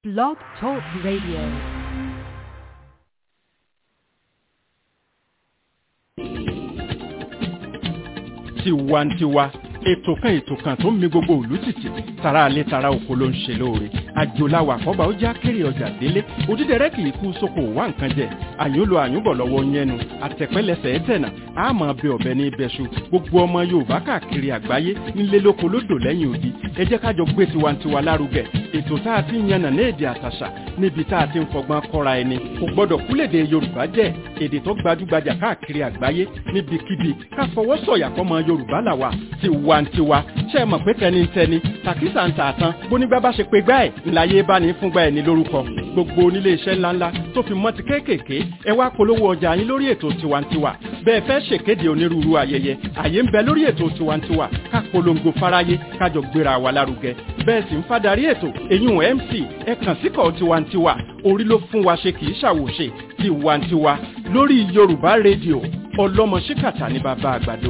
Blog Talk Radio. tiwantiwa ètò kan ètò kan tó ń mi gbogbo òlú tìtì tara alẹ́ tara oko ló ń ṣe lóore àjòláwà àkọ́bà ó já kéré ọjà délé òdídẹrẹ́ kì í kú sóko wá nǹkan jẹ àyùn lo àyùn bọ̀ lọ́wọ́ yẹnu àtẹ̀pẹ́lẹsẹ̀ ẹ̀tẹ̀nà àmọ́ bẹ ọ̀bẹ ní ibẹ̀ṣu gbogbo ọmọ yorùbá káàkiri àgbáyé nílé lóko lódò lẹ́yìn odi ẹ jẹ́ kájọ gbé tiwantiwa lárugẹ ètò tá a ti ń yànnà ní èdè àtàṣà níbi tá a ti ń fọgbọ́n kọ́ra ẹni kò gbọ́dọ̀ kúlèdè yorùbá jẹ́ èdè tó gbajúgbajà káàkiri àgbáyé níbikíbi ká fọwọ́ sọ̀yà fọmọ yorùbá làwà tiwantiwa ṣe é mọ̀ pé tẹnitẹni tàkísà ń tààtàn bónígbà bá ṣe pé gbá ẹ̀ ńláyé bá ní fúngbà ẹ̀ ní lórúkọ gbogbo onílé iṣẹ́ ńláńlá tó fi mọ́ ti kéékèèké ẹ wá polówó ọjà yín lórí ètò tiwantiwa bẹ́ẹ̀ fẹ́ ṣèkéde onírúurú ayẹyẹ àyè ń bẹ lórí ètò tiwantiwa ká polongo fáráyé kájọ gbéra wa lárugẹ bẹ́ẹ̀ sì ń fadarí ètò èyún mc ẹ kàn síkọ̀ tiwantiwa orí ló fún wa ṣe kì í ṣàwòṣe tiwantiwa lórí yorùbá rédíò ọlọ́mọ ṣíkàtà ní bàbá àgbàdo.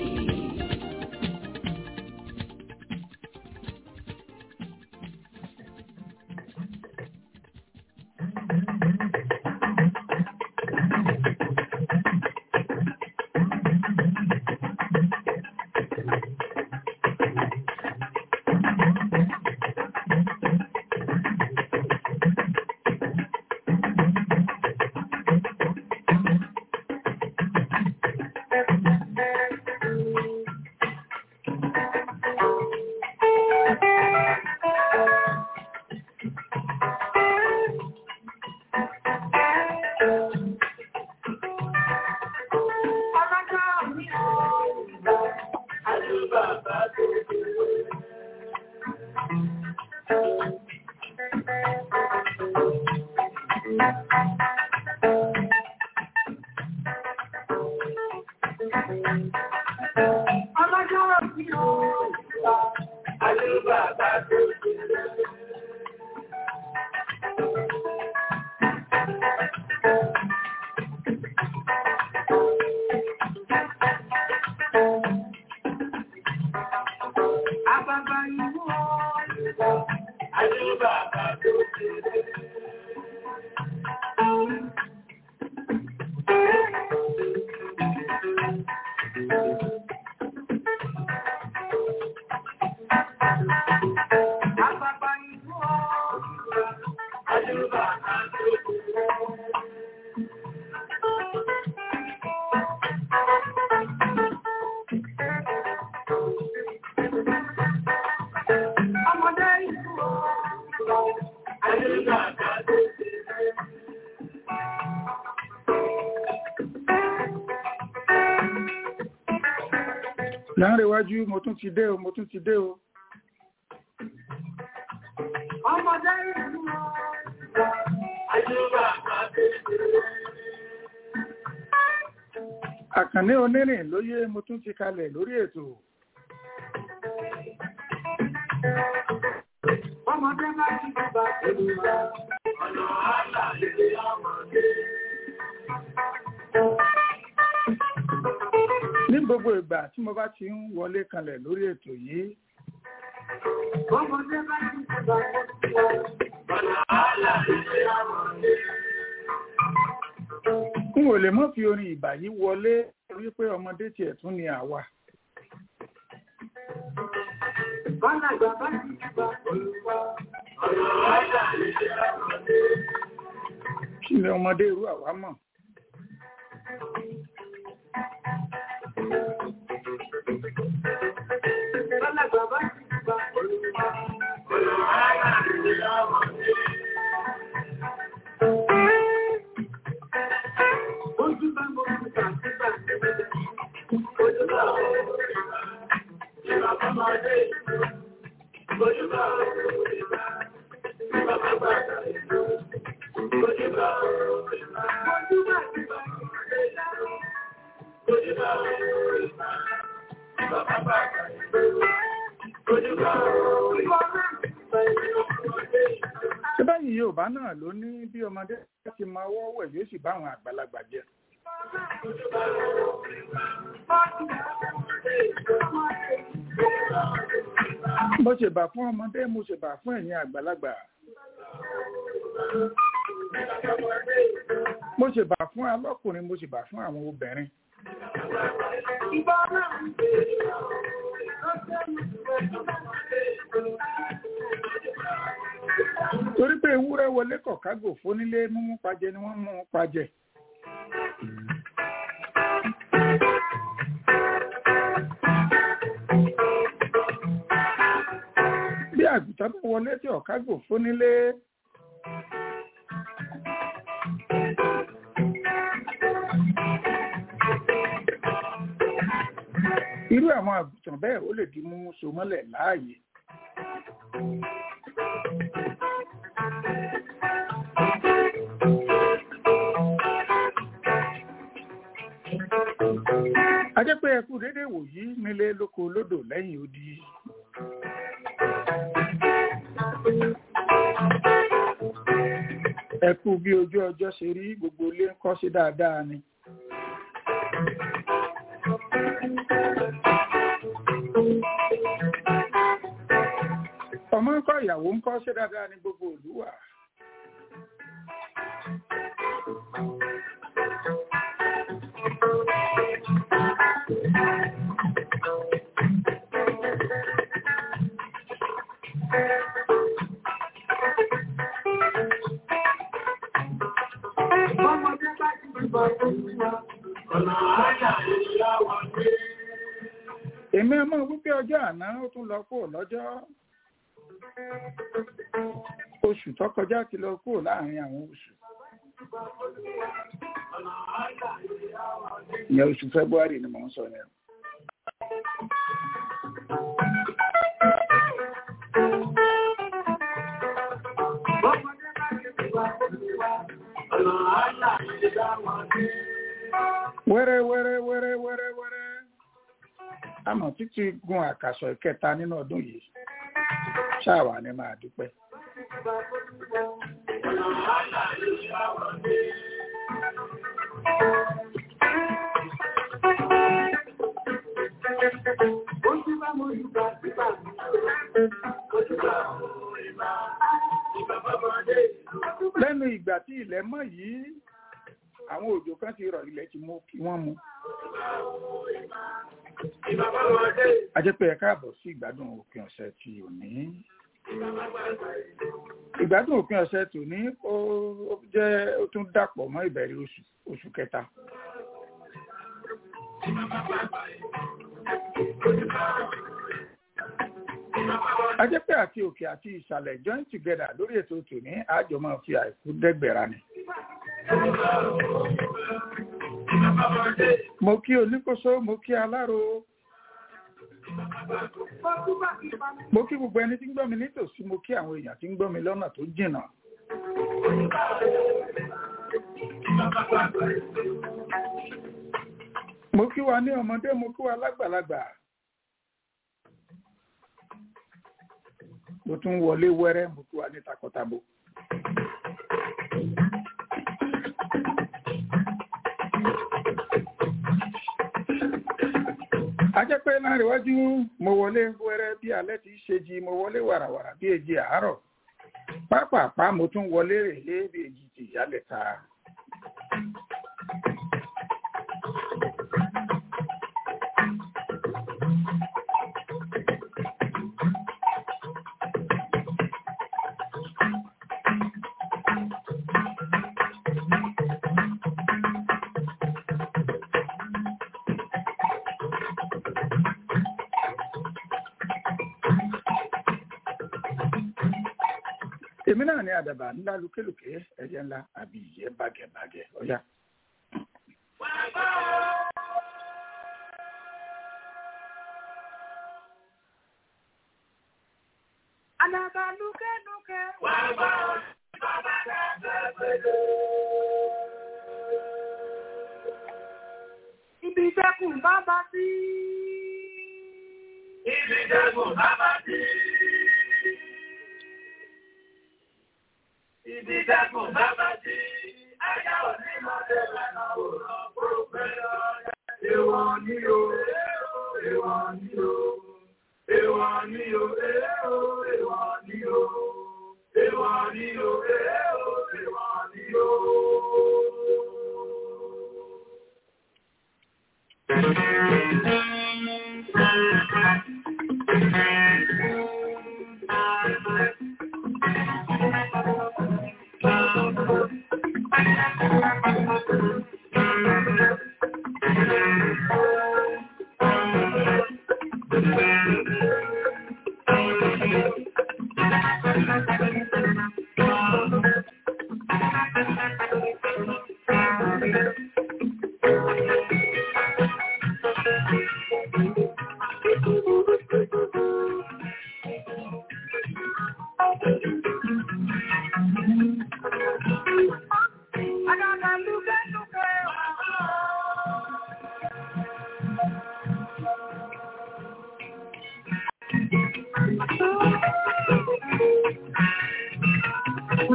láàrin iwájú mo tún ti dé o mo tún ti dé o. ọmọdé ìlú àyíká àkànní onírìn lóyè mo tún ti kalẹ̀ lórí ètò. ọmọdé bá ti bá pẹ̀lú wa ọ̀nà àlà ilé ọmọdé. ní gbogbo ìgbà tí mo bá ti ń wọlé kalẹ̀ lórí ètò yìí ọmọdé bá ti bá pẹ̀lú wa ọ̀nà àlà ilé ọmọdé. n ò lè mọ́ fi orin ìbà yìí wọlé torí pé ọmọdé tiẹ̀ tún ni àwa. Bálàgbà bá ti bá pẹ̀lú wa ọ̀nà àlà ilé ọmọdé. kí ni ọmọdé irú àwa mọ̀. Bálàgbà bá ti bá pẹ̀lú wa ọ̀nà àlà ilé ọmọdé. Ojú bá mo ti gbà sígbà ojú bá mo ti gbà ìgbà ọmọdé ojú bá mo ti gbà ìgbà bàbá ìlú ojú bá mo ti gbà ojú bá ti gbà ojú bá mo ti gbà ìgbà bàbá ìlú ojú bá mo ti gbà. ṣé báyìí yorùbá náà ló ní bí ọmọdé ti máa wọ́wọ́ ẹ̀ yóò sì bá àwọn àgbàlagbà jẹ. mo ṣèbà fún ọmọdé mo ṣèbà fún ẹ̀yin àgbàlagbà. mo ṣe bà fún alọ́kùnrin mo ṣe bà fún àwọn obìnrin. torí pé ewúrẹ́ wọlé kọ̀kágò fónílé mímú pajẹ ni wọ́n mú pajẹ. bí àgùntàn bá wọlé tí ọ̀kágò fónílé. irú àwọn àgùntàn bẹ́ẹ̀ ó lè di mú so mọ́lẹ̀ láàyè. a jẹ́ pé ẹkú dédé wòyí nílé lóko lódò lẹ́yìn odi. ẹkú bí ojú ọjọ́ ṣe rí gbogbo ilé ń kọ́ sí dáadáa ni. ọmọ ń kọ́ ìyàwó ń kọ́ ṣe dáadáa ní gbogbo ìlú wa. èmi ọmọ wípé ọjọ́ àná ó tún lọ kúrò lọ́jọ́ oṣù tó kọjá ti lọ kúrò láàrin àwọn oṣù ìyẹn oṣù february ni mò ń sọ yẹn wẹ́rẹ́ wẹ́rẹ́ wẹ́rẹ́ wẹ́rẹ́ wẹ́rẹ́ àmọ́ títí gun àkàsọ̀ ìkẹta nínú ọdún yìí ṣáàwà ní máa dúpẹ́. lẹ́nu ìgbà tí ilẹ̀ mọ́ yìí àwọn òjò kan ti rọ̀ ilẹ̀ ti mú kí wọ́n mu. a jẹ́ pé ẹ káàbọ̀ sí ìgbádùn òpin ọ̀sẹ̀ ti òní. ìgbádùn òpin ọ̀sẹ̀ tòní ó jẹ́ ó tún dàpọ̀ mọ́ ìbẹ̀rẹ̀ oṣù oṣù kẹta. a jẹ́ pé àti òkè àti ìsàlẹ̀ join together lórí ètò tòní àjọ máa fi àìkú dẹ́gbẹ̀rà ni. mo kí oníkóso mo kí aláró mo kí gbogbo ẹni tí ń gbọ́ mi nítòsí mo kí àwọn èèyàn tí ń gbọ́ mi lọ́nà tó jìnnà. mo kí wa ní ọmọdé mo kí wa lágbàlagbà. mo tún wọlé wẹ́rẹ́ mo kí wa ní takọtabo. a jẹ́ pé láàrin iwájú mo wọlé wẹ́rẹ́ bí alẹ́ ti ṣe jí mo wọlé wàràwàrà bí èjì àárọ̀ pápápá mo tún wọlé rèlé bí èjì ti ìyálẹ̀ ta. èmi náà ní àdàbà ńlá lókèlókè ẹyẹ ńlá àbí ìyẹ́ bàgẹ̀bàgẹ̀ ọ̀yá. Àdàbà lókèlókè wà bá bàbá dàgbà pẹ̀lú. Ibi ìjẹkùn bàbá sí. Ibi ìjẹkùn bàbá sí. Ibi dẹ́kun bàbá tí ajá òní máa dé lẹ́nà òràn kúrò pẹ̀lú ọ̀rẹ́. Èwọ̀n ni o, èwọ̀n ni o, èwọ̀n ni o, èwọ̀n ni o, èwọ̀n ni o, èwọ̀n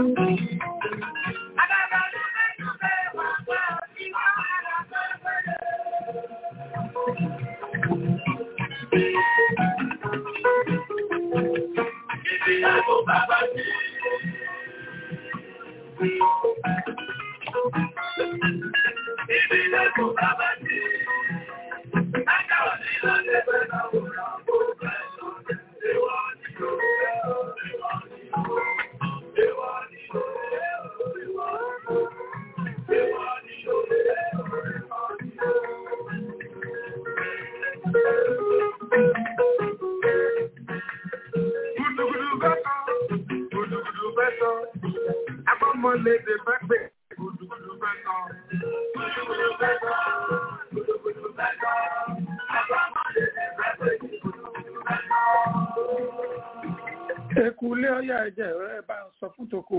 Eku ilé ọyá ẹ̀jẹ̀ rẹ̀ bá ń sọ fún toko.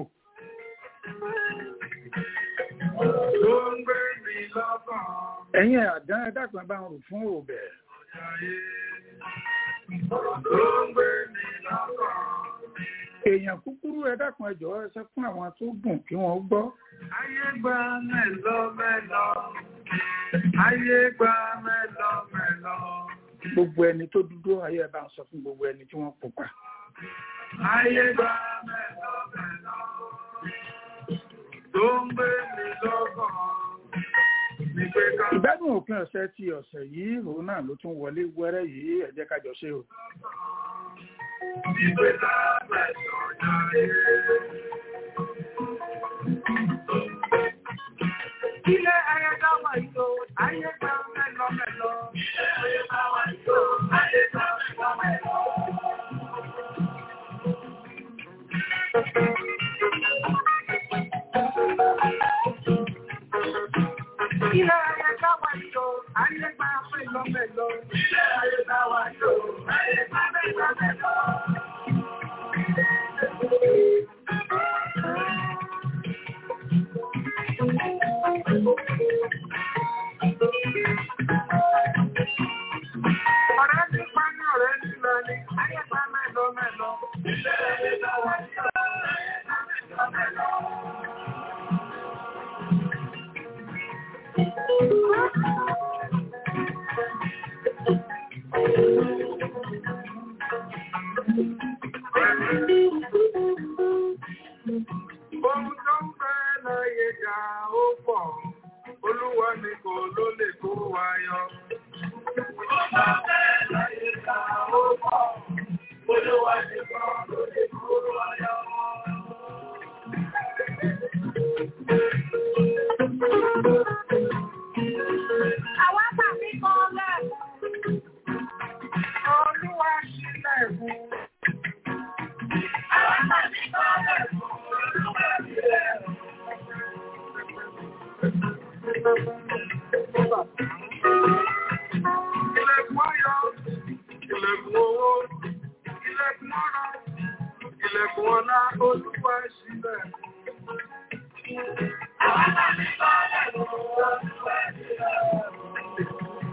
Ló ń gbé mi lọ́kàn. Ẹ̀yin àdán ẹ̀dàgbọ́n ẹ bá ń rò fún òbẹ̀. Ló ń gbé mi lọ́kàn. Èèyàn kúkúrú ẹ̀dàgbọ́n ẹjọ́ ẹsẹ̀ fún àwọn tó gùn kí wọ́n gbọ́. Ayé gba mẹ́lọ mẹ́lọ. Ayé gba mẹ́lọ mẹ́lọ. Gbogbo ẹni tó dúdú ayé ẹ bá ń sọ fún gbogbo ẹni tí wọ́n pupa. Ayé gba mẹ́lọ mẹ́lọ. Ló ń gbé mi lọ́kàn. Ní pé ká Ìgbádùn òpin ọ̀sẹ̀ ti ọ̀sẹ̀ yìí òun náà ló tún wọlé wẹ́rẹ́ yìí ẹ jẹ́ ká jọ ṣe o. ní pé ká mẹ́lọ jáde. Ilé ayé ká wà yìí o, ayé gba mẹ́lọ mẹ́lọ. Ilé ayé ká wà yìí o, ayé gba mẹ́lọ mẹ́lọ. Ilé ayé ká wà yìí o, ayé gba mẹ́lọ mẹ́lọ. Ilé ayé ká wà yìí o, ayé gba mẹ́lọ mẹ́lọ. Ọ̀rẹ́ ti pa ní ọ̀rẹ́ ti lọ ní ayé gba mẹ́lọ mẹ́lọ. Ilé ayé ká wà yìí o, ayé gba mẹ́lọ mẹ́lọ. Ohun tó ń fẹ́ láyé ga ó pọ̀, Olúwa ni kò ló lè kó wa yọ. Ohun tó ń fẹ́ láyé ga ó pọ̀, Olúwa ni kò ló lè kó wa yọ. Àwa tàbí kan lẹ̀. Olúwa sílẹ̀ fún. Àwa tàbí kan lẹ̀ fún. Olúwa sílẹ̀ fún. Ilẹ̀kùn ayọ̀, ilẹ̀kùn owó, ilẹ̀kùn ọ̀rọ̀, ilẹ̀kùn ọlá, Olúwa sílẹ̀. Àwa tàbí kan lẹ̀ fún. Olúwa sílẹ̀ fún.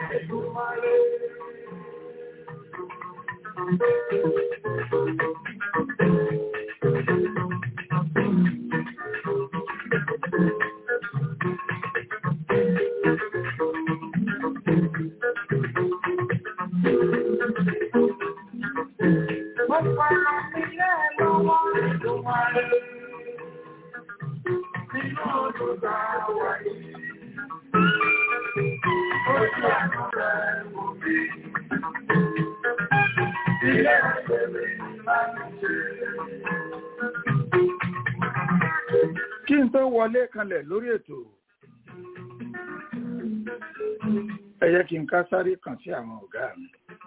kí n tó wọlé kanlẹ̀ lórí ètò ẹ jẹ́ kí n ká sáré kàn sí àwọn ọ̀gá mi.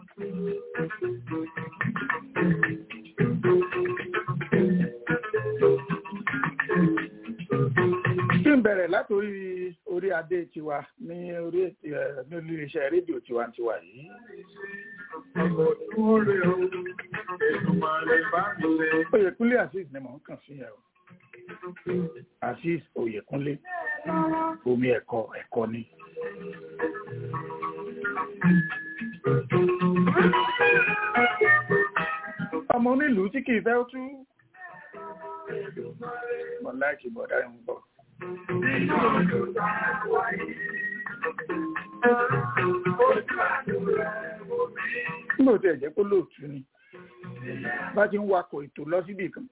kí n bẹ̀rẹ̀ látòrí orí adé tiwa ní orí ètò ẹ̀ ní iléeṣẹ́ rédíò tiwantiwa yìí. Oyèkúnlé Azeez ni mò ń kàn sí ẹ o. Azeez Oyèkúnlé omi ẹ̀kọ́ ẹ̀kọ́ ni. Ọmọ onílùú tí kìí fẹ́ tú. Mo láìkì bọ̀dá ń bọ̀. Nígbà tí ẹ̀jẹ̀ kó lóòtú ni, bá ti ń wakọ̀ ètò lọ síbì kan.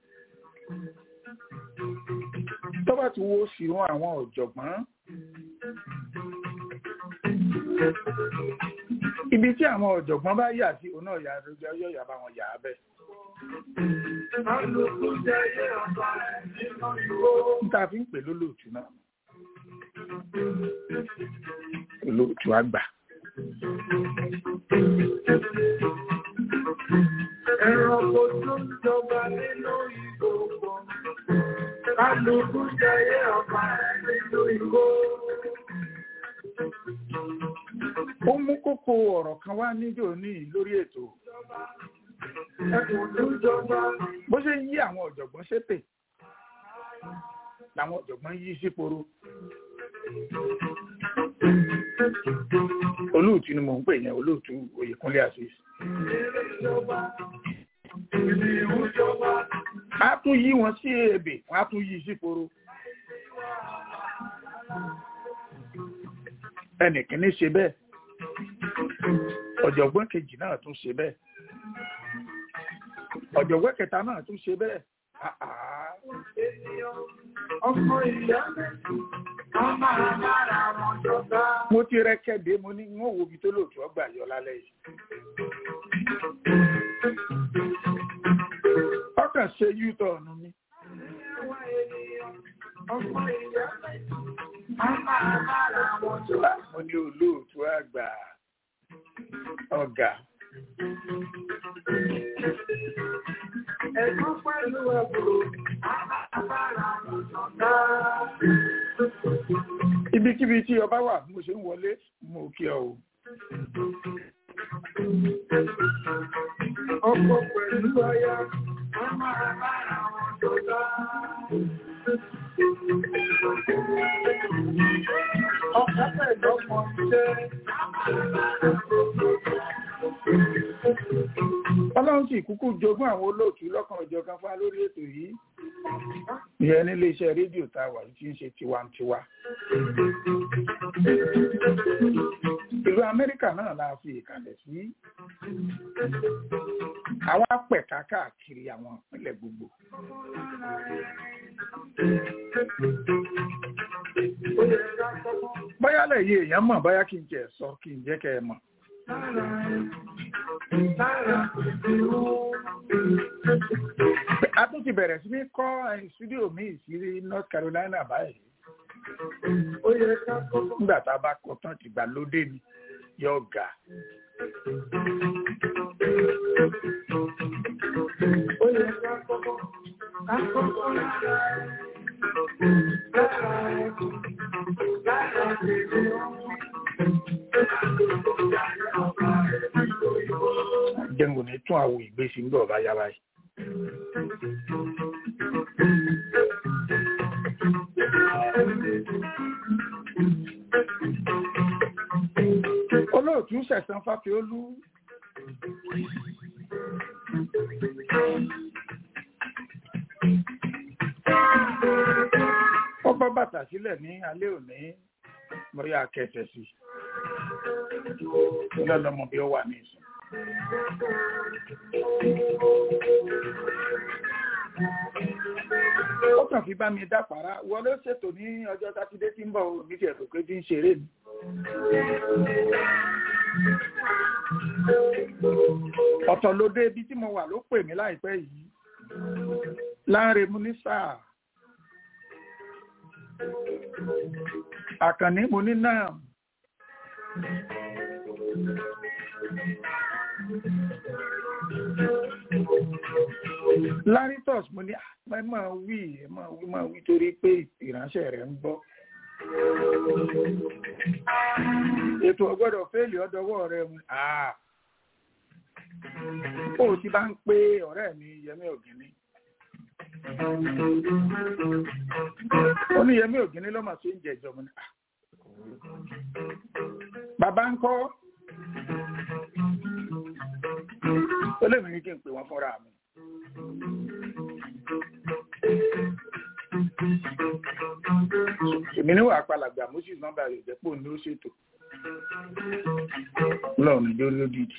Tó bá ti wo sí wọn àwọn ọ̀jọ̀gbọ́n. Ibi tí àwọn ọ̀jọ̀gbọ́n bá yà sí, òun náà yà yọ̀ yà bá wọn yà á bẹ́ẹ̀. Níta fi ń pè lólóòtú náà. Olóòtú àgbà. Ẹranko tó ń jọba nínú ìgbòho. Kálukú jẹyẹ ọba rẹ̀ nínú ìgbò. Ó mú kókó ọ̀rọ̀ kan wá níjò ní lórí ètò. Ẹkùn tó ń jọba. Bó ṣe ń yí àwọn ọ̀jọ̀gbọ́n ṣépè, làwọn ọ̀jọ̀gbọ́n yí síporo. Olóòtú ni mò ń pè yẹn, olóòtú Oyèkúnlé Azeez. Ilé ìjọba. Ìlú ìjọba. A tún yí wọn sí ebè, wọ́n á tún yí síporo. Ẹnìkíní ṣe bẹ́ẹ̀. Ọ̀jọ̀gbọ́n kejì náà tún ṣe bẹ́ẹ̀. Ọ̀jọ̀gbọ́n kẹta náà tún ṣe bẹ́ẹ̀. Ah, ah. Ènìyàn. Ọmọ ìyá mẹ́sì. Wọ́n máa bára wọn jọba. Mo ti rẹ́kẹ̀dé mo ní wọ́n wo ibi tó lòtú ọgbà yọ lálẹ́ yìí. Ọkàn ṣe yútọ̀ọ̀nù mi. Àwọn ènìyàn. Ọmọ ìyá mẹ́sì. Wọ́n máa bára wọn jọba. Mo ní olóòtú àgbà ọ̀gá. Ẹ̀gbọ́n pẹ̀lú ẹ̀bùrò. Wọ́n máa bára wọn jọba. Ibikíbi tí ọba wà bí mo ṣe ń wọlé, mo kí ọ o. Ọkọ pẹ̀lú aya. Wọ́n máa bára wọn jọba. Ọkọ pẹ̀lú ọmọ iṣẹ́. Ọlọ́run sì kúkú jogún àwọn olóòtú lọ́kàn ọ̀jọ̀kan fún wa lórí ètò yìí. Ìyẹn nílé iṣẹ́ rédíò tá a wà yìí tí ń ṣe tiwantiwa. Ìlú Amẹ́ríkà náà la fi ìkàlẹ̀ sí. Àwa pẹ̀ka káàkiri àwọn ìpínlẹ̀ gbogbo. Ó yẹ ká kọ́kọ́. Bóyá lẹ́yìn èèyàn mọ̀ bóyá kí n jẹ́ sọ kí n jẹ́ kẹ́ ẹ mọ̀. A tún ti bẹ̀rẹ̀ sí ní kọ́ eh, stúdíò míì sí North Carolina báyìí. Ó yẹ ká kọ́kọ́. Nígbà tá a bá kọ́ tán ti gbà lóde ni yóò ga. Ó yẹ ká kọ́kọ́. Ká kọ́kọ́ lára ẹ̀. Lára ẹ̀. Lára tèmi ọ̀hún. Jẹ́ngu ní tún àwọn ìgbésí ń bọ̀ bá yá báyìí. olóòtú sẹ̀sán fáfiolú ó bọ́ bàtà sílẹ̀ ní alẹ́ òní mo yà kẹsẹ̀ sí i lọ́lọ́mọ bí ó wà ní ìsìn. ó kàn fi bá mi dápàrá wọ́n ló ṣètò ní ọjọ́ sátidé tí ń bọ̀ ní ti ẹ̀rọ pé tí ń ṣeré mi. ọ̀tọ̀ ló dé ibi tí mo wà ló pè mí láìpẹ́ yìí láńre mu ní sáà àkànní mo ní náà laritus mo ní ẹ máa wí ẹ máa wí máa wí torí pé ìránṣẹ́ rẹ̀ ń gbọ́ ètò ọgbọ́dọ̀ fẹ́ẹ̀lì ọdọwọ́ rẹ̀ mu ó ti bá ń pé ọ̀rẹ́ mi yẹmí ògìní ó ní yẹmí ògìní ló mà ṣe ń jẹ ìjọba ní bàbá ń kọ́ ó lè mìíràn kí n pè wọ́n fúnra mi. èmi ní wàá palàgbà moses nọ́mbà rẹ̀ jẹ́ pò ní ó ṣètò lọ́run ìjọ lódìdí.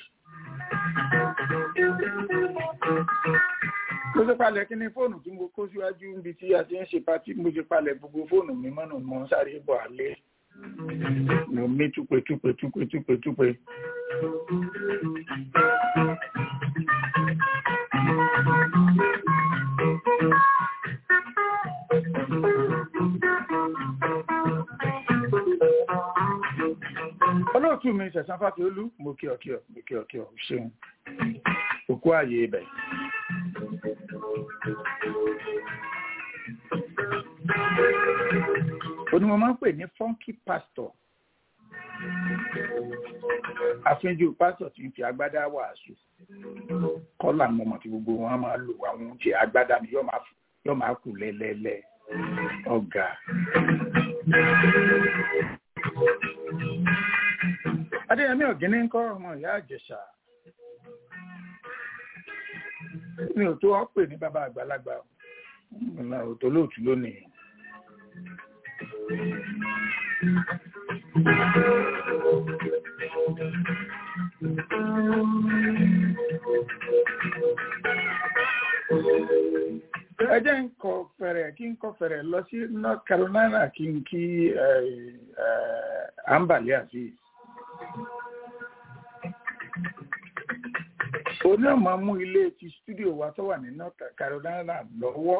mo ṣe palẹ̀ kí ni fóònù tí mo kó síwájú níbi tí a ti ń ṣe patí mo ṣe palẹ̀ gbogbo fóònù mi mọ́nà mo ń sáré bọ̀ alẹ́ mo mí túpe túpe túpe túpe túpe. olóòtú mi ṣẹ̀sán fásiolú mo kí ọ kí ọ mo kí ọ kí ọ ṣeun òkú ààyè ibẹ̀. onímọ̀ máa ń pè ní funky pastor àfihàn pásítọ̀ tí ń fi agbádá wàásù kọ́là ní ọmọ tí gbogbo wọn máa lò àwọn oúnjẹ agbádá ni yóò máa kù lẹ́lẹ́lẹ́ ọ̀gá. adéyẹmí ọ̀gíní ń kọ́ ọmọ ìyá àjẹsà mi ò tó ọ́ pè ní bàbá àgbàlagbà ọ̀nà òtò lóòtú lónìí. ẹ jẹ́ ń kọ fẹ̀rẹ̀ kí n kọ fẹ̀rẹ̀ lọ sí North Carolina kí n kí Ambali Azeez. oní ọmọ mú ilé ti studio wa tó wà ní North Carolina lọ́wọ́.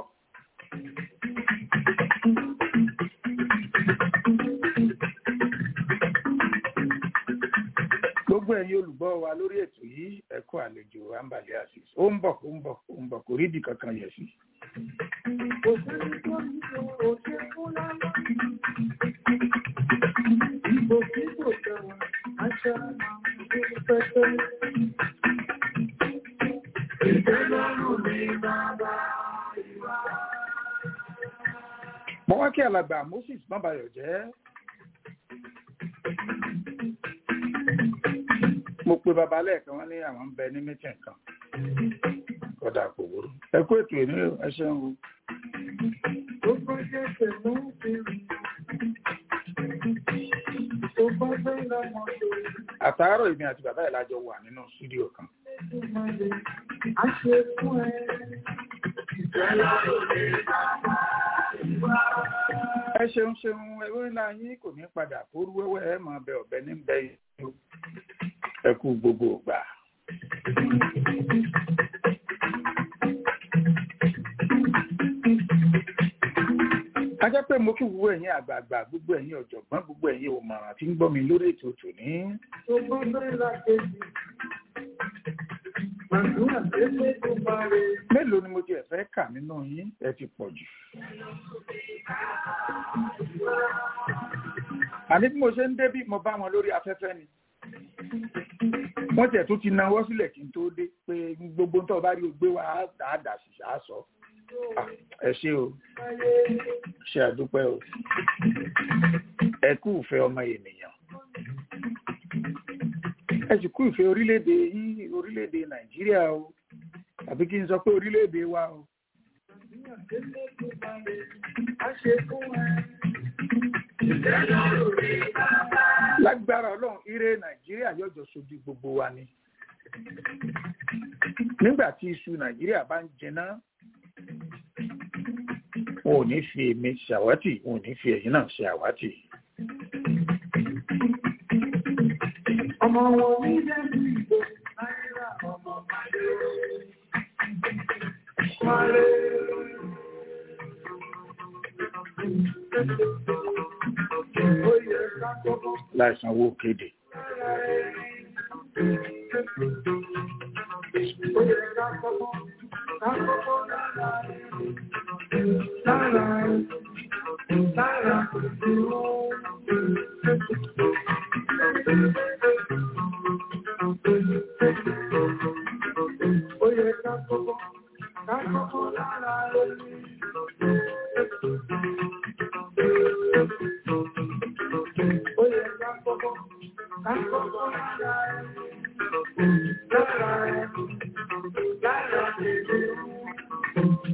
gbogbo ẹ̀yin olùgbọ́ wa lórí ètò yìí ẹ kú àlejò Ambali Azeez ó ń bọ̀ ó ń bọ̀ ó ń bọ̀ kò rí ibì kankan yẹ̀ sí. mo wá kí alàgbà Moses bábayọ̀ jẹ́ mo pe bàbá lẹ́ẹ̀kan wọ́n ní àwọn ń bẹ ní mítìn kan kódà kò burú ẹ kú ètò ìní ẹ ṣeun o. àtàárọ̀ èmi àti bàbá ẹ̀ lájọ wà nínú stúdíò kan. ẹ ṣeun ṣeun ewé ńlá yín kò ní padà kóru wẹ́wẹ́ ẹ máa bẹ ọ̀bẹ ní bẹ yìí ẹ kú gbogbo ògbà. a jẹ́ pé mo kí gbogbo ẹ̀yin àgbààgbà gbogbo ẹ̀yin ọ̀jọ̀gbọ́n gbogbo ẹ̀yin òmọ̀ràn tí ń gbọ́ mi lórí ètò tòní. mélòó ni mo ti ẹ̀ fẹ́ kà nínú yín ẹ ti pọ̀ jù. àní bí mo ṣe ń débí mo bá wọn lórí afẹ́fẹ́ ni wọ́n tẹ̀ tó ti náwó sílẹ̀ kí n tó dé pé gbogbo tó bá rí o gbé wa á dà sí á sọ ẹ ṣé o ṣe àdúpẹ́ o ẹ kú ìfẹ́ ọmọ ènìyàn ẹ sì kú ìfẹ́ orílẹ̀-èdè yìí orílẹ̀-èdè nàìjíríà o tàbí kí n sọ pé orílẹ̀-èdè wa o. lágbára ọlọ́run ire nàìjíríà yọjọ sojú gbogbo wa ni nígbà tí iṣu nàìjíríà bá ń jẹná wọn ò ní fi èmi ṣàwátì wọn ò ní fi ẹ̀yin náà ṣe àwátì. Ọmọ wọn ní lẹ́nu ìbò náírà ọmọ Máyé. Máyé. Ó yẹ ká kọ́kọ́ láìsanwó kéde. ó yẹ ká kọ́kọ́ ká kọ́kọ́ lára lára lára ìdúró. Ó yẹ ká kọ́kọ́ ká kọ́kọ́ lára ẹni. Ó yẹ ká kọ́kọ́ ká kọ́kọ́ lára ẹni. Lára ẹni. Lára ẹni.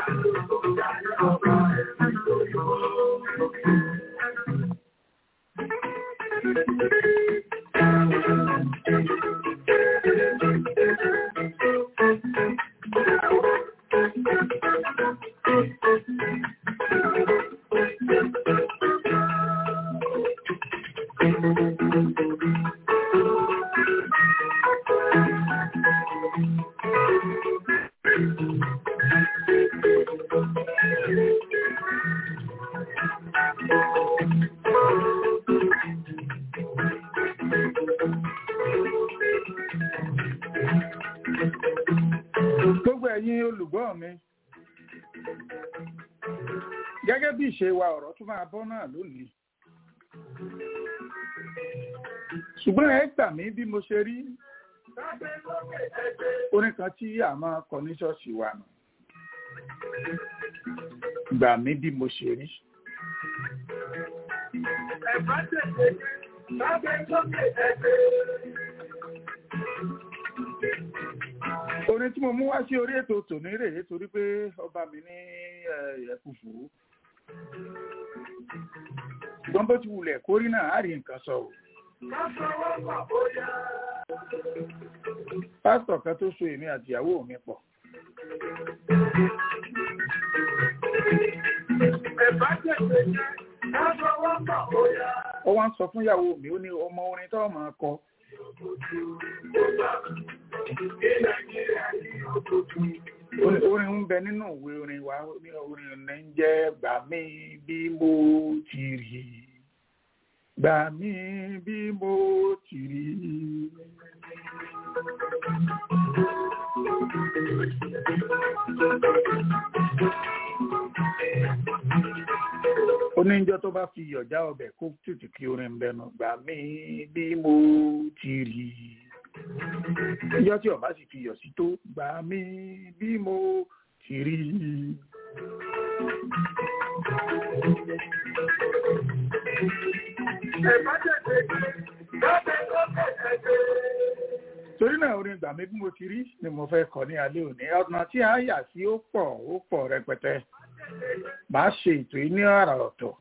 gbogbo ẹ̀yin olùgbọ́ mi gẹ́gẹ́ bí ìṣe wa ọ̀rọ̀ tún máa bọ́ náà lónìí ṣùgbọ́n ẹ gbà mí bí mo ṣe rí orin kan tí a máa kọ ní ṣọ́ọ̀ṣì wa nù gbà mí bí mo ṣe rí Ẹ̀bá tètè lábẹ́ sókè ẹgbẹ́. orin tí mo mú wá sí orí ètò tòní rèé torí pé ọba mi ní ẹ̀kúfù ṣùgbọ́n bó ti wulẹ̀ kórí náà á rí nǹkan sọ o Lọ́sọ̀wọ́pọ̀ bóyá. pásítọ̀ kan tó so èmi àti ìyàwó mi pọ̀ Ẹ̀bá tètè jẹ́ lọ́sọ̀wọ́pọ̀ bóyá. ó wá ń sọ fún ìyàwó mi ó ní ọmọ orin tó máa kọ Ní Nàìjíríà ní òkùnkùn. ó ní orin ń bẹ nínú ìwé orin wa ó ní orin ní ń jẹ́ gbà mí bí mo ti rí gbà mí bí mo ti rí. oníjọ́ tó bá fi yọ̀já ọbẹ̀ kó tètè kí orin ń bẹnu gbà mí bí mo ti rí ìjọ́ tí ọba sì fi yọ̀ sí tó gbà mí bí mo ti rí. Ẹ̀bá tètè jẹ́ lábẹ́ sókè ẹgbẹ́. torí náà orin gbà mí bí mo ti rí ni mo fẹ́ kọ ní alẹ́ òní ọ̀nà tí a yà sí ó pọ̀ ó pọ̀ rẹpẹtẹ màá ṣe ètò yìí ní àrà ọ̀tọ̀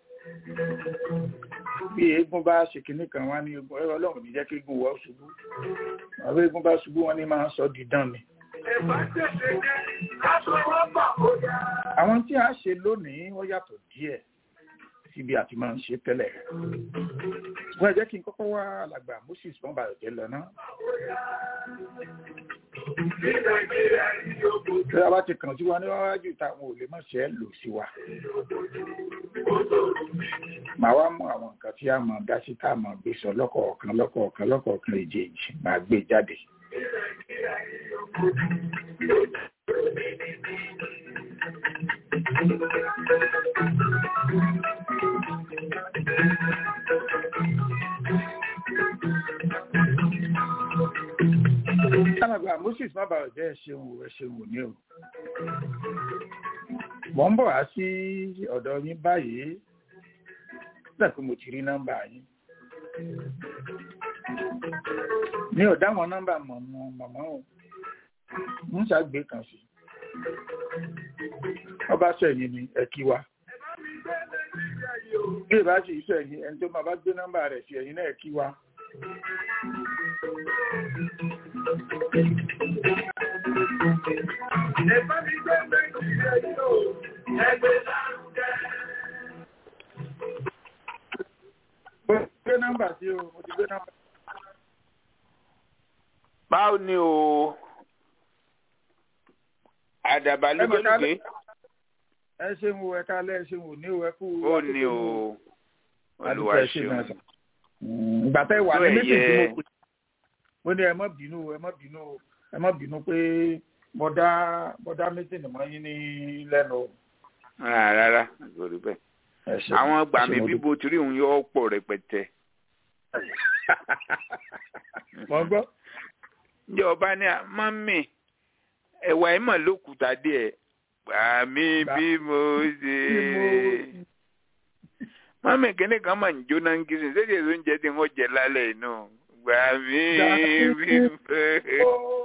bí eégún bá ṣe kinní kan wá ní eégún ẹ̀rọ ọlọ́run ní jẹ́ kí eégún wọ́ ṣubú àwọn eégún bá ṣubú wọn ní máa ń sọ dídán ni. Ẹ̀bá tètè jẹ́ lọ́sọ̀wọ́pọ̀ bóyá. àwọn tí a ṣe lónìí wọ́n yàtọ̀ díẹ̀ síbi àti máa ń ṣe tẹ́lẹ̀ wọ́n ẹ jẹ́ kí n kọ́kọ́ wá alàgbà Moses mọ́bàlùjẹ́ lọ náà Ní Nàìjíríà ní òkùnkùn. tí a bá ti kàn sí wa níwájú táwọn ò lè má ṣe é lò sí wa màá wá mú àwọn nǹkan tí a máa dá sí tá a máa gbé sọ lọ́kọ̀ọ̀kan lọ́kọ̀ọ̀kan lọ́kọ̀ọ̀kan èjèèjì máa gbé jáde. alàgbà Moses má bàa jẹ́ ẹ̀ṣẹ̀wò ẹ̀ṣẹ̀wò ní o. mo ń bọ̀ wá sí ọ̀dọ̀ yín báyìí nígbà tí mo ti rí nọ́mbà yín. mi ò dá wọn nọ́mbà mọ̀ mọ̀ màmá o ń ṣàgbé kan sí ọba sẹ́yìn ni ẹ kí wa bí ìbá sì sẹ́yìn ẹni tó máa bá gbé nọ́mbà rẹ̀ sí ẹ̀yìn náà ẹ kí wa. Ẹ̀fọ́ mi gbé Nàìjíríà yìí o, ẹgbẹ́ lárugẹ. Mo ti gbé nọ́mbà sí o, mo ti gbé nọ́mbà. báwo ni o àdàbà lókèlókè ẹ ṣeun o ẹ kálẹ̀ ẹ ṣeun o ní o ẹ kú. ó ní o olùwà Adúpẹ́ ṣe náà ṣeun sà. Mm, ìgbà tẹ́ wà Tó ní ẹ̀yẹ- méjì tí mo pè mo ní ẹ má bínú o, ẹ má bínú o, ẹ má bínú pé mo dá mo dá mítìnì mọ́ yín ní lẹ́nu o. rárá rárá kò rí bẹ́ẹ̀ Ẹ ṣeun. àwọn Ẹ gbàmí ṣeun, mo bíbo tí rí òun yóò pọ̀ rẹpẹtẹ dúpẹ́. mo ń gbọ́. ǹjẹ́ ọba ní mọ́mì ẹ̀wà ẹ̀ mọ̀ lókùúta díẹ̀ gbàmí Gbà- bí mo ṣe Bí mo- mọ́mì kínní kan mà ń jóná ń kiri ṣé kìí oúnjẹ tí wọ́n jẹ lálẹ́ inú gbàmí Gbà- bí mo ṣe.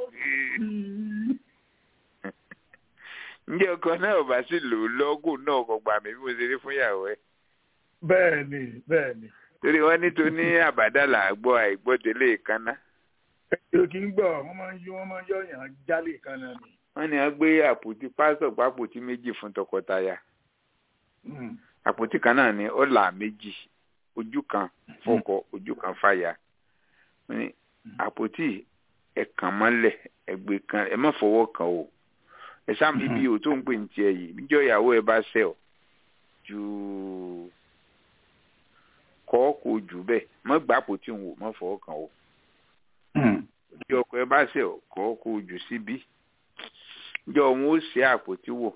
ǹjẹ́ ọkọ náà bá sì lò ó lọ́gùn náà kò gbà mí bí mo ṣe rí fún ìyàwó ẹ̀ bẹ́ẹ̀ ni bẹ́ẹ̀ ni torí wọ́n ní tó ní àbádàlà àgbọ̀ àìgbọ́délé kaná èyí kì í gbọ́ wọ́n máa ń yí wọ́n máa ń yọ̀yàn jálè kan náà ni. wọ́n ní wọ́n gbé àpótí pásítọ̀ pápótí méjì fún tọkọtaya Mm. àpótí kan náà ní ọ̀là méjì ojú kan fọ́kọ ojú kan fàyà wọ́n ní àpótí ẹ̀kàn mọ́lẹ̀ ẹ̀gbẹ́ kan ẹ má fọwọ́ kàn o ẹ sáà ibi ò tó ń pè ní tiẹ̀ yìí níjọ́ ìyàwó ẹ bá ṣẹ̀ ọ́ ju kọ́ kó jù bẹ́ẹ̀ mọ́ gbà àpótí ń wò mọ́ fọwọ́ kàn o Mm. bí ọkọ ẹ bá ṣe ọkọ kó o jù síbí jọ òun ó ṣe àpótí wò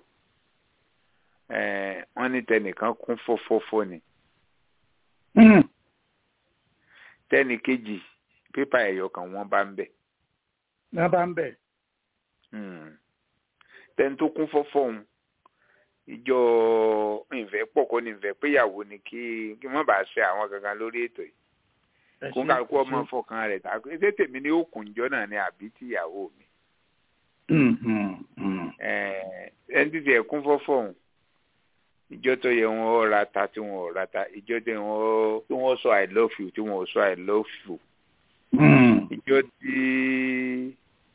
ẹẹ wọn ní tẹnìkan kún fọfọfọ ni Mm. tẹnì kejì pépà ẹyọ kan wọn bá ń bẹ náà bá ń bẹ̀. Hmm. tẹni tó kún fọfọ òun ìjọ ìfẹ́ pọ̀ kọ́ ni ìfẹ́ péyàwó ni kí kí wọ́n bá ṣe àwọn kankan lórí ètò yìí Ẹ kó ṣé, kálukú ẹ ọmọ ṣé. fọkàn rẹ̀ tà ṣé tèmi ni ó kùn jọ náà ni àbí tìyàwó mi Mm, mm, mm. Ẹ̀ẹ̀, ẹni tí tiẹ̀ kún fọ́fọ́ òun ìjọ tó yẹ wọn ó ra ta tí wọn ò ra ta ìjọ tí wọn tí wọn sọ i love you tí wọn ò sọ i love you Mm. ìjọ tí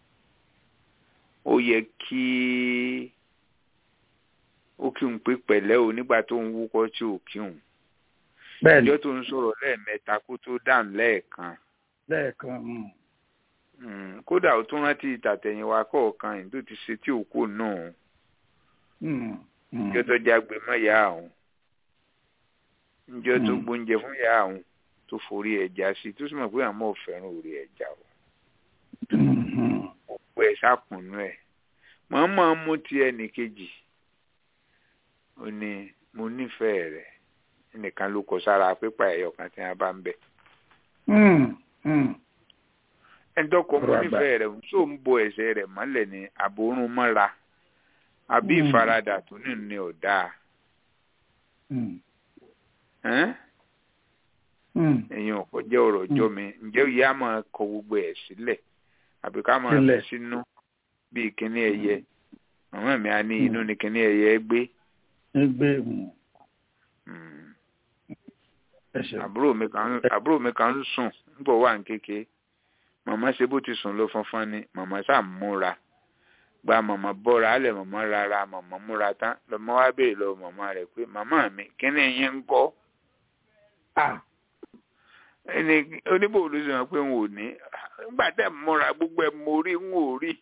ó yẹ kí ó kí n pé pẹ̀lẹ́ o nígbà tó ń wúkọ́ tí ò kí n bẹ́ẹ̀ ni ìjọ tó ń sọ̀rọ̀ lẹ́ẹ̀mẹ́ta kó tó dáhùn lẹ́ẹ̀kan lẹ́ẹ̀kan. mm. Mm, kódà ó tún rántí ìtàtẹ̀yìnwá kọ̀ọ̀kan yìí tó ti ṣe tí òkú náà Mm, mm. njọ tó jágbe mọ́ ìyá àwọn njọ tó Mm. gbóúnjẹ fún ìyá àwọn tó forí ẹja sí tó sì mọ̀ pé àmọ́ ò fẹ́ràn orí ẹja o Mm, mm. òpó ẹ̀ sákùnú ẹ̀ mọ̀ọ́mọ̀ mú ti ẹnì kejì ó ní mo nífẹ̀ẹ́ rẹ̀ ẹnìkan ló kọ sára pépà ẹ̀yọ̀ kan tí wọ́n bá ń bẹ̀ Mm, mm. ẹni tó kọ mo Ọ̀rọ̀ àgbà. nífẹ̀ẹ́ rẹ̀ tó ń bo ẹsẹ̀ rẹ̀ mọ́lẹ̀ ní àbórún mọ́ra àbí Mm. ìfaradà tó ní ní ọ̀dà Mm, ẹ́n mm. ẹ̀yin ọ̀pọ̀ jẹ́ ọ̀rọ̀ ọjọ́ mi ǹjẹ́ ìyá máa kọ gbogbo ẹ̀ sílẹ̀ àbí ká máa fi Sílẹ̀. sínú bíi kíní ẹyẹ màmá mi á ní Mm. inú ni kíní ẹyẹ gbé Ẹgbẹ́ mm. Mm. ẹ ṣé. àbúrò mi kan àbúrò mi kan ń sùn nígbà wà ní kéke màmá ṣe bó ti sùn ló fọnfọn ni màmá ṣáà múra gba màmá bọ́ra alẹ̀ màmá rárá màmá múra tán lọ́mọ wá béèrè lọ́wọ́ màmá rẹ̀ pé màmá mi kíní yín ń kọ́ Ah, ẹni oníbò ló sọ pé n ò ní nígbà tẹ́ ẹ̀ múra gbogbo ẹ̀ mo rí n ò rí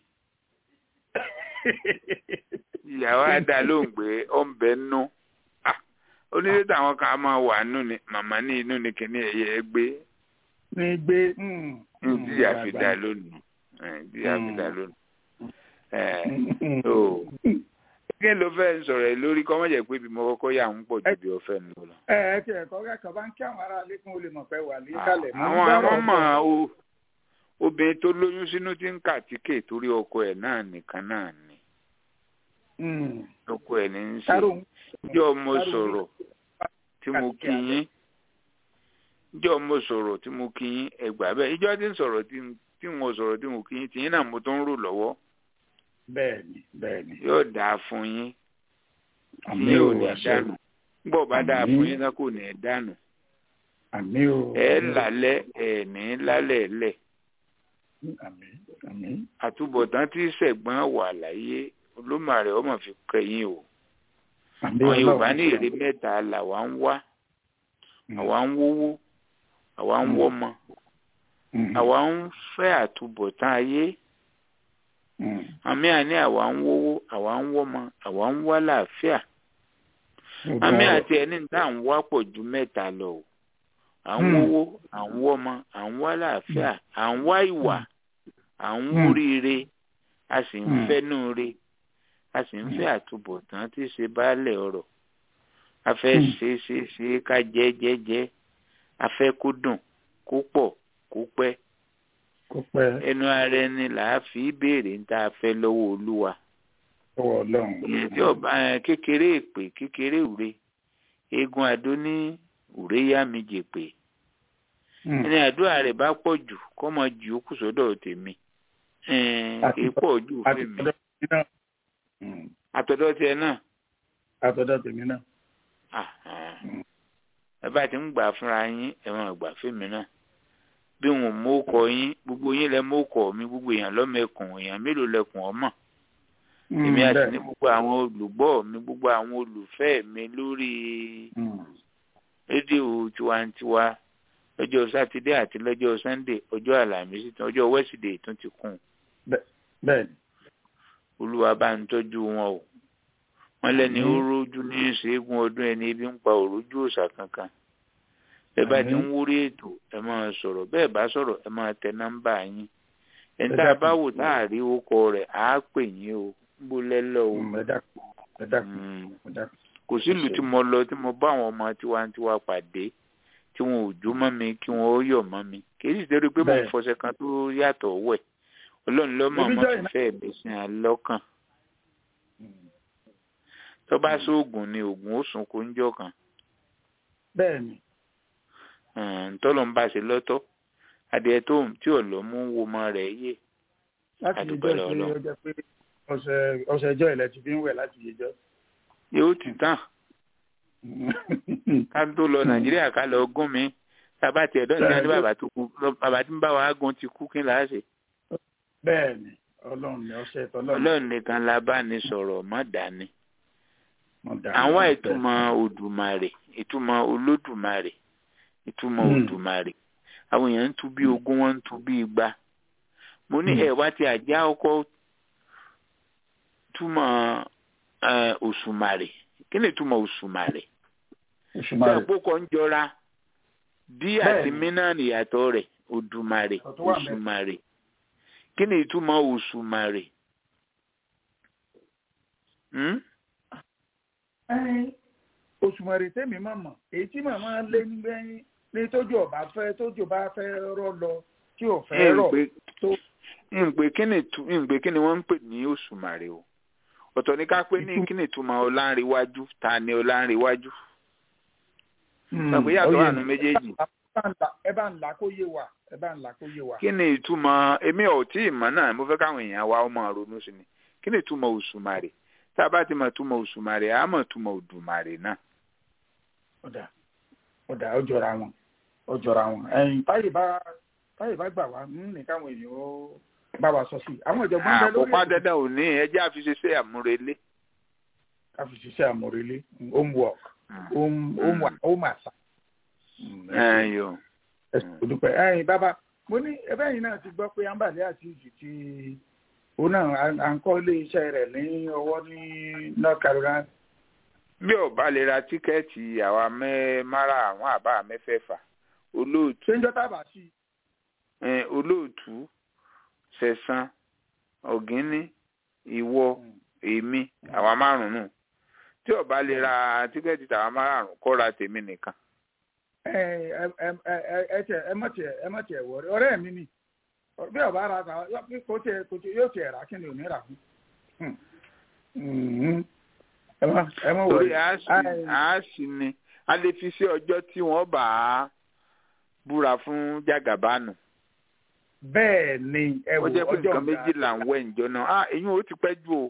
ìyàwó àdá ló ń gbé ó ń bẹ nú Ah, onílé táwọn kan á máa wà nú ni màmá ní inú ni kíní ẹ̀yẹ gbé ní gbé. mm, ní mm, tí a fi àgbà. dá lónìí ẹ̀, tí a fi dá lónìí. ẹ̀, Mm, so kí ló fẹ́ sọ̀rọ̀ ẹ̀ lórí kọ́ mọ̀jẹ̀ pé ibi mo kọ́kọ́ yà ń pọ̀ ju bí ọ̀fẹ́ ń lọ. ẹ ẹ tí ẹ̀kọ́ kẹ́kọ̀ọ́ bá ń kí àwọn ará ilé kún olè mọ̀ pé wà ní kálẹ̀. Mo ń àwọn gbọ́rọ̀ àwọn mọ̀ bọ̀. o obìnrin tó lóyún sínú tí ń kàtíkè torí ọkọ ẹ̀ náà nìkan náà ni Mm. ọkọ ẹ̀ ní í ṣe Tárò ń jọ mo Tárò ń- sọ̀rọ̀ tí mo kí yín ìjọ mo sọ̀rọ̀ tí mo kí yín ẹgbà bẹ́ẹ̀ ìjọ tí ń sọ̀rọ̀ tí ń- tí mo sọ̀rọ̀ tí mo kí yín tìyín náà mo tó ń rò lọ́wọ́ bẹ́ẹ̀ni bẹ́ẹ̀ni yóò dáa fún yín tí àmì yóò o ní àṣẹ dànù gbọ́ bá dáa Àmín. fún yín náà kò ní dànù àmì o ẹ lálẹ́ ẹ ní lálẹ́ lẹ̀ àmì àmì àtúbọ̀tán tí sẹ̀gbọ́n wà láyé olómàrè ọmọ fi kẹyìn o àmì àwọn yorùbá Ọlọ́run. ní èrè mẹ́ta làwa ń wá Mm, àwa ń wówó àwa ń Mm. wọ́mọ mm, àwa ń fẹ́ àtúbọ̀tán ayé mm. àmì àní àwa ń wówó àwa ń wọ́mọ àwa ń wá làáfíà Gbogbo àmì ọ̀rọ̀. àti ẹni tá à ń wá pọ̀ ju mẹ́ta lọ o à ń Mm. wówó à ń wọ́mọ à ń wá làáfíà à ń wá ìwà à ń Mm. wúríire a sì ń Mm. fẹ́nu re a sì ń fẹ́ àtúbọ̀tán tí í ṣe baálẹ̀ ọ̀rọ̀ a fẹ́ Mm. ṣe é ṣe é ṣe é ká jẹ́ jẹ́ jẹ́ a fẹ́ kó dùn kó pọ̀ kó pẹ́ kó pẹ́ ẹnu ara ẹni là á fi béèrè ń tá a fẹ́ lọ́wọ́ olúwa lọ́wọ́ Ọlọ́run. ìyẹn tí ọba ẹ, kékeré èpè kékeré òre eégún adó ní òre yá mi jèpè Mm. ẹni àdúrà rẹ̀ bá pọ̀ jù kọ́ mọ jù ó kù sọ́dọ̀ tèmi ẹn, Àti- kì í pọ̀ jù àti fèmí tọ̀dọ̀ tèmi náà. Mm. àtọ̀dọ̀ tiẹ̀ náà àtọ̀dọ̀ tèmi náà. Ah, ah. Mm. ẹ bá ti ń gbà fúnra yín ẹ máa gbà fèmí náà bí wọn mú kọ yín gbogbo yín lẹ mú kọ mi gbogbo èèyàn lọ́mẹkùn èèyàn mélòó lẹkùn ọmọ Mm, èmi àti bẹ́ẹ̀. ní gbogbo àwọn olùgbọ́ mi gbogbo àwọn olùfẹ́ mi lórí Mm. rédíò tiwantiwa lọ́jọ́ sátidé àti lọ́jọ́ sannde ọjọ́ àlàmísì tán ọjọ́ wẹ́sídẹ̀ẹ́ tún ti kún bẹ́ẹ̀ni. olúwa bá ń tọ́jú wọn o wọ́n lẹ́ni ó Àmín. rójú ní ṣẹ́gun ọdún ẹni ebi ń pa òrójú òòṣà kankan bẹ́ẹ̀ bá ti ń Àmín. wúrí ètò ẹ máa sọ̀rọ̀ bẹ́ẹ̀ bá sọ̀rọ̀ ẹ máa tẹ nọ́mbà yín ẹni Ẹ tá a dákun. bá wò tá a rí orúkọ rẹ̀ á pè yín o ń bó lẹ́lọ́ o Mm, ẹ dákun ẹ dákun Mm. ẹ dákun. kò sílùú tí mo lọ tí mo bá àwọn ọmọ tiwantiwa pàdé tí wọn ò jó mọ́ mi kí wọn ó yọ̀ mọ́ mi kì í sì torí pé mo ń Bẹ́ẹ̀. fọṣẹ kan tó yàtọ̀ wẹ̀ ọlọ́run ló mọ̀ Ibi mọ́ jọ́ ìná- fífẹ́ mi sí alọ́kàn Mm. tó bá sóògùn ni oògùn ó sùn kó ń jọ kan bẹ́ẹ̀ni. ntọ́lọ́ ń bá ṣe lọ́tọ̀ adìẹ tó tí ò lọ mú wo ọmọ rẹ̀ yé láti Àdúpẹ́ yẹjọ́ lọ́wọ́ pé Ọlọ́run. ó jẹ́ pé ọ̀sẹ̀ ọ̀sẹ̀ ẹjọ́ ilẹ̀ ti fi ń wẹ̀ láti yẹjọ́. yóò ti tán ká tó lọ nàìjíríà ká lọ gún mi tábà tiẹ̀ dọ́ọ̀tì ní Bẹ́ẹ̀. bàbá tó kú bàbá tí ń bá wa gún ti kú kí n láà ṣe bẹ́ẹ̀ni ọlọ́run ni ọ̀sẹ̀ tọ́lọ́run. ọlọ́run nìkan la bá ní sọ̀rọ̀ mọ́ dání Mo dà àwọn ní ìtumọ̀ odùmarè ìtumọ̀ olódùmarè ìtumọ̀ Hmm. odùmarè àwọn èèyàn ń tu bí ogún wọn ń tu bí igba mo ní Hmm. ẹ wá ti àjá ọkọ túmọ̀ eh, òṣùmàrè kí ni ìtumọ̀ òṣùmàrè oṣù bí márùn. àpòkọ ń jọra dí àti Bẹ́ẹ̀ni. mínà ìyàtọ̀ rẹ̀ odùmarè Ọ̀tọ̀ wà ńbẹ̀. òṣùmàrè kí ni ìtumọ̀ òṣùmàrè. Hmm? oṣù márùn tẹ́mi máa mọ̀ èyí tí màmá lé nígbẹ́yìn ní tójú ọba fẹ́ tójú bá fẹ́ rọ́ lọ tí ò fẹ́ rọ̀ tó ìpè kí ni tu- ìpè kí ni wọ́n ń pè ní òṣùmàrè o ọ̀tọ̀ ní ká pé ní Ìtum- kí ni ìtumọ̀ ọláńrewájú ta ni ọláńrewájú Hmm, sọ pé yàtọ̀ ó yé wà nù mi. méjèèjì Ẹ bá ń là- ẹ bá ń là kó yé wa ẹ bá ń là kó yé wa. kí ni ìtumọ̀ èmi ò tí ì mọ̀ náà mo fẹ́ káwọn èèyàn wa ọmọ ronú sí ni kí ni ìtumọ̀ òṣùmàrè tá a bá ti mọ̀ ìtumọ̀ òṣùmàrè á mọ̀ ìtumọ̀ òdùmàrè náà ọ̀dà ọ̀dà ó jọra wọn ó jọra wọn ẹ̀yìn táyì bá táyì bá gbà wá ń ní káwọn èèyàn ó bá wa sọ sí i àwọn ìjọba ń bẹ lórí àkópa ètò dandan ò ní ẹjẹ́ àfiṣeṣẹ́ àmúrelé ká fi ṣiṣẹ́ àmọ̀rẹ́lé homework home home home àṣà. ẹ̀yọ̀ ẹ sì kò dúpẹ́ ẹ̀yìn bàbá mo ní ẹbẹ́ yìí náà ti gbọ́ pé ambali àti ìjì ti òun náà à- à ń kọ́ ilé iṣẹ́ rẹ̀ ní ọwọ́ ní North Carolina. bí ọba lè ra tíkẹ́ẹ̀tì àwa mẹ́ mara àwọn àbá mẹ́fẹ̀ẹ̀fà olóòtú ṣé ń jọ́ tábà sí i. eh, olóòtú sẹ̀sán ọ̀gíní ìwọ èmi àwa márùn-ún tí ọba lè ra tíkẹ́ẹ̀tì tàwa márùn-ún kó ra tèmi nìkan ẹ ẹ ẹ ẹ ẹ tẹ ẹ mọ tiẹ ẹ mọ tiẹ wọrẹ ọ̀rẹ́ mi ni bí ọba ara ta yọ pé kò tiẹ kò tiẹ yóò tiẹ rà kí ni ò ní rà fún Hmm. Mhm. ẹ mọ ẹ mọ torí wọrẹ a sì a sì ni a lè fi sí ọjọ́ tí wọ́n bá búra fún jàgàbánu bẹ́ẹ̀ ni ẹ ó wò jẹ́ pé ọjọ́ nǹkan méjì là ń wẹ̀ ǹjọ́ náà ah èyí ò ti pẹ́ jù o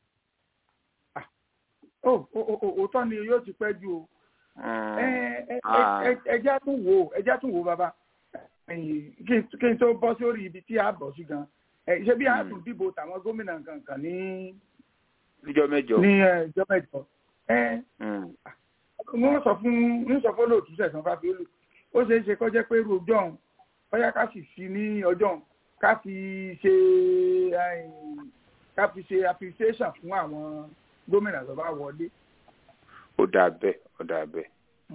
ó ó ó òótọ́ ni yóò ti pẹ́ ju o Mm. ẹ ẹ Ah. ẹ ẹ ẹjá tún wò ó ẹjá tún wò ó bàbá ẹ̀yìn, kí n kí n tó bọ́ sórí ibi tí a bọ̀ sí gan ẹ ṣé bí a Mm. tún dìbò tàwọn gómìnà kankan ní níjọ́ mẹ́jọ ní ẹ, ìjọba ìjọ ẹ Mm. wọ́n sọ fún wọ́n sọ fún olóòtú sẹ̀sán fáfiolù ó ṣeé ṣe kó jẹ́ pé irú ọjọ́ ọ̀hún bóyá ká sì sí ní ọjọ́ ọ̀hún ká fi ṣe ẹ̀yìn, ká fi ṣe appreciation fún àwọn gómìnà tó bá wọlé ó dà bẹ́ẹ̀ ó dà bẹ́ẹ̀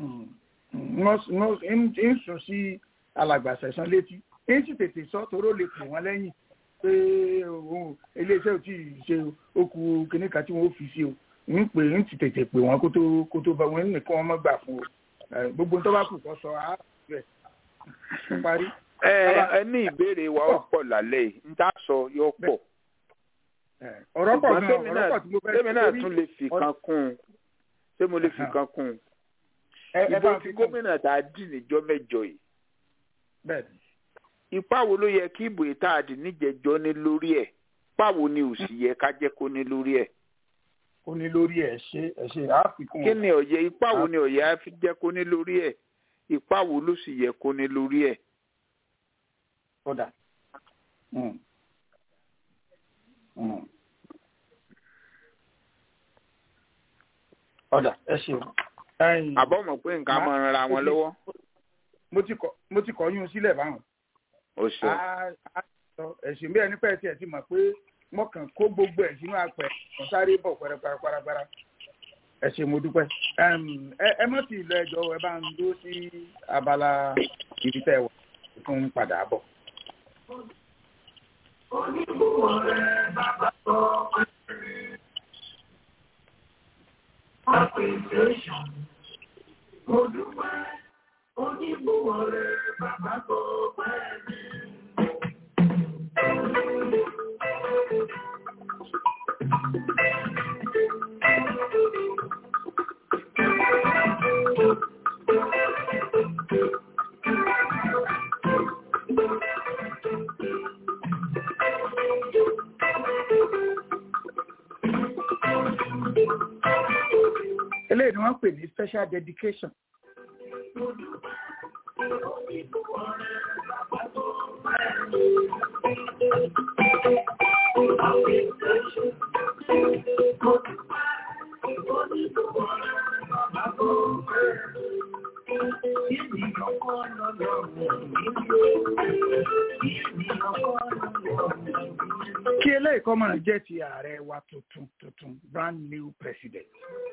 wọ́n ń sùn sí alàgbà sẹ̀sán létí ń sì tètè sọ toró lè pè wọ́n lẹ́yìn pé òun iléeṣẹ́ ò tí ì ṣe okù kìnnì kan tí wọ́n fi sí o ń pè ń sì tètè pè wọ́n kó tó kó tó bá wọn nìkan wọn mọ́ gbà fún o Eh, gbogbo tó bá kù kọ́ sọ á rẹ̀ ó parí. ẹ ẹ ní ìbéèrè wa ó pọ̀ lálẹ́ yìí ń tá sọ yóò pọ̀ Eh, ọ̀rọ̀ pọ̀ ṣùgbọ́n gan tèmi ọ̀rọ̀ náà pọ̀ tí mo fẹ́ tèmi náà torí- tún lè fi kan kún un ṣé mo lè fi kan kún un ẹ ẹ ìbò bá tí fi kún gómìnà tá a dì níjọ́ mẹ́jọ yìí bẹ́ẹ̀ ni. ipa wo ló yẹ kí ìbò yìí tá a dì níjẹjọ ní lórí ẹ̀ páwo ni ò sì yẹ ká jẹ́ kó ní lórí ẹ̀ ó ní lórí ẹ̀ ṣe ẹ̀ ṣe àfikún kí ni ọ̀yẹ́ ipa wo ni ọ̀yẹ́ á fi jẹ́ kó ní lórí ẹ̀ ipa wo ló sì yẹ kó ní lórí ẹ̀ ọ̀dà. Mm. Mm. ọ̀dà ẹ ṣeun. Ẹ̀yin, àbọ̀ mọ̀ pé nǹkan máa ń ra wọn lọ́wọ́ mo ti kọ mo ti kọ yún sílẹ̀ báwọn. ó sọ Á- á sọ ẹ̀sìn bí ẹni pẹ́ tí ẹ ti mọ̀ pé wọ́n kàn kó gbogbo ẹ̀ sínú apẹ̀ wọ́n sáré bọ̀ pẹ́rẹ́pẹ́rẹ́pẹ́rẹ́ ẹ ṣé mo dúpẹ́. Ẹm, ẹ ẹ mọ̀ sí ilé ẹjọ́ ẹ bá ń dúró sí abala ibi tẹ́ ẹ wà fún padà bọ̀. eléyìí ni wọ́n pè ní special dedication. kí eléyìí kọ́ máa jẹ́ ti ààrẹ wa tuntun tuntun brand new president.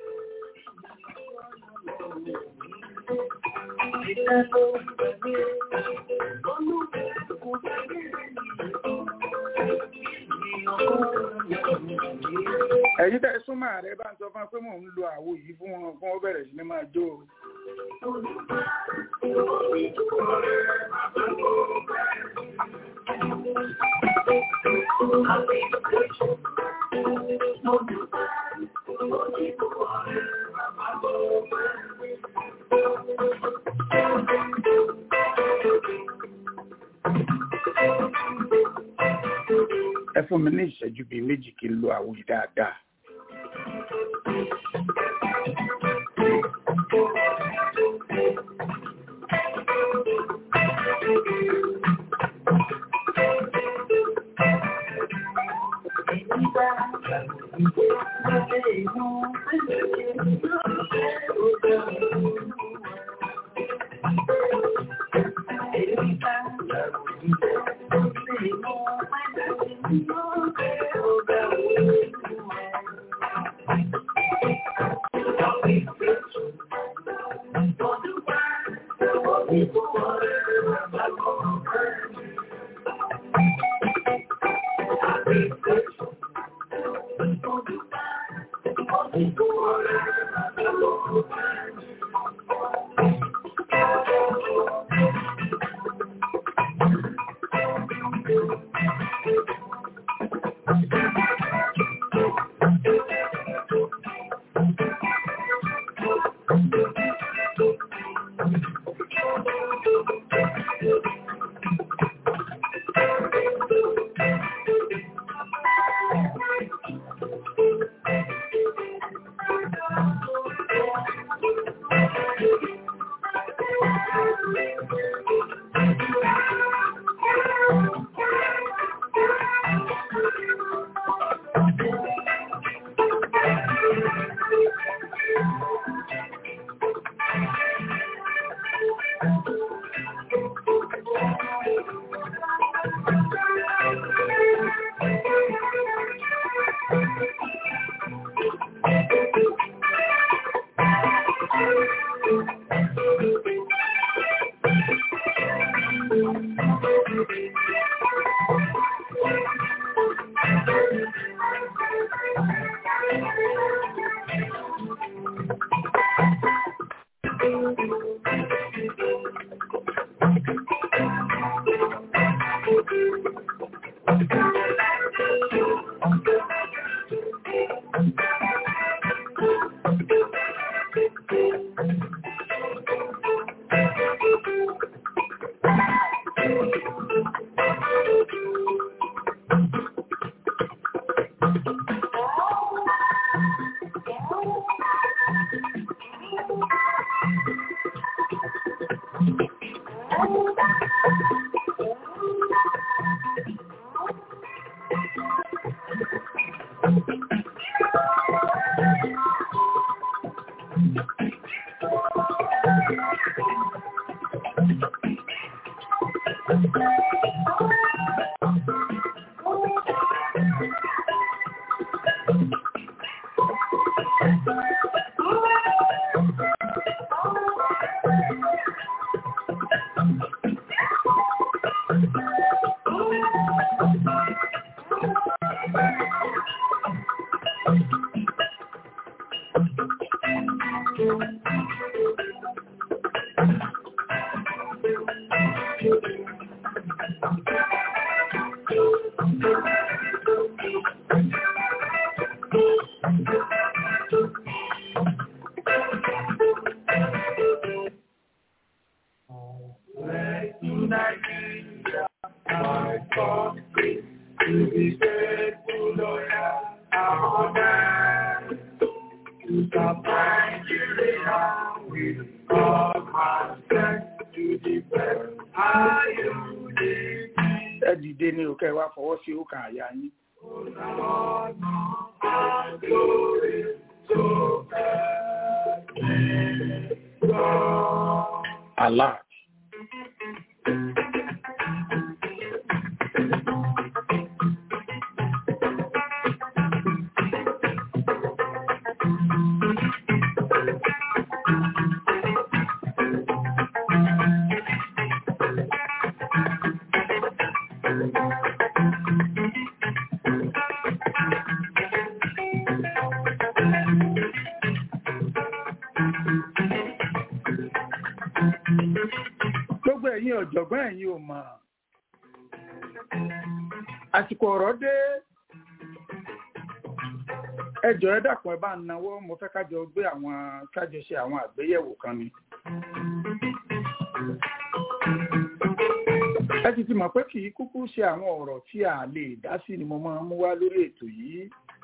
ẹ̀yin tẹ́ ẹ súnmọ́ ààrẹ bá ń sọ fún wa pé mò ń lo àwo yìí fún wọn fún wọn bẹ̀rẹ̀ sí ni máa jó o. ẹ fún mi ní ìṣẹ́jú bíi méjì kí n lo àwo yìí dáadáa. ẹ dìde ní òkè wa fọwọ́ sí òkà àyà yín. Allah. gbogbo ẹ̀yin ọ̀jọ̀gbọ́n ẹ̀yin ò mọ̀ àsìkò ọ̀rọ̀ dé ẹjọ́ ẹ dàpọ̀ ẹ bá ń nawọ́ mo fẹ́ kájọ gbé àwọn kájọ ṣe àwọn àgbéyẹ̀wò kan ni. ẹ ti ti mọ̀ pé kì í kúkú ṣe àwọn ọ̀rọ̀ tí a lè dá sí ni mo máa ń mú wá lórí ètò yìí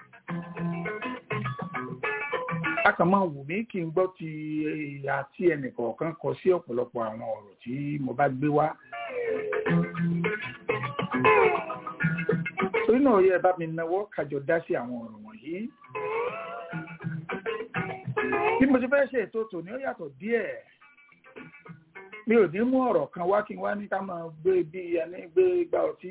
a kàn máa wù mí kí n gbọ́ ti ìyá tí ẹnìkọ̀ọ̀kan kọ sí ọ̀pọ̀lọpọ̀ àwọn ọ̀rọ̀ tí mo bá gbé wá. torí náà yẹ bá mi nawọ́ kájọ dá sí àwọn ọ̀rọ̀ wọ̀nyí. bí mo ti fẹ́ ṣe ètò tòní ó yàtọ̀ díẹ̀ mi ò ní mú ọ̀rọ̀ kan wá kí n wá ní ká máa gbé bí ẹni gbé gbá ọtí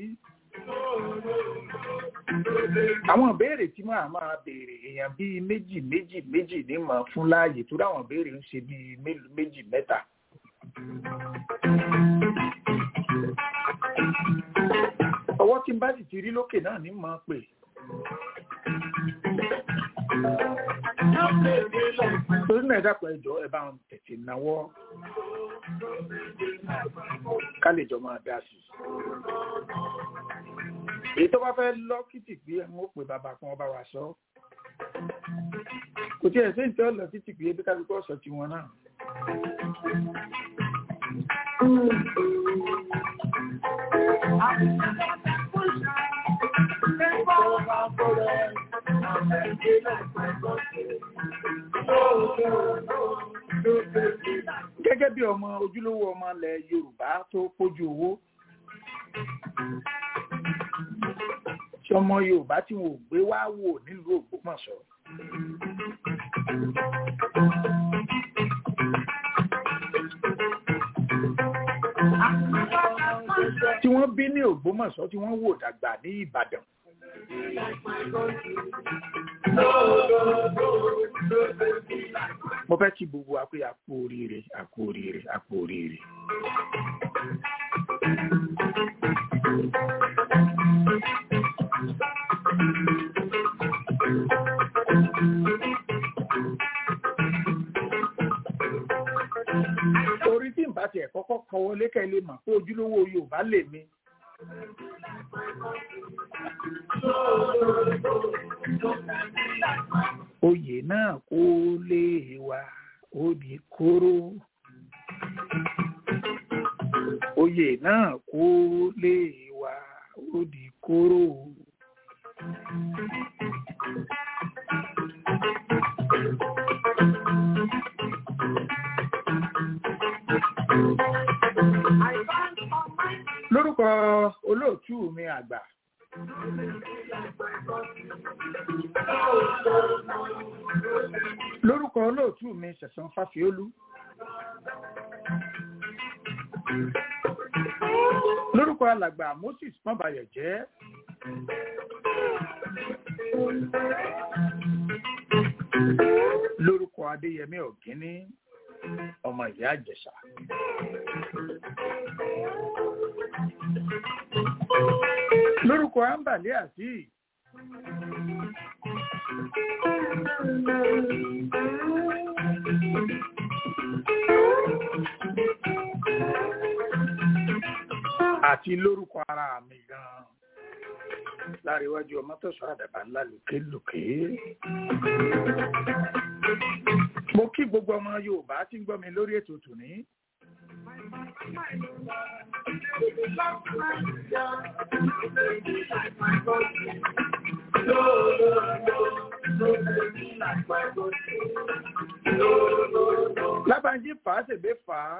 àwọn ìbéèrè tí máa máa béèrè èèyàn bíi méjì méjì méjì ní mọ̀ fún láàyè tó dáwọn ìbéèrè ń ṣe bíi méjì mẹ́ta. ọwọ́ tí n bá sì ti rí lókè náà ní mọ̀ pé. torí náà ẹ̀dàpọ̀ ẹjọ́ ẹ bá ń tètè náwó ká lè jọ máa dá sí i èyí tó bá fẹ́ lọ kìtì pé ẹ̀ ń ó pè bàbá kan ọba wa sọ kò tí ẹ̀ sí ìtọ́ lọ kìtì pé ebi kálukú ọ̀sọ̀ tí wọn náà. gẹ́gẹ́ bí ọmọ ojúlówó ọmọ ilẹ̀ Yorùbá tó pójú owó tí ọmọ Yorùbá tí wọn ò gbé wá wò nílùú Ògbómọ̀ṣọ́. tí wọ́n bí ní Ògbómọ̀ṣọ́ tí wọ́n wò dàgbà ní Ìbàdàn. mo fẹ́ kí gbogbo wa pé a kú oríire a kú oríire a kú oríire. orí tí n bá tiẹ̀ kọ́kọ́ kọ wọlé kẹ́ lè mọ̀ pé ojúlówó Yorùbá lè mi oyè náà kó lè wá ó di kóró oyè náà kó lè wá ó di kóró. lórúkọ olóòtú mi àgbà lórúkọ olóòtú mi ṣẹ̀san fáfiólú lórúkọ alàgbà moses mọ́bayọ̀ jẹ́ lórúkọ adéyẹmí ọ̀gíní ọmọ ìyá àjẹsà lórúkọ ambali azeez àti lórúkọ ara mi gan láríwájú ọmọ tó sọ àdàbà ńlá lókèlókè mo kí gbogbo ọmọ yorùbá tí ń gbọ́ mi lórí ètò tòní lábàájí fà á ṣègbè fà á.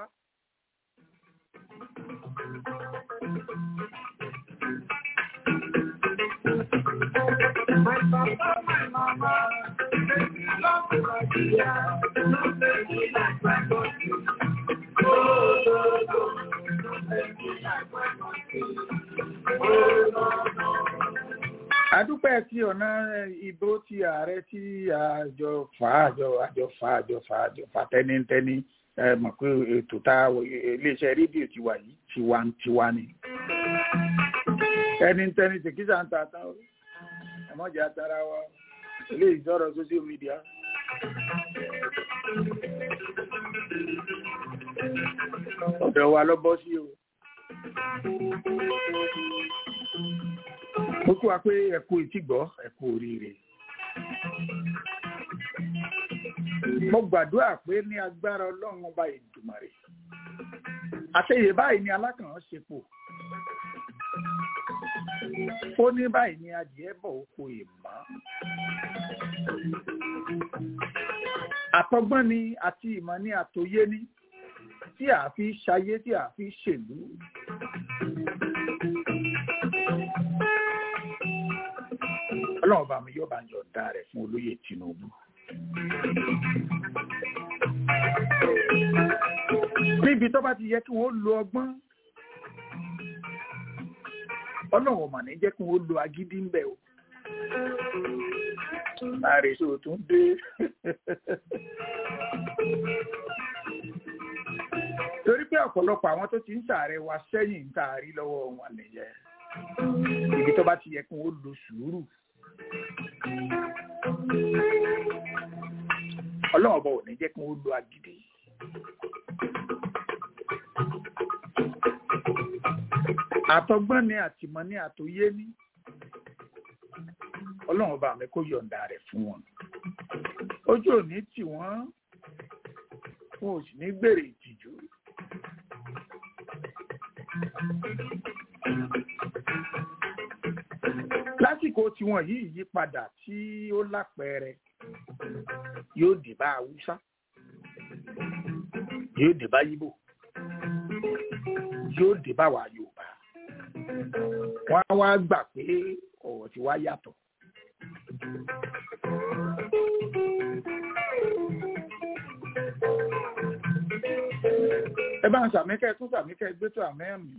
My papa, my mama, baby, love my dear, no baby like my body. Oh, no, no, no baby like my body. Oh, no, no. adúpẹ́ tí ọ̀nà ìbò ti ààrẹ tí àjọ fà àjọ àjọ fà àjọ fà àjọ fà tẹ́nítẹ́ní ẹ mọ̀ pé ètò tá iléeṣẹ́ rédíò ti wà yìí tiwantiwa ni tẹ́nítẹ́ní tèkísà ń ta tán ẹmọjà tara wa ilé ìjọrọ social media. ọ̀dọ̀ wa lọ bọ́ sí o. mo kí wa pé ẹ kú ìtìgbọ́ ẹ kú oríire. mo gbàdúrà pé ní agbára ọlọ́run ọba ìdùmarè àṣeyè báyìí ni alákàn ṣepò ó ní báyìí ni adìẹ bọ̀ oko ìmọ̀ àtọgbọ́n ni àti ìmọ̀ ni àtòyé ni tí a fi ṣayé tí a fi ṣèlú. ọlọ́run bá mi yóò bá ń yọ̀ǹda rẹ̀ fún olóyè Tinubu. níbi tó bá ti yẹ kí wọ́n lo ọgbọ́n ọlọ́run mà ní jẹ́ kí wọ́n lo agídí ń bẹ̀ o. láàrin tó tún dé. torí pé ọ̀pọ̀lọpọ̀ àwọn tó ti ń ṣàárẹ̀ wa sẹ́yìn ń tààrí lọ́wọ́ wọn nìyẹn. ibi tó bá ti yẹ kí wọ́n lo sùúrù. ọlọ́run ọba ò ní jẹ́ kí wọ́n lo agídí. àtọgbọ́n ni àtìmọ́ ní àtòyé ní ọlọ́run ọba mi kó yọ̀ǹda rẹ̀ fún wọn ojú òní tì wọ́n wọn ò sì ní gbèrè ìtìjú. lásìkò tiwọn yìí yípadà tí ó lápẹẹrẹ yóò dé bá haúsá yóò dé bá yíbò yóò dé bá wa yorùbá wọn á wá gbà pé ọ̀rọ̀ ti wá yàtọ̀. ẹ bá ń sàmíkẹ́ tún sàmíkẹ́ gbé tó àmẹ́mí.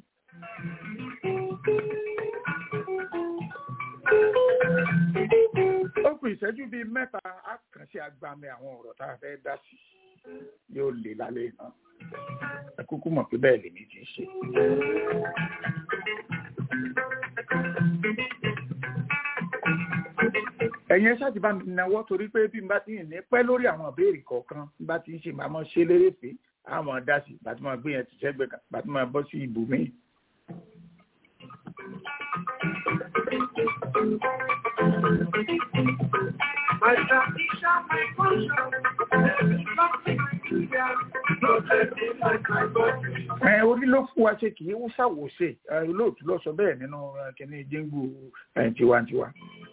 ó kù ìṣẹ́jú bíi mẹ́ta á kàn sí agbami àwọn ọ̀rọ̀ tá a fẹ́ dá sí yóò lè lálẹ́ náà ẹ kúkú mọ̀ pé bẹ́ẹ̀ lèmi ti ṣe. ẹ̀yin ẹ ṣáàtì bá mi náwó torí pé bí n bá ti ń ní pẹ́ lórí àwọn ìbéèrè kọ̀ọ̀kan bí n bá ti ń ṣe màá mọ̀ ṣe lérèfé àmọ́ dá sí bàtí máa gbé yẹn ti sẹ́gbẹ̀ẹ́ kan bàtí máa bọ́ sí ibòmíì. My tradition, my culture, every something Nigeria, no let me like my country. ẹ orí ló fún wa ṣe kì í ṣàwòṣe ẹ, olóòtú lọ sọ bẹ́ẹ̀ nínú ẹ, kíní jíngù ẹ, tiwantiwa.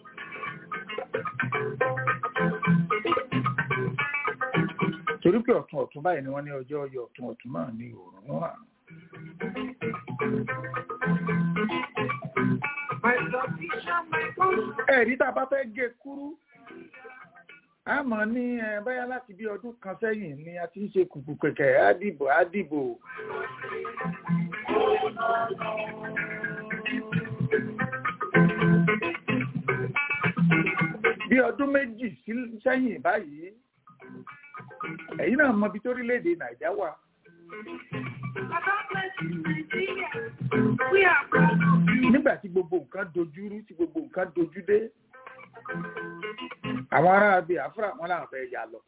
torí pé ọ̀tún ọ̀tún báyìí ni wọ́n ní ọjọ́ ọyọ ọ̀tún ọ̀tún náà ní òòrùn náà. My tradition, my culture, ẹ̀rí tá a bá fẹ́ gé kúrú a mọ̀ ní ẹ, báyá láti bí ọdún kan sẹ́yìn ni a ti ń ṣe kùkù kẹ̀kẹ́ àdìbò àdìbò. bí ọdún méjì sí- sẹ́yìn báyìí ẹ̀yin náà mọ ibi tó orílẹ̀-èdè nàìjà wà I don't let you Nigeria. We are proud of you. nígbà tí gbogbo nǹkan dojúrú tí gbogbo nǹkan dojú dé àwọn ará Biafra wọn làwọn fẹ́ yà lọ.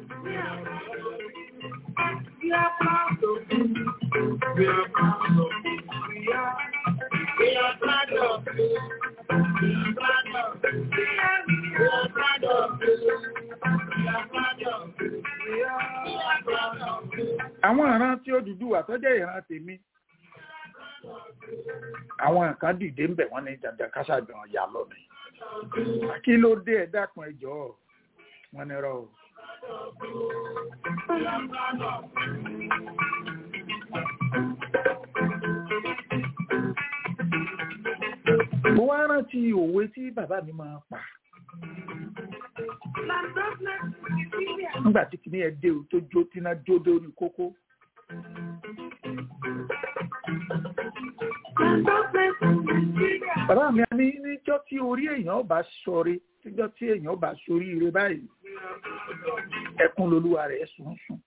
We are proud of you. We are proud of you. We are, we are proud of you. We are proud of you. We are, we are proud of you. We are proud of you. We are, we are proud of you. àwọn ìran tí ó dúdú wà tó jẹ́ ìran tèmi àwọn nǹkan dìde ń bẹ̀ wọ́n ní dandan káṣáàgbọ̀n yà lọ ni kí ló dé ẹ dákun ẹ jọ̀ọ́ wọ́n ní rọ o. mo wá rántí òwe tí bàbá mi máa pa Land of Nigeria. nígbà tí kìíní ẹ dé o tó jó tíná jó dórí kókó Land of Nigeria. bàbá mi á ní níjọ́ tí orí èèyàn bá sọre níjọ́ tí èèyàn bá sorí ire báyìí ẹkún lolúwa rẹ̀ sùn sùn.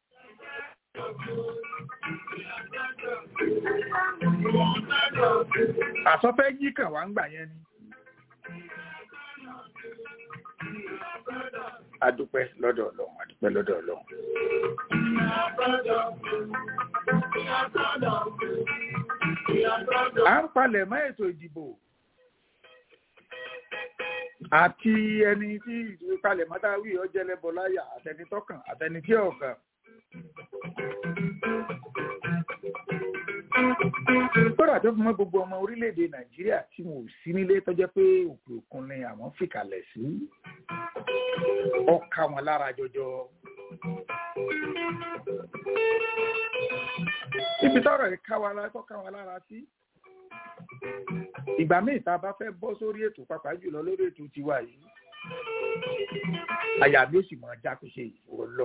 àsọfẹ́ yí kàn wá ń gbà yẹn ni. adúpẹ́ lọ́dọ̀ ọlọ́run adúpẹ́ lọ́dọ̀ ọlọ́run. à ń palẹ̀ mọ́ ètò ìdìbò àti ẹni tí ìpalẹ̀ mọ́tà wí ọjẹ́lẹ́bọ láyà àtẹni tọ́kàn àtẹni tí ọ̀kàn. kódà tó fún mọ́ gbogbo ọmọ orílẹ̀-èdè nàìjíríà tí wọn ò sí nílé tó jẹ́ pé òkè òkun ni àwọn fìkàlẹ̀ sí ọkà wọn lára jọjọ. ibi tọ́rọ̀ yìí ká wa lára tó ká wa lára sí ìgbà míì tá a bá fẹ́ bọ́ sórí ètò pàápàá jùlọ lórí ètò tiwa yìí àyà mi ó sì máa já kó ṣe ìwọ lọ.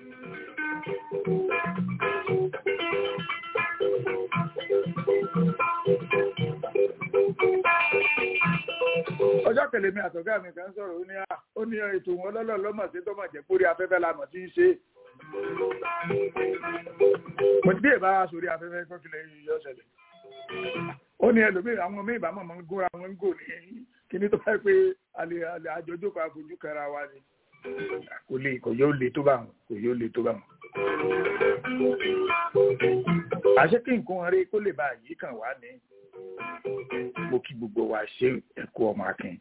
ọjọ́ kẹlẹ̀ mi àtọ̀gá mi kan sọ̀rọ̀ ó ní à ó ní ètò wọn lọ́lọ́ lọ́mọ̀ sí tọ́mọ̀ jẹ́ kórí afẹ́fẹ́ la mọ̀ tí ń ṣe. mo ti dé ìbára sórí afẹ́fẹ́ kọ́kílẹ̀ yọ ṣẹlẹ̀ ó ní ẹlòmíì àwọn míì bá mọ̀ ń góra wọn ń gò ní kíní tó fẹ́ pé alẹ́ alẹ́ àjọjókòó àfojú kẹra wa ni kò lè kò yóò le tó bá wọn kò yóò le tó bá wọn. àṣé kí nǹkan rí kó lè bá yìí kàn wá ní mo kí gbogbo wa ṣe ẹ̀kú ọmọ akin.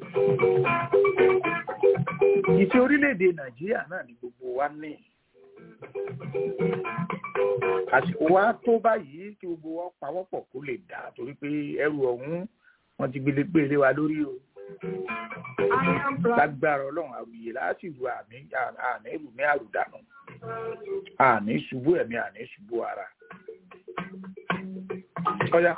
ìfẹ́ orílẹ̀-èdè nàìjíríà náà ni gbogbo wa ní àsìkò wa tó báyìí kí gbogbo wa pawọ́pọ̀ kó lè dà torí pé ẹrù ọ̀hún wọn ti gbélé gbélé wa lórí o I am proud. lágbára ọlọ́run àrùyè láti ru àmì àní rù ní àrùdànù àní ṣubú ẹ̀mí àní ṣubú ara. ọ̀yá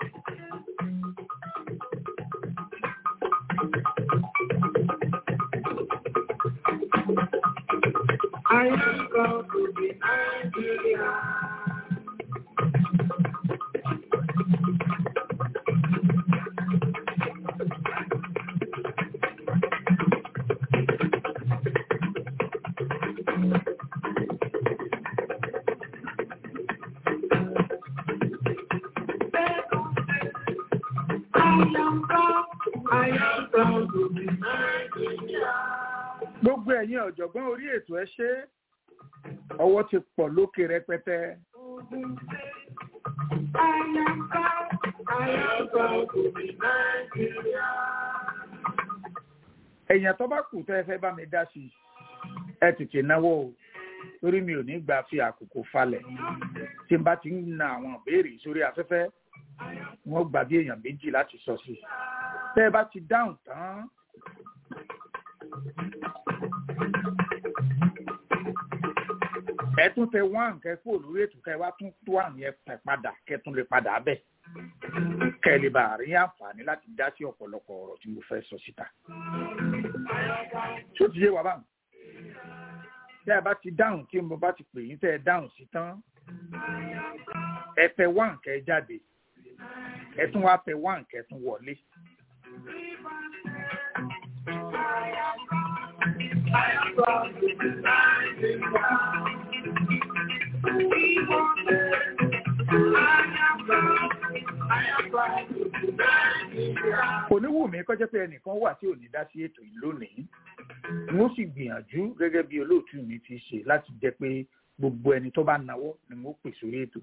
I am proud to be Nigeria. I am proud. I am proud to be Nigeria. gbogbo ẹ̀yin ọ̀jọ̀gbọ́n orí ètò ẹ ṣe ọwọ́ ti pọ̀ lókè rẹpẹtẹ èèyàn tó bá kù tẹ́ ẹ fẹ́ bá mi dá sí i ẹ tètè náwó o torí mi ò ní gbà fi àkókò falẹ̀ tí n bá ti ń na àwọn ìbéèrè sórí afẹ́fẹ́ wọ́n gbà bí èèyàn méjì láti sọ sí i tẹ́ ẹ bá ti dáhùn tán ẹ tún tẹ wán kẹ kúrò lórí ètò kẹ wá tún tó àmì ẹ pẹ padà kẹ tún lè padà bẹ kẹ lè bá rí àǹfààní láti dá sí ọ̀pọ̀lọpọ̀ ọ̀rọ̀ tí mo fẹ́ sọ síta. ṣó ti yé wa báwọn tẹ́ ẹ bá ti dáhùn tí mo bá ti pè yín tẹ́ ẹ dáhùn sí tán ẹ tẹ wán kẹ jáde ẹ tún wá tẹ wán kẹ tún wọlé. kò ní wù mí kọjá pé ẹnìkan wà tí ò ní dá sí ètò yìí lónìí n ó sì gbìyànjú gẹ́gẹ́ bí olóòtú mi ti ṣe láti jẹ́ pé gbogbo ẹni tó bá náwó ni mo pè sórí ètò.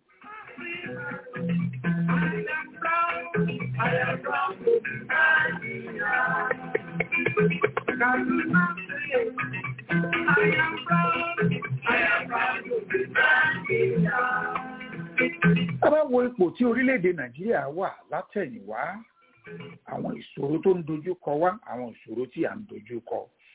a bá wo ipò tí orílẹ̀-èdè nàìjíríà wà látẹ̀yìnwá àwọn ìṣòro tó ń dojú kọ wá àwọn ìṣòro tí à ń dojú kọ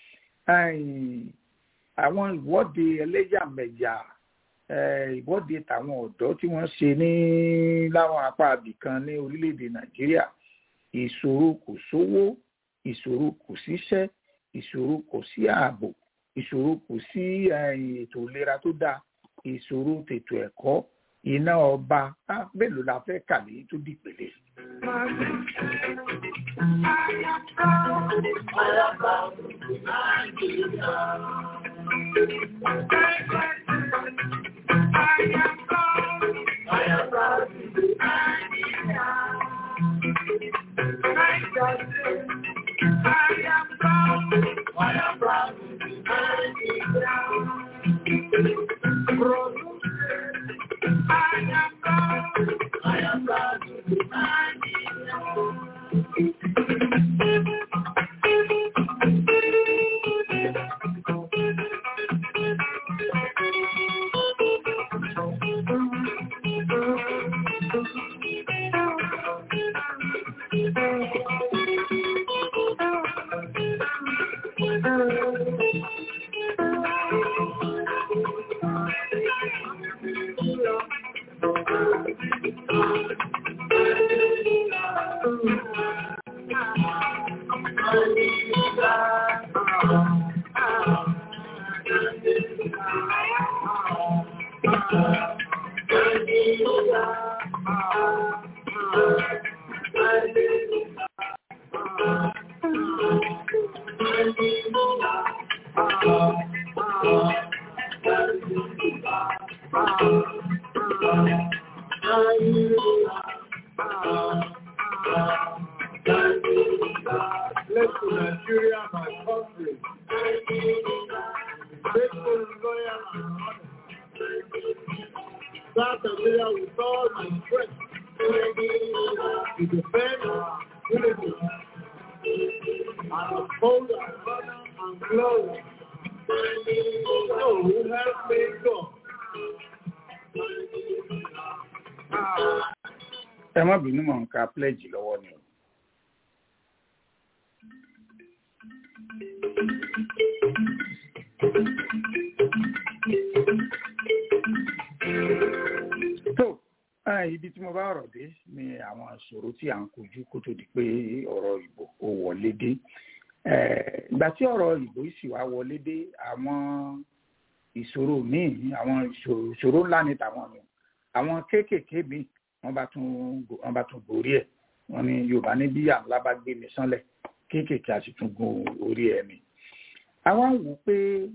àwọn ìwọ́de ẹlẹ́yàmẹ̀yà ìwọ́de tàwọn ọ̀dọ́ tí wọ́n ṣe ní láwọn apá abìkan ní orílẹ̀-èdè nàìjíríà ìṣòro kò sówó ìṣòro kò síṣẹ́ ìṣòro kò sí ààbò ìṣòro kò sí ètò ìlera tó dáa ìṣòro tètò ẹ̀kọ́ iná ọba mélòó la fẹ́ kà ní tó dìpele. ẹ má bínú mọ̀ nǹkan pledge lọ́wọ́ ni o. tó ibi tí mo bá ọ̀rọ̀ dé ni àwọn ìṣòro tí à ń kojú kó tó di pé ọ̀rọ̀ ìbò ó wọlé dé ìgbà tí ọ̀rọ̀ ìbò sì wá wọlé dé àwọn ìṣòro míì àwọn ìṣòro ńlá ni tàwọn mi àwọn kéékèèké míì wọ́n bá tún wọ́n bá tún borí ẹ̀ wọ́n ní yorùbá ní bí àǹlá bá gbé mi sánlẹ̀ kéékèèké a sì tún gun orí ẹ̀ mi. àwa ń wò pé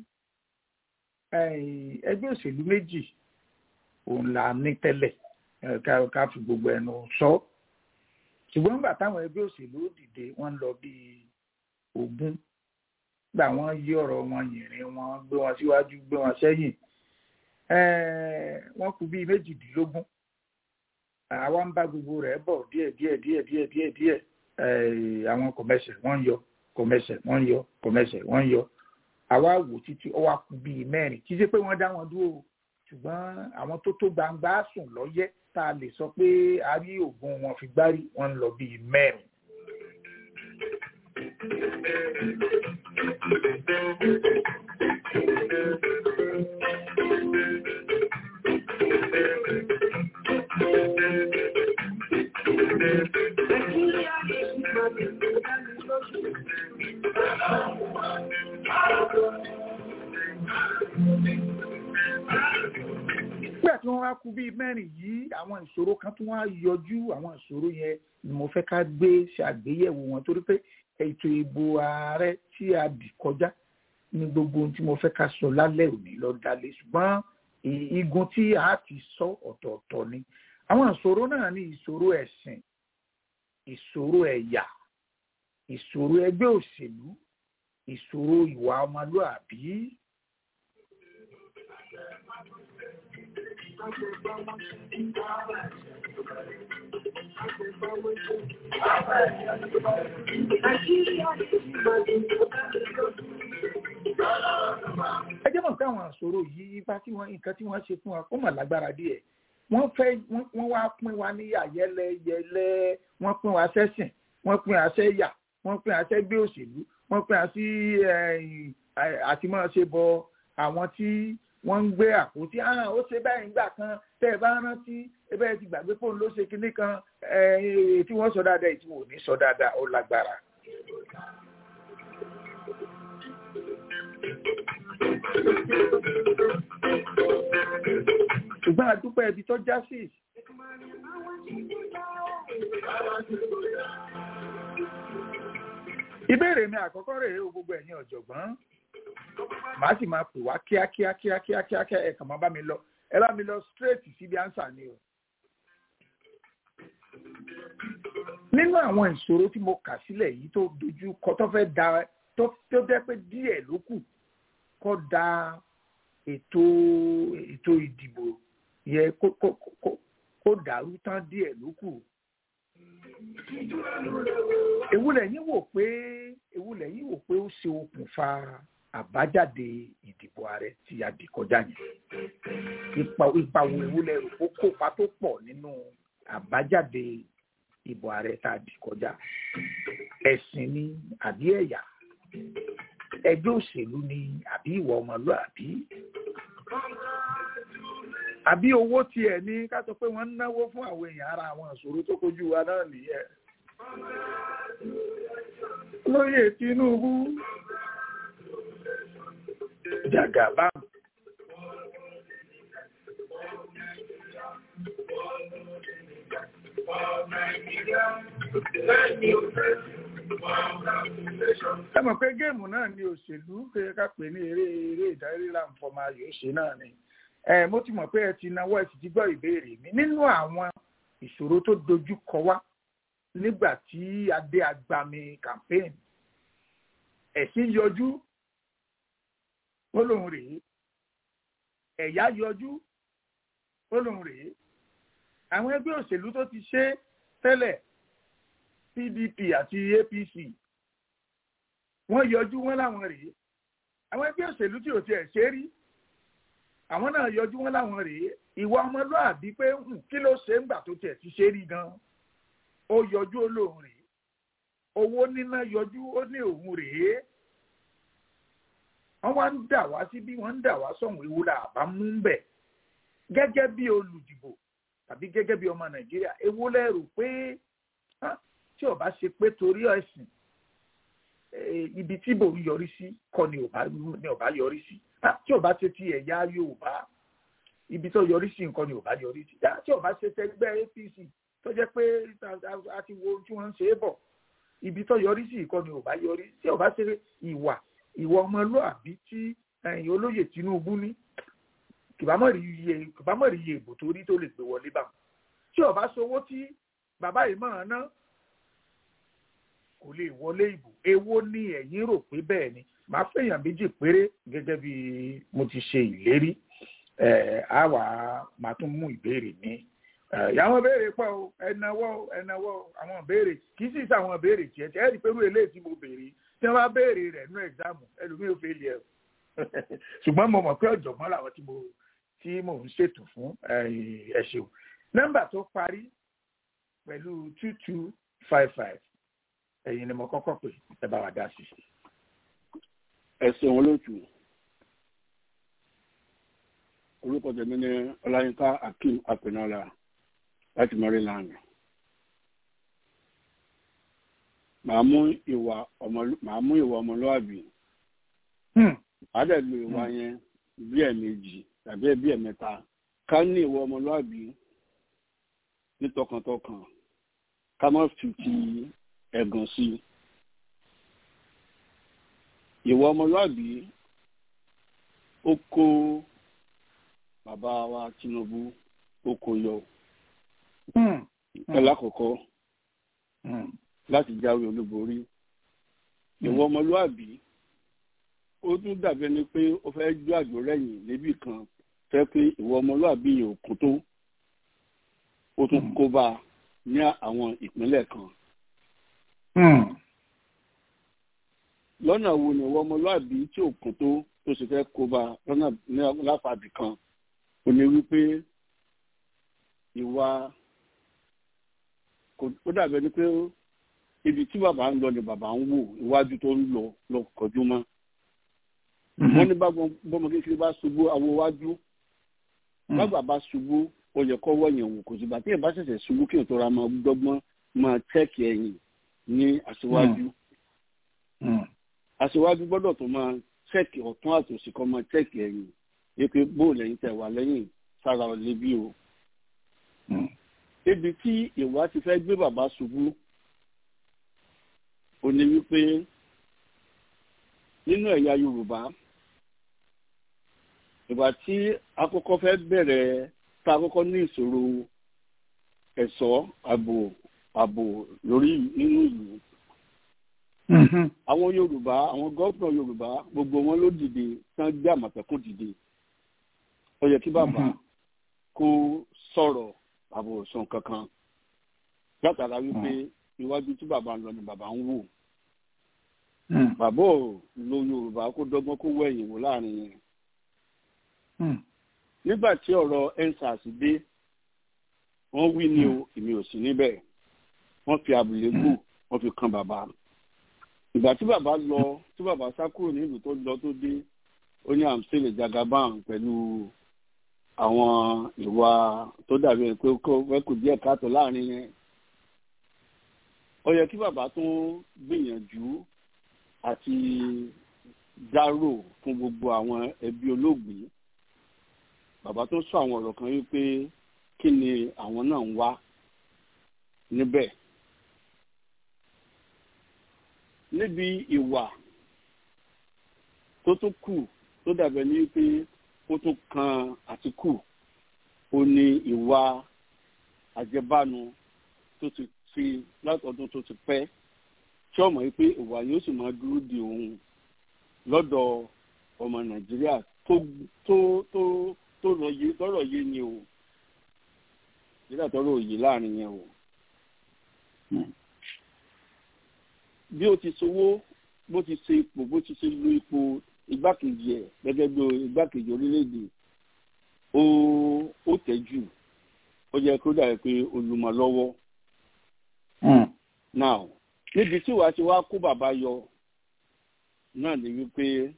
ẹgbẹ́ òṣèlú méjì òun là ní tẹ́lẹ̀ ká fi gbogbo ẹnu sọ ṣùgbọ́n nígbà táwọn ẹgbẹ́ òṣèlú dìde wọ́n lọ bíi ogún gbà wọ́n yí ọ̀rọ̀ wọn yìnrìn wọn gbé wọn síwájú gbé wọn sẹ́yìn wọ́n kù bíi méjìdínlógún àwa ń bá gbogbo rẹ̀ bọ̀ díẹ̀ díẹ̀ díẹ̀ díẹ̀ díẹ̀ díẹ̀ eh, àwọn kọ̀mẹ́sẹ̀ wọ́n ń yọ kọ̀mẹ́sẹ̀ wọ́n ń yọ kọ̀mẹ́sẹ̀ wọ́n ń yọ àwa wò títí ó wá kù bíi mẹ́rin kì í ṣe pé wọ́n dá wọn dúró o, ṣùgbọ́n àwọn tó tó gbangba sùn lọ́yẹ́ tá a lè sọ pé a rí oògùn wọn fi gbárí wọn ń lọ bíi mẹ́rin. Nàìjíríà lè fi màmí dání lójú. nígbà tí wọ́n wá kù bíi mẹ́rin yìí àwọn ìṣòro kan tún wá yọjú àwọn ìṣòro yẹn ni mo fẹ́ ká gbé ṣàgbéyẹ̀wò wọn torí pé ètò ìbò ààrẹ tí a dì kọjá ní gbogbo ohun tí mo fẹ́ ká sọ lálẹ́ òní lọ dalé ṣùgbọ́n i- igun tí a ti sọ ọ̀tọ̀ọ̀tọ̀ ni àwọn ìṣòro náà ní ìṣòro ẹ̀sìn ìṣòro ẹ̀yà ìṣòro ẹgbẹ́ òṣèlú ìṣòro ìwà ọmọlúàbí Nàìjíríà lè fi màmí dání lójú. ẹ jẹ́ mọ̀ pé àwọn àṣòro yìí ipa tí wọ́n nǹkan tí wọ́n ṣe fún wa ó mà lágbára díẹ̀ wọ́n fẹ́ wọ́n wọ́n wá pín wa ní àyẹlẹyẹlẹ wọ́n pín wa sẹ́sìn wọ́n pín wa sẹ́yà wọ́n pín wa sẹ́gbẹ́ òṣèlú wọ́n pín wa sí ẹ̀yìn, ẹ̀, àti máa ṣe bọ àwọn tí wọ́n ń gbé àpótí ah ó ṣe báyìí nígbà kan tẹ́ ẹ bá rántí ebe ẹ ti gbàgbé pòun ló ṣe kinní kan ẹ̀, tí wọ́n sọ dáadáa èyí tí wọ́n ò ní sọ dáadáa ó lágbára. ṣùgbọ́n àdúpẹ́ ibi tó já sí ìbéèrè mi àkọ́kọ́ rèé o gbogbo ẹ̀yin ọ̀jọ̀gbọ́n màá sì máa pè wá kíákíá kíákíá kíákíá ẹ kàn máa bá mi lọ ẹ bá mi lọ straight síbi ánsà ni o. nínú àwọn ìṣòro tí mo kà sílẹ̀ yìí tó dojú kọ tó fẹ́ da tó tó jẹ́ pé díẹ̀ ló kù kó da ètò ètò ìdìbò yẹ kó kó kó kó dàrú tán díẹ̀ ló kù. èwo lẹ̀yin wò pé èwo lẹ̀yin wò pé ó ṣe okùnfà àbájáde ìdìbò ààrẹ tí a dì kọjá yẹn ipa ipa wo èwo lẹ rò kó kópa tó pọ̀ nínú àbájáde ìbò ààrẹ tá a dì kọjá ẹ̀sìn ni àbí ẹ̀yà ẹgbẹ́ òṣèlú ni àbí ìwà ọmọlúàbí àbí owó tiẹ̀ ní ká sọ pé wọ́n ń náwó fún àwọn èèyàn ara àwọn ìṣòro tó kojú wa náà nìyẹn. lóyè Tinubu jàgàbá ẹ mọ̀ pé géèmù náà ni òṣèlú pé ká pè ní eré eré ìdarí láǹfọ̀mọ ayò ṣe náà ni ẹ mo ti mọ̀ pé ẹ ti náwó ẹ sì ti gbọ́ ìbéèrè mi nínú àwọn ìṣòro tó dojú kọ wá nígbà tí adé agbami campaign ẹ̀sìn yọjú ó lóun rèé ẹ̀yà yọjú ó lóun rèé àwọn ẹgbẹ́ òṣèlú tó ti ṣe tẹ́lẹ̀ PDP àti APC wọ́n yọjú wọn láwọn rèé àwọn ẹgbẹ́ òṣèlú tí ò tiẹ̀ ṣe rí àwọn náà yọjú wọn láwọn rèé ìwà ọmọlúàbí pé "Hmm, kí ló ṣe ń gbà tó tiẹ̀ ti ṣe rí gan ó yọjú ó lóun rèé owó níná yọjú ó ní òun rèé wọ́n wá ń dà wá síbí wọ́n ń dà wá sọ̀hún ìwúlà àbá mú ń bẹ̀ gẹ́gẹ́ bí olùdìbò tàbí gẹ́gẹ́ bí ọmọ nàìjíríà èwo lẹ rò pé ah, tí ó bá ṣe pé torí ẹ̀sìn eh, ibi tí bò ń yọrí sí kọ́ ni ò bá ni ò bá yọrí sí Ah, tí ò bá ṣe ti ẹ̀yà yorùbá ibi tó yọrí sí nǹkan ni ò bá yọrí sí Ah, tí ò bá ṣe tẹgbẹ́ apc tó jẹ́ pé a- a ti wo ohun tí wọ́n ń ṣe é bọ̀ ibi tó yọrí sí nǹkan ni ò bá yọrí tí ò bá ṣe ìwà ìwà ọmọlúàbí tí ẹ̀yìn olóyè tinubu ní kìbámọ̀ rí iye kìbámọ̀ rí iye ìbò tó rí tó lè gbé wọlé bá wọn tí ó bá sowó tí bàbá yìí máa ná kò lè wọlé ìbò èwo ni ẹ̀yin rò pé bẹ́ẹ̀ ni màá fẹ̀yàn méjì péré gẹ́gẹ́ bí mo ti ṣe ìlérí ẹ̀ á wà á máa tún mú ìbéèrè mi àwọn béèrè pọ̀ o ẹnáwó ẹnáwó àwọn béèrè kì í sì sọ àwọn béèrè tiẹ̀ tiẹ̀ ẹ̀rí pẹ̀lú eléyìí tí mo béèrè tí wọ́n bá béèrè rẹ̀ nínú ẹ̀gzámù ẹlòmíì ò fẹ́ lé ẹ̀ ṣùgbọ́n mo mọ̀ pé ọ̀jọ̀gbọ́n làwọn tí mo tí mò ń ṣètò fún ẹ ṣeun nọ́mbà tó parí pẹ̀lú two two five five ẹ̀yin ni mo kọ́kọ́ pè ẹ bá wa dá sí. ẹsẹ̀ wọn ló tù orúkọ tèmi ní ọláyínká akeem apẹnọlá láti maryland màá mú ìwà ọmọlúwàbí màá dẹ̀ lo ìwà yẹn bí ẹ̀ẹ̀mejì tàbí bí ẹ̀ẹ̀mẹ́ta ká ní ìwà ọmọlúwàbí ní tọkàntọkàn ká má fi ti ẹ̀gàn sí i ìwà ọmọlúwàbí ó kó bàbá wa Tinubu ó kó yọ ẹlákọ̀ọ́kọ́ láti jáwé olúborí ìwà ọmọlúwàbí ó tún dàbí ẹni pé ó fẹ́ jó àjò rẹ̀yìn níbì kan fẹ́ pé ìwà ọmọlúwàbí yìí ò kún tó ó tún kó bá a ní àwọn ìpínlẹ̀ kan. lọ́nà wo ni ìwà ọmọlúwàbí tí ò kún tó tó sì fẹ́ kó bá a lọ́nà láfàbì kan ó ní wípé ìwà ó dàbí ẹni pé ibi tí bàbá ń lọ ni bàbá ń wò iwájú tó ń lọ lọ kọjú mọ́ wọ́n ní bọ́mọ kékeré bá ṣubú awo wájú bàbá bá ṣubú ó yẹ kọ́ wọ̀nyẹn wò kò sígbà tí ẹ̀ bá ṣẹ̀ṣẹ̀ ṣubú kí n tó ra máa dọ́gbọ́n máa tẹ́ẹ̀kì ẹ̀yìn ní aṣíwájú aṣíwájú gbọ́dọ̀ tó máa tẹ́ẹ̀kì ọ̀tún àtòsí kan máa tẹ́ẹ̀kì ẹ̀yìn yẹ pé bóò lẹ́yìn tẹ̀ wá lẹ́yìn sára ọ̀lẹ́ bí o. ibi tí ìwà ti fẹ́ gbé bàbá ṣubú ó ní wípé nínú ẹ̀yà Yorùbá ìgbà tí àkọ́kọ́ fẹ́ bẹ̀rẹ̀ tá a kọ́kọ́ ní ìṣòro ẹ̀ṣọ́ ààbò ààbò lórí nínú ìlú. àwọn Yorùbá àwọn gómìnà Yorùbá gbogbo wọn ló dìde tán gbé Àmọ̀tẹ́kùn dìde ó yẹ kí bàbá kó sọ̀rọ̀ ààbò sàn kankan látara wípé iwájú tí bàbá ń lọ ni bàbá ń wò bàbá ò lo Yorùbá kó dọ́gbọ́n kó wẹ̀yìn wò láàrin yẹn nígbà tí ọ̀rọ̀ ensars dé wọ́n wí ní o èmi ò sí níbẹ̀ wọ́n fi àbùlẹ́gbù wọ́n fi kan bàbá ìgbà tí bàbá lọ tí bàbá sá kúrò nílùú tó lọ tó dé ó ní àmsílẹ jagaban pẹ̀lú àwọn ìwà tó dàbí pé kó kù díẹ̀ káàtó láàrin yẹn ó yẹ kí bàbá tún gbìyànjú àti dárò fún gbogbo àwọn ẹbí olóògbé bàbá tó sọ àwọn ọ̀rọ̀ kan wípé kí ni àwọn náà ń wá níbẹ̀ níbi ìwà tó tún kù tó dàbẹ̀ ní pé ó tún kan Àtíkù ó ní ìwà àjẹbánu tó ti fi látọdún tó ti pẹ́ tí ọmọ yìí pé ìwà yóò sì máa dúró di òun lọ́dọ̀ ọmọ Nàìjíríà tó tó tó tó lọ yé tọrọ yé ni o nígbà tọrọ òye láàrin yẹn o bí o ti sowó bó ti ṣe ipò bó ti ṣe lo ipò igbákejì ẹ gẹ́gẹ́ bí igbákejì orílẹ̀-èdè ó ó tẹjú ó yẹ kó dàbí pé olùmọ̀ lọ́wọ́ now níbi tí wàá ti wá kó bàbá yọ náà ni wípé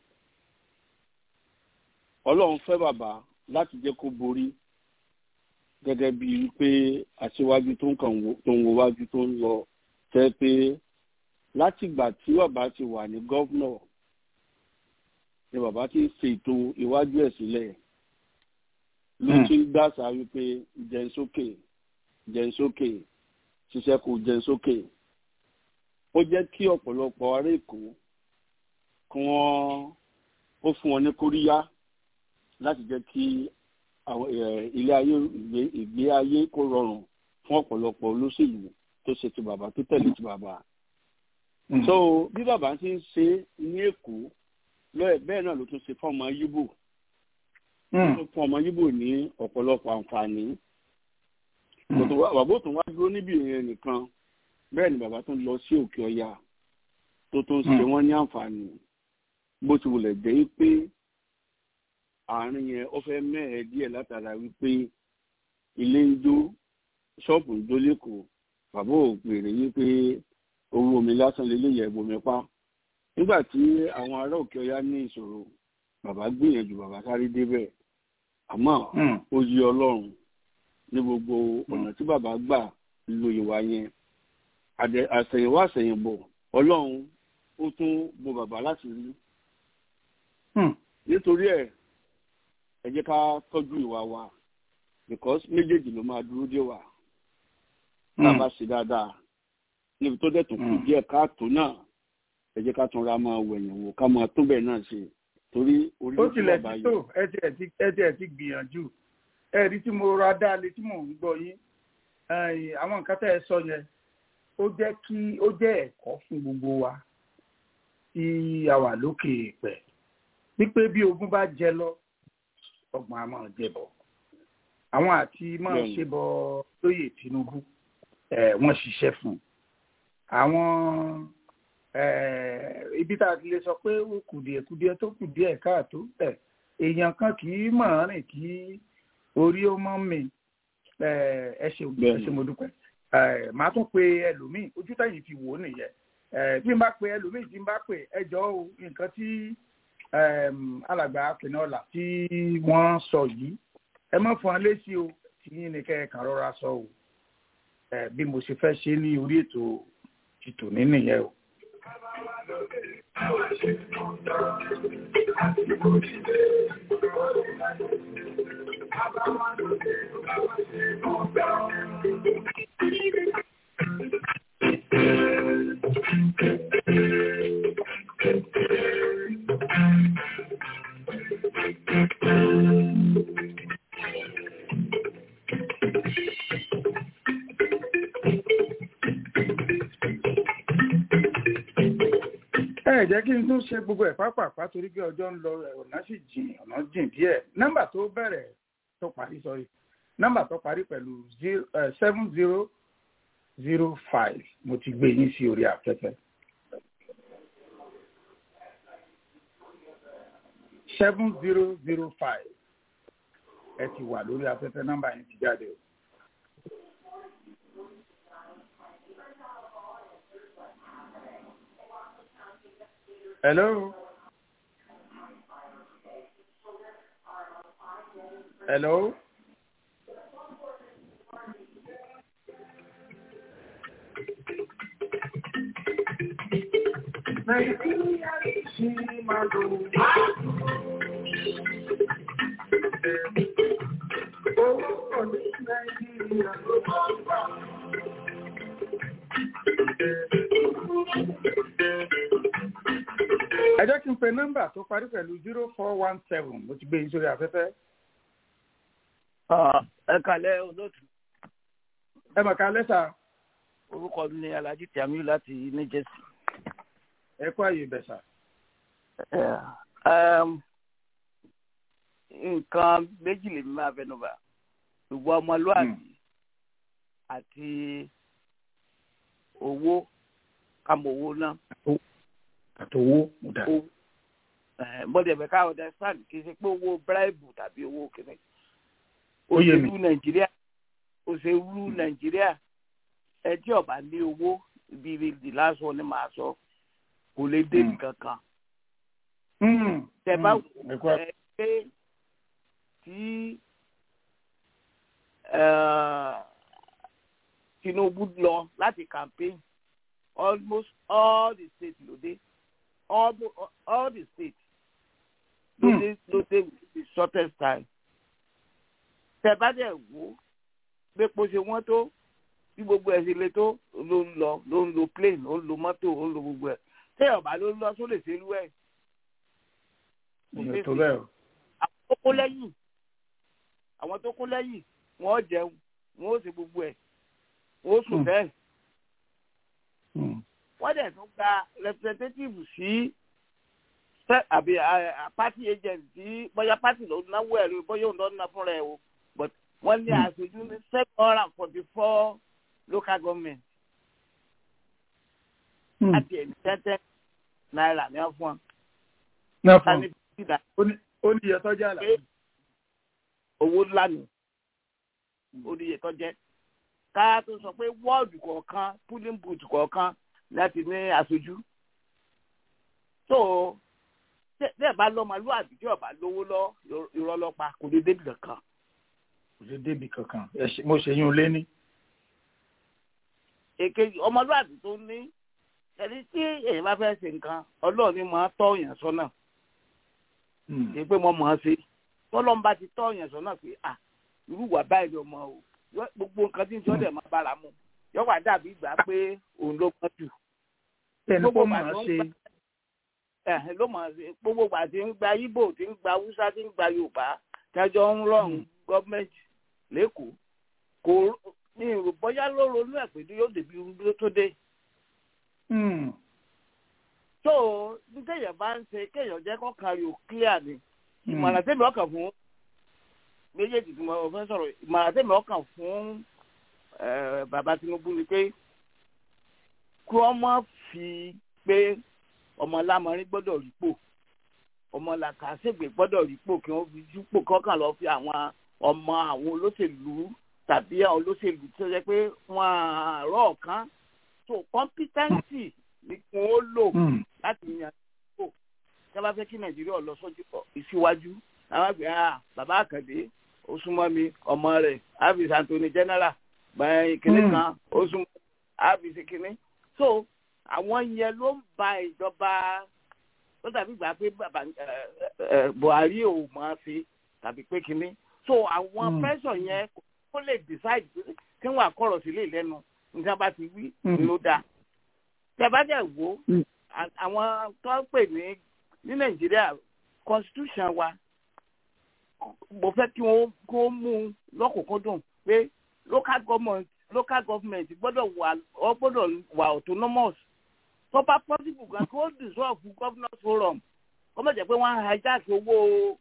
Ọlọ́run fẹ́ bàbá láti jẹ́ kó borí gẹ́gẹ́ bí wípé aṣíwájú tó ń kàn tó ń wo wájú tó ń lọ tẹ́ pé látìgbà tí bàbá ti wà ní gọ́vnọ̀ ni bàbá ti ṣètò iwájú ẹ̀ sílẹ̀ ló ti ń gbàṣà wípé jẹun sókè jẹun sókè ṣiṣẹ́ kò jẹun sókè ó jẹ́ kí ọ̀pọ̀lọpọ̀ ará Èkó kí wọ́n ó fún wọn ní kóríyá láti jẹ́ kí ilé ayé ìgbé ayé kó rọrùn fún ọ̀pọ̀lọpọ̀ olóṣèlú tó ṣe ti bàbá tó tẹ̀lé ti bàbá. so bí bàbá ti ń ṣe ní Èkó lọ́ẹ̀ bẹ́ẹ̀ náà ló tún ṣe fún ọmọ Yíbò fún ọmọ Yíbò ní ọ̀pọ̀lọpọ̀ àǹfààní bàbá òtún wá dúró níbi ìyẹn nìkan bẹ́ẹ̀ ni bàbá tún lọ sí òkè ọya tó tún ṣe wọ́n ní àǹfààní bó ti wulẹ̀ jẹ́ pé àárín yẹn ó fẹ́ mẹ́ẹ̀ẹ́ díẹ̀ látara wípé ilé ń jó ṣọ́ọ̀bù ń jó lẹ́kọ̀ọ́ bàbá ò pèrè wípé owó omi lásán lè léyẹ̀ bomi pa nígbà tí àwọn ará òkè ọya ní ìṣòro bàbá gbìyànjú bàbá sáré débẹ̀ àmọ́ ó yí ọlọ́run ní gbogbo ọ̀nà tí bàbá gbà lo ìwà yẹn àṣẹ̀yìnwá àṣẹ̀yìnbọ̀ ọlọ́run ó tún bo bàbá láti rí nítorí ẹ̀ ẹ jẹ́ ká tọ́jú ìwà wa because méjèèjì ló máa dúró dé wa tá a bá ṣe dáadáa níbi tó dẹ̀ tó kù díẹ̀ káàtó náà ẹ jẹ́ ká tún ra máa wẹ̀yìn wò ká máa tó bẹ́ẹ̀ náà ṣe torí orí ó tilẹ̀ ti tó ẹ tiẹ̀ ti gbìyànjú ẹ rí tí mo ra dáálé tí mò ń gbọ́ yín àwọn nǹkan tẹ́ ẹ sọ yẹn ó jẹ́ kí ó jẹ́ ẹ̀kọ́ fún gbogbo wa tí a wà lókè pẹ̀ wípé bí ogun bá jẹ lọ ọgbọ̀n a máa jẹ bọ̀ àwọn àti máa ṣe bọ lóyè Tinubu wọ́n ṣiṣẹ́ fún àwọn ibi tá a ti lè sọ pé ó kùdìẹ̀kùdìẹ̀ tó kùdìẹ̀ káàtó èèyàn kan kì í mọ̀ rìn kí orí ó mọ́ mi ẹ ṣeun ẹ ṣe mo dúpẹ́ màá tún pe ẹlòmíì ojú táyì fi wò ó nìyẹn bí n bá pe ẹlòmíì tí n bá pe ẹjọ́ o nǹkan tí alàgbà apẹ̀nọ́là tí wọ́n sọ yìí ẹ má fún wa létí o tí yín ni kẹ́ ẹ kàn rọra sọ o bí mo ṣe fẹ́ ṣe ní orí ètò tìtò ní nìyẹn o. ẹ jẹ́ kí n tún ṣe gbogbo ẹ̀ pápápá torí pé ọjọ́ ń lọ ọ̀nà sì jìn ọ̀nà jìn díẹ̀ nọ́mbà tó bẹ̀rẹ̀ tó parí sọ́rí nọ́mbà tó parí pẹ̀lú seven zero zero five mo ti gbé yín sí orí afẹ́fẹ́. seven zero zero five ẹ ti wà lórí afẹ́fẹ́ nọ́mbà yẹn ti jáde o. Hello. Hello. Nàìjíríà ṣì máa lò. Owó pọ̀ ní Nàìjíríà ló máa ń gbà. ẹ jẹ́ kí n pe nọ́mbà tó parí pẹ̀lú zero four one seven mo ti gbé yín sórí afẹ́fẹ́. ẹ kàlẹ́ olóòtú. ẹ mọ̀ ká lẹ́sà. orúkọ mi ni alhaji tiamiu láti new jersey. ẹ kó àyè bẹ̀sà. nǹkan méjì lèmi máa fẹnu bà ìwọ ọmọlúwàbí àti owó kàmọ owó náà àtòwó mo dà. bọ́dẹ̀ bẹ̀ ká understand kì í ṣe pé owó bíráìbù tàbí owó kìnnì. Ó yé mi. òṣèlú nàìjíríà òṣèlú nàìjíríà ẹ tí ọba ní owó ibi ìdí lásán ni màá sọ kò lè dé nǹkan kan. tẹ bá ẹ pé tí Tinubu lọ láti campaign almost all the states ló dé all the all the states ló dé ló dé with the shortest time. tẹ bá dẹ̀ wò gbépo ṣe wọ́n tó bí gbogbo ẹ̀ ṣe le tó ló ń lọ ló ń lo plane ó ń lo mọ́tò ó ń lo gbogbo ẹ̀ tẹ ọba ló ń lọ sólè ṣe lú ẹ̀. tó bẹ́ẹ̀ o. àwọn tó kó lẹ́yìn àwọn tó kó lẹ́yìn wọ́n jẹun wọ́n ó ṣe gbogbo ẹ̀ wọ́n ó sùn bẹ́ẹ̀ wọ́n dẹ̀ tún gba representative sí àbí party agent tí bóyá party ló náwó ẹ̀rọ bóyá òun ló ná fúnra ẹ̀ o but wọ́n ní aṣojú ní seven hundred and forty four local government láti ẹ̀mí tẹ́tẹ́ náírà ní wọ́n fún wọn. náà fún Tani bídà ó ní iye tọ́jà là. pé owó ńlá nù oníyè tó jẹ́ ká tó sọ pé wọ́ọ̀dù kọ̀ọ̀kan polling booth kọ̀ọ̀kan láti ní aṣojú. tó bẹ́ẹ̀ bá lọ́mọlúwàbí tí ọba lówó lọ irọ́ lọ́pa kò lè débi kankan. kò lè débi kankan Ẹ ṣe- mo ṣe yín lé ní. èkejì ọmọlúwàbí tó ní ẹni tí èèyàn bá fẹ́ ṣe nǹkan ọlọ́ọ̀ni máa tọ́ èèyàn sọ́nà kì í pé mo mọ̀ ọ́n ṣe tọ́lọ́mbà ti tọ́ èèyàn sọ́nà pé à irú wà báyìí ló mọ o Yọ- gbogbo nǹkan tí ń sọ́dẹ̀ máa bára mu yọ̀wá dàbí ìgbà pé òun ló mọ̀ jù ẹni kó gbogbo mọ̀ ìgbà ọ́ tó ń ṣe gbà- ẹ̀hìn ló mọ̀ ọ́n ṣe gbogbo ìgbà tí ń gba Ìgbò tí ń gba Haúsá tí ń gba Yorùbá tẹ́jọ́ ń rọrùn gọ́ọ̀mẹ̀ntì lẹ́kọ̀ọ́ kò ní ìrò bóyá ló ronú ẹ̀ pé yóò débi irú tó dé Hmm. tó ní kéèyàn bá ń ṣe kéèyàn jẹ́ kọ́kàn yóò clear ni ìmọ̀ràn tẹ́mi ọkàn fún méjèèjì tí mo fẹ́ sọ̀rọ̀ ìmọ̀ràn tẹ́mi ọkàn fún eh, bàbá Tinubu ni pé kí wọ́n má fi pé ọmọ lámọrin gbọ́dọ̀ rípò ọmọ làkàṣègbè gbọ́dọ̀ rípò kí wọ́n fi júpò kọ́kàn lọ fi àwọn ọmọ àwọn olóṣèlú tàbí àwọn olóṣèlú tó jẹ́ pé wọ́n àárọ̀ ọ̀kan so competency ni kí wọ́n lò Hmm. láti yan ipò tí wọ́n bá fẹ́ kí nàìjíríà lọ sójú ìsíwájú àwọn àgbẹ̀ ah bàbá àkàndé ó súnmọ́ mi ọmọ rẹ̀ ábìs anthony general báyìí kìnní Hmm. kan ó súnmọ́ ábìs kìnní so àwọn yẹn ló ń ba ìjọba ó dàbí ìgbà pé bàbá ẹ, ẹ, buhari ò máa fi tàbí pé kìnní so àwọn Hmm. pẹ́sọ̀ yẹn kó lè decide pé kí wọ́n àkọ́rọ̀ sílé lẹ́nu nígbà bá ti wí Hmm. ló dáa tẹ bá dẹ̀ wò ó Hmm. à- àwọn tó ń pè ní ní nàìjíríà constitution wa mo fẹ́ kí wọ́n kó mú un lọ́kùnkúndùn pé local government local government gbọ́dọ̀ wà ọ gbọ́dọ̀ wà autonomous tó bá possible gan kí ó dissolve governors forum kó má jẹ́ pé wọ́n á hijack owó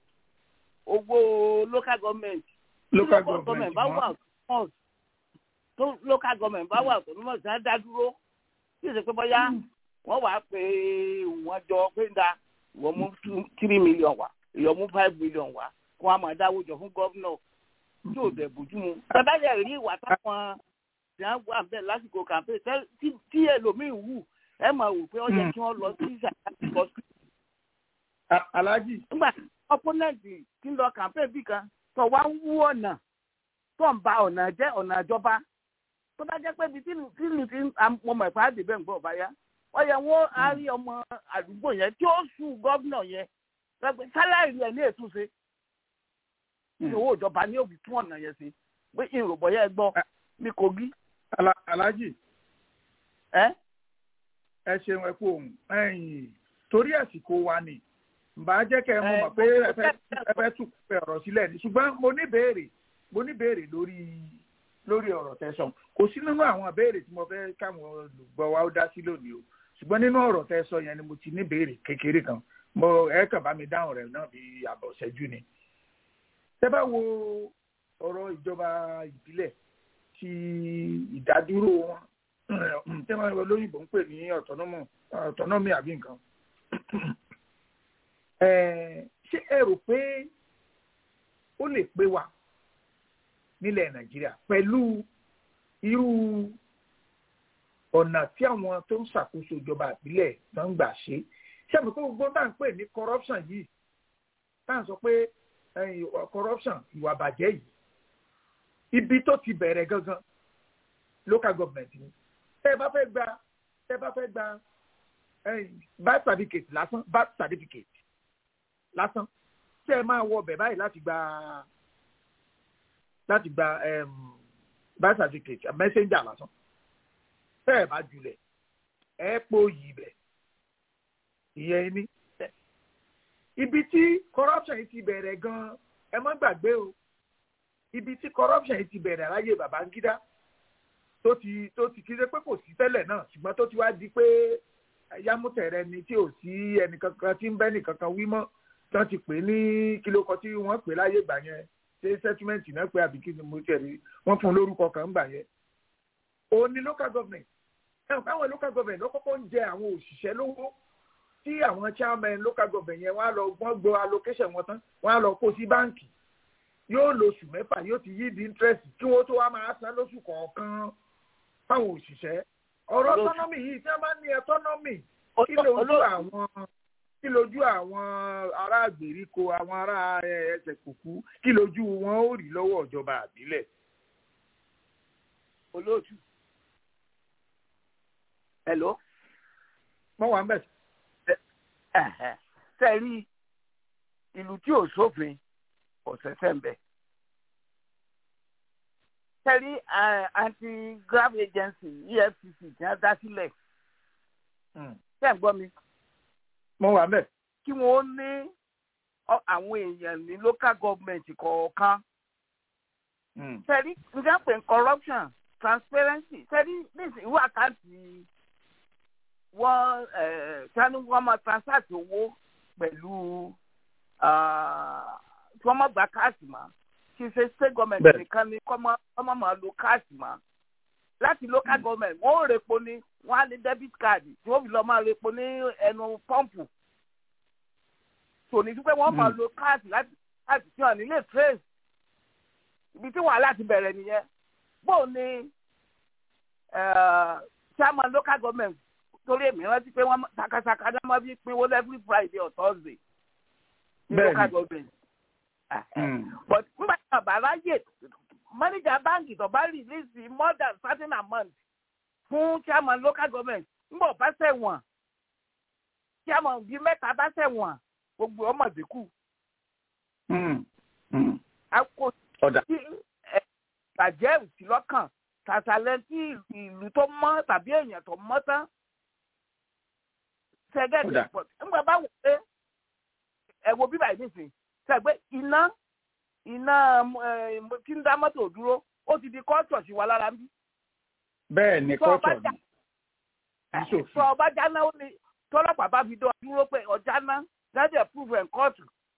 owó local government Tí local government bá mọ́. wà autonomous tó local government bá wà autonomous á dá dúró tí ìṣe pé bóyá wọ́n wàá pé wọ́n jọ pé ń da wọ́n mú two- three million wá ìyọ̀ mú five million wá kó wọ́n á máa dáwó jọ fún gọ́vnọ̀ tí ò dẹ̀ bójú mu. bàbá yẹn rí ìwà táwọn tí wọ́n wà bẹ́ẹ̀ lásìkò campaign tẹ́- tí- tí ẹlòmíín wù ẹ máa wò pé ó yẹ kí wọ́n lọ sí ìṣàkóso hospital. A- Alhaji nígbà tí opponent ti ń lọ campaign bí kan tó wá ń wú ọ̀nà tó ń ba ọ̀nà jẹ́ ọ̀nà ìjọba tó bá jẹ́ pé ibi tí tí ìlú ti ń mo mọ̀ ìpàdé bẹ́ẹ̀ ń gbọ́ báyá wọ́n yẹ wọ́n á rí ọmọ àdúgbò yẹn tí ó sùn gọ́vnà yẹn pé sálárì rẹ̀ ní ètúnṣe ní owó ìjọba ní òbí tún ọ̀nà yẹn sí pé ìròbọ̀ yẹn gbọ́ ní Kogi Ala- Alhaji ẹ́ ẹ ṣeun ẹ kú ohun ẹ̀yin torí àsìkò wa ni bá jẹ́ kẹ́ ẹ mọ̀ Ẹ, mọ̀ pé mo- ẹ fẹ́- ẹ fẹ́ tún pẹ ọ̀rọ̀ sílẹ̀ ni ṣùgbọ́n mo ní béèrè mo ní béèrè lórí lórí ọ̀rọ̀ tẹ̀sán kò sí nínú àwọn béèrè tí mo fẹ́ káwọn olùgbọ́ wa ó dá sí lónìí o ṣùgbọ́n nínú ọ̀rọ̀ tẹ̀sán yẹn ni mo ti ní béèrè kékeré kan mo ẹ kàn bá mi dáhùn rẹ̀ náà bí àbọ̀ ṣẹ́jú ni. tẹ́ bá wo ọ̀rọ̀ ìjọba ìbílẹ̀ ti ìdádúró wọn tí wọ́n lóyìnbó ń pè ní autonomy autonomy àbí nǹkan Eh, ṣé ẹ rò pé ó lè pé wa nílẹ̀ nàìjíríà pẹ̀lú irú ọ̀nà tí àwọn tó ń ṣàkóso ìjọba ìbílẹ̀ tó ń gbà ṣe ṣé àmì kó gbogbo tá à ń pè ní corruption yìí tá à ń sọ pé eh, corruption ìwà bàjẹ́ yìí ibi tó ti bẹ̀rẹ̀ gangan local government ni tẹ́ ẹ bá fẹ́ gba tẹ́ ẹ bá fẹ́ gba eh, birth certificate lásán birth certificate lásán tẹ́ ẹ máa wọ ọbẹ̀ báyìí láti gba láti gba um, birth certificate messenger lásán tẹ́ ẹ bá jùlẹ̀ ẹ pò yìí bẹ̀ ìyẹn ní. ibi tí corruption yìí ti bẹ̀rẹ̀ gan-an ẹ má gbàgbé o ibi tí corruption yìí ti bẹ̀rẹ̀ láyé Babangida tó ti tó ti kí ṣe pé kò sí tẹ́lẹ̀ náà ṣùgbọ́n tó ti wá di pé yámútẹ̀rẹ̀ ni tí ò sí ẹnìkankan tí ń bẹ́ nìkankan wí mọ́ tí wọ́n ti pè ní kílókọ tí wọ́n pè láyé ìgbà yẹn ṣe settlement náà pé àbí kí ni mo tẹ̀ rí wọ́n fún un lórúkọ kan gbà yẹn òun ni local government ẹ̀wọ̀n káwọn local government ló kọ́kọ́ ń jẹ àwọn òṣìṣẹ́ lówó tí àwọn chairman local government yẹn wọ́n á lọ wọ́n gbọ́ allocation wọn tán wọ́n á lọ kó sí báǹkì yóò lo oṣù mẹ́fà yóò ti yí di interest kí wọ́n tó wá máa san lóṣù kọ̀ọ̀kan fáwọn òṣìṣẹ́ ọ̀rọ̀ Olóòtú. autonomy yìí tí wọ́n bá ní autonomy kí Olóòtú. lójú àwọn kí lójú àwọn ará àgbèríko àwọn ará ẹ, ẹsẹ̀ kùkú kí lójú wọn ó rí lọ́wọ́ ìjọba àbílẹ̀. olóòtú. hello. wọ́n wà ń bẹ̀ Ẹ̀hẹ̀. tẹ́ ẹ rí ìlú tí ò sófin ọ̀sẹ̀sẹ̀ ń bẹ̀. tẹ́ ẹ rí eh, anti-graft agency efcc tí wọ́n dá sílẹ̀ tẹ́ ẹ gbọ́ mi wọ́n wà ń bẹ̀. kí wọ́n ní ọ- àwọn èèyàn ní local government kọ̀ọ̀kan tẹ́rí nígbà pé corruption transparency tẹ́rí nísìnyí ìwé àkáǹtì wọ́n sani wọ́n máa transact owó pẹ̀lú ah, tí wọ́n máa gba káàsì mọ́ kì í ṣe state government Bẹ́ẹ̀. nìkan ni kọ́ máa kọ́ máa máa lo káàsì mọ́ láti local government wọ́n ò repo ní wọ́n á ní debit card tí wọ́n fi lọ́ọ́ máa repo ní ẹnu pọ́ǹpù tòní dúpẹ́ wọ́n máa Mm. lo káàsì láti láti tí wọ́n nílé trace ibi tí wàhálà ti bẹ̀rẹ̀ nìyẹn bó ni eh, chairman local government torí èmi rántí pé wọ́n takasaka náà máa fi pinwó every friday or thursday ní Bẹ́ẹ̀ni. local government Mm. but nígbà tí bàbá ráyè manager báńkì tó bá release more than certain amount fún chairman local government nígbà bá ṣẹ̀wọ̀n chairman bíi mẹ́ta bá ṣẹ̀wọ̀n gbogbo ọmọ dínkù Mm. Mm. a kò ọ̀dà tí ẹ, bàjẹ́ òsì lọ́kàn tàtàlẹ́ tí ìlú tó mọ́ tàbí èèyàn tó mọ́ tán ṣẹ́gẹ́ Kódà. pọ̀ nígbà bá wò pé ẹ wo bíbá yìí nìsín ṣàgbé iná iná ẹ, tí ń dá mọ́tò dúró ó ti di kọ́ọ̀tù sí wa lára ń bí. bẹ́ẹ̀ ni Tó o bá kọ́tọ̀ jà- ni ìṣòfin. sọ ọba jáná ó ní tọ́lọ́pàá bá fi dán dúró pé ọjà ná dájẹ́ proof and court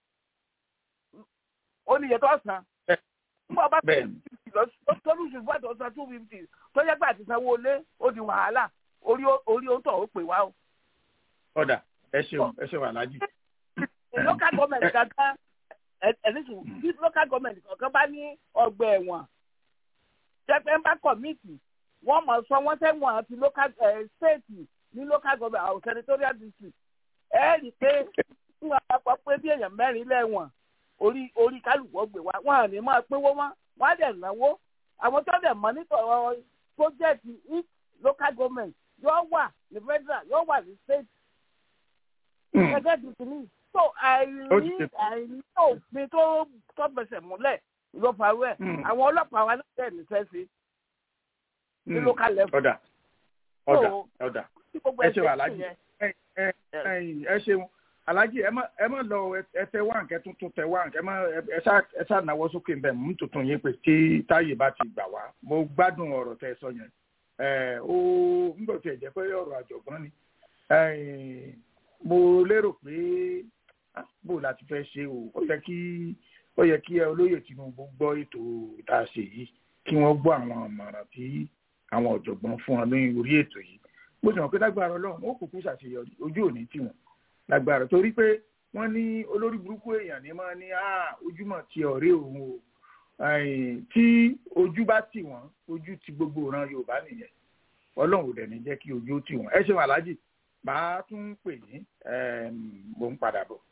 ó ní iye tó san. Bẹ́ẹ̀. nígbà bá bẹ́ẹ̀ ni. tọ́lùsù fún àtọ̀ san two fifty tó yẹ pé àti sanwó lé ó di wàhálà orí ó- orí ó ń tọ̀ ó pè wá o. ọ̀dà ẹ ṣeun ẹ ṣeun aláàjì. local government kankan ẹ̀ẹ́dẹ́sùn bí local government kankan bá ní ọgbà ẹ̀wọ̀n jẹ́pẹ́ ń bá kọ̀míìtì wọ́n mọ̀ sọ wọ́n sẹ́wọ̀n àti local eh, state ní local government àwọn senatorial district ẹ rí i pé ń wọ́n apá pé bí èèyàn mẹ́rin lẹ́wọ̀n orí orí kálukú ọgbẹ̀ wa wọn à ní máa pínwó wọn wọn á dẹ̀ náwó àwọn tó dẹ̀ mọ́ nítorí project each local government yóò wà ní federal yóò wà ní state Mm. gẹ́gẹ́ bí kìíní. so Ó ti àìrí ṣe. àìrí òfin tó tó bẹsẹ̀ múlẹ̀ ló farú ẹ̀ Mm. àwọn ọlọ́pàá wa náà tẹ̀ nífẹ̀ẹ́ sí ní Mm. local level. ọ̀dà ọ̀dà So, ọ̀dà tí gbogbo ẹ ẹ̀ ṣeun ṣe aláàjì. yẹn. ẹ ẹ ẹyìn, ẹ ṣeun aláàjì ẹ má ẹ má lọ ẹ- ẹ tẹ wá nkẹ tuntun tẹ wá nkẹ ẹ má ẹ- ẹ ṣá ẹ ṣá náwó sókè ń bẹ mú tuntun yín pé tí táyé bá ti gbà wá mo gbádùn ọ̀rọ̀ tẹ sọ yẹn ẹ ó ń bọ̀ tí ẹ jẹ́ pé ọ̀rọ̀ àjọ̀gbọ́n ni ẹyìn, mo lérò pé ah, bó la ti fẹ́ ṣe o ó yẹ kí ó yẹ kí ẹ olóyè Tinubu gbọ́ ètò tá a ṣe yìí kí wọ́n gbọ́ àwọn àmọ̀ràn tí àwọn ọ̀jọ̀gbọ́n fún wọn ní orí ètò yìí bó ti hàn pé lágbára ọlọ́run ó kúkú ṣàṣeyọrí ojú òní tì wọ́n lágbára torí pé wọ́n ní olórí burúkú èèyàn ní máa ní "Ah, ojúmọ̀ ti ọ̀rẹ́ òun o Ẹ̀yìn, tí ojú bá tì wọ́n ojú ti gbogbo ìran yorùbá nìyẹn ọlọ́run ò dẹ̀ ní jẹ́ kí ojú ó tì wọ́n ẹ ṣeun aláàjì màá tún pè yín ẹm, mò ń padà bọ̀.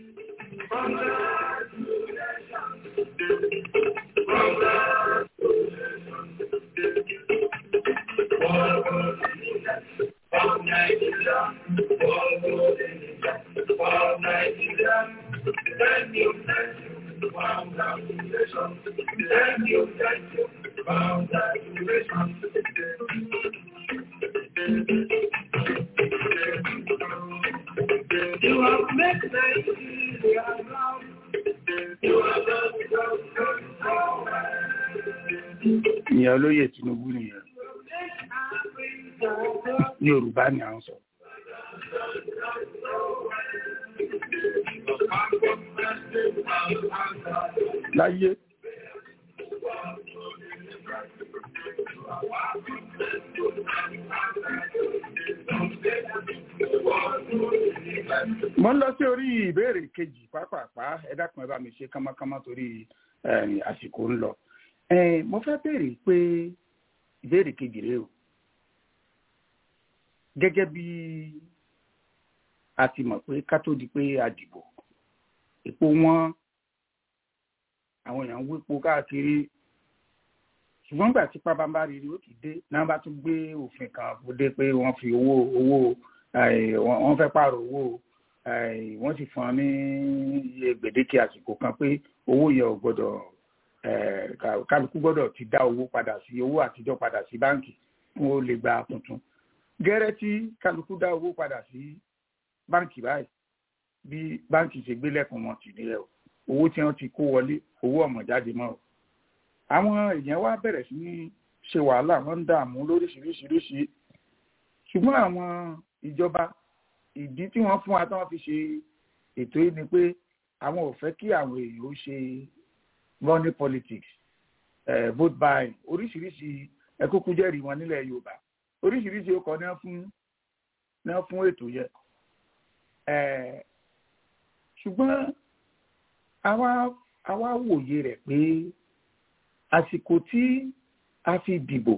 You have made Nigeria proud. You have done so well. ìyẹn olóyè Tinubu nìyẹn yorùbá ni à ń sọ. láyé mo ń lọ sí orí ìbéèrè kejì pàápàá ẹ dákun ẹ bá mi ṣe kánmọ́kánmọ́ torí eh, àsìkò ń lọ Eh, mo fẹ́ béèrè pé ìbéèrè kejì rèé o gẹ́gẹ́ bí a ti mọ̀ pé ká tó di pé a dìbò epo wọn àwọn èèyàn ń wépo káàkiri ṣùgbọ́n gbà tí pábánbárìrì ó ti dé náà bá tún gbé òfin kan kó dé pé wọ́n fi owó owó eh, wọ́n wọ́n fẹ́ pààrọ̀ owó eh, wọ́n sì fún ọ ní iye gbèdéke àsìkò kan pé owó yẹn ò gbọ́dọ̀ eh, ká- kálukú gbọ́dọ̀ ti dá owó padà sí owó àtijọ́ padà sí báǹkì fún ó lè gba tuntun gẹ́rẹ́ tí kálukú dá owó padà sí báǹkì báyìí bí báǹkì ṣe gbé lẹ́kùn wọn tì nílẹ̀ o owó tí wọ́n ti kó wọlé owó ọ̀mọ̀ jáde mọ́ o àwọn èèyàn wá bẹ̀rẹ̀ sí ní ṣe wàhálà wọ́n ń dààmú lóríṣiríṣiríṣi ṣùgbọ́n àwọn ìjọba ìdí tí wọ́n fún wa tí wọ́n fi ṣe ètò yìí ni pé àwọn ò fẹ́ kí àwọn èèyàn ó ṣe money politics eh, vote buying oríṣiríṣi ẹkúkú jẹ́rìí wọn nílẹ̀ yorùbá oríṣiríṣi ọkọ̀ ní wọ́n fún ní wọ́n fún ètò yẹn Eh, ṣùgbọ́n àwa àwa wòye rẹ̀ pé àsìkò tí a fi dìbò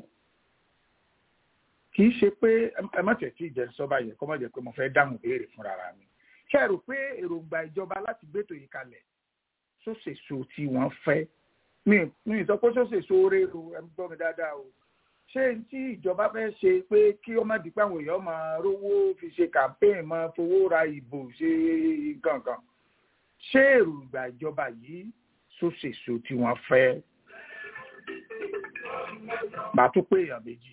kì í ṣe pé ẹ má tẹ̀ tí ìjẹ́ sọ́ba yẹn kọ́ mọ̀ jẹ́ pé mo fẹ́ dáhùn béèrè fúnra ra mi ṣe rò pé èròǹgbà ìjọba láti gbétò yìí kalẹ̀ sóṣèso tí wọ́n fẹ́ mi mi sọ pé sóṣèso rérò ẹ ń gbọ́ mi dáadáa o ṣé n tí ìjọba fẹ́ ṣe pé kí ó má di pé àwọn èèyàn máa rówó fi ṣe campaign máa fowó ra ìbò ṣe nǹkan kan ṣé èròǹgbà ìjọba yìí sóṣèso tí wọ́n fẹ́ màá tún pé èèyàn méjì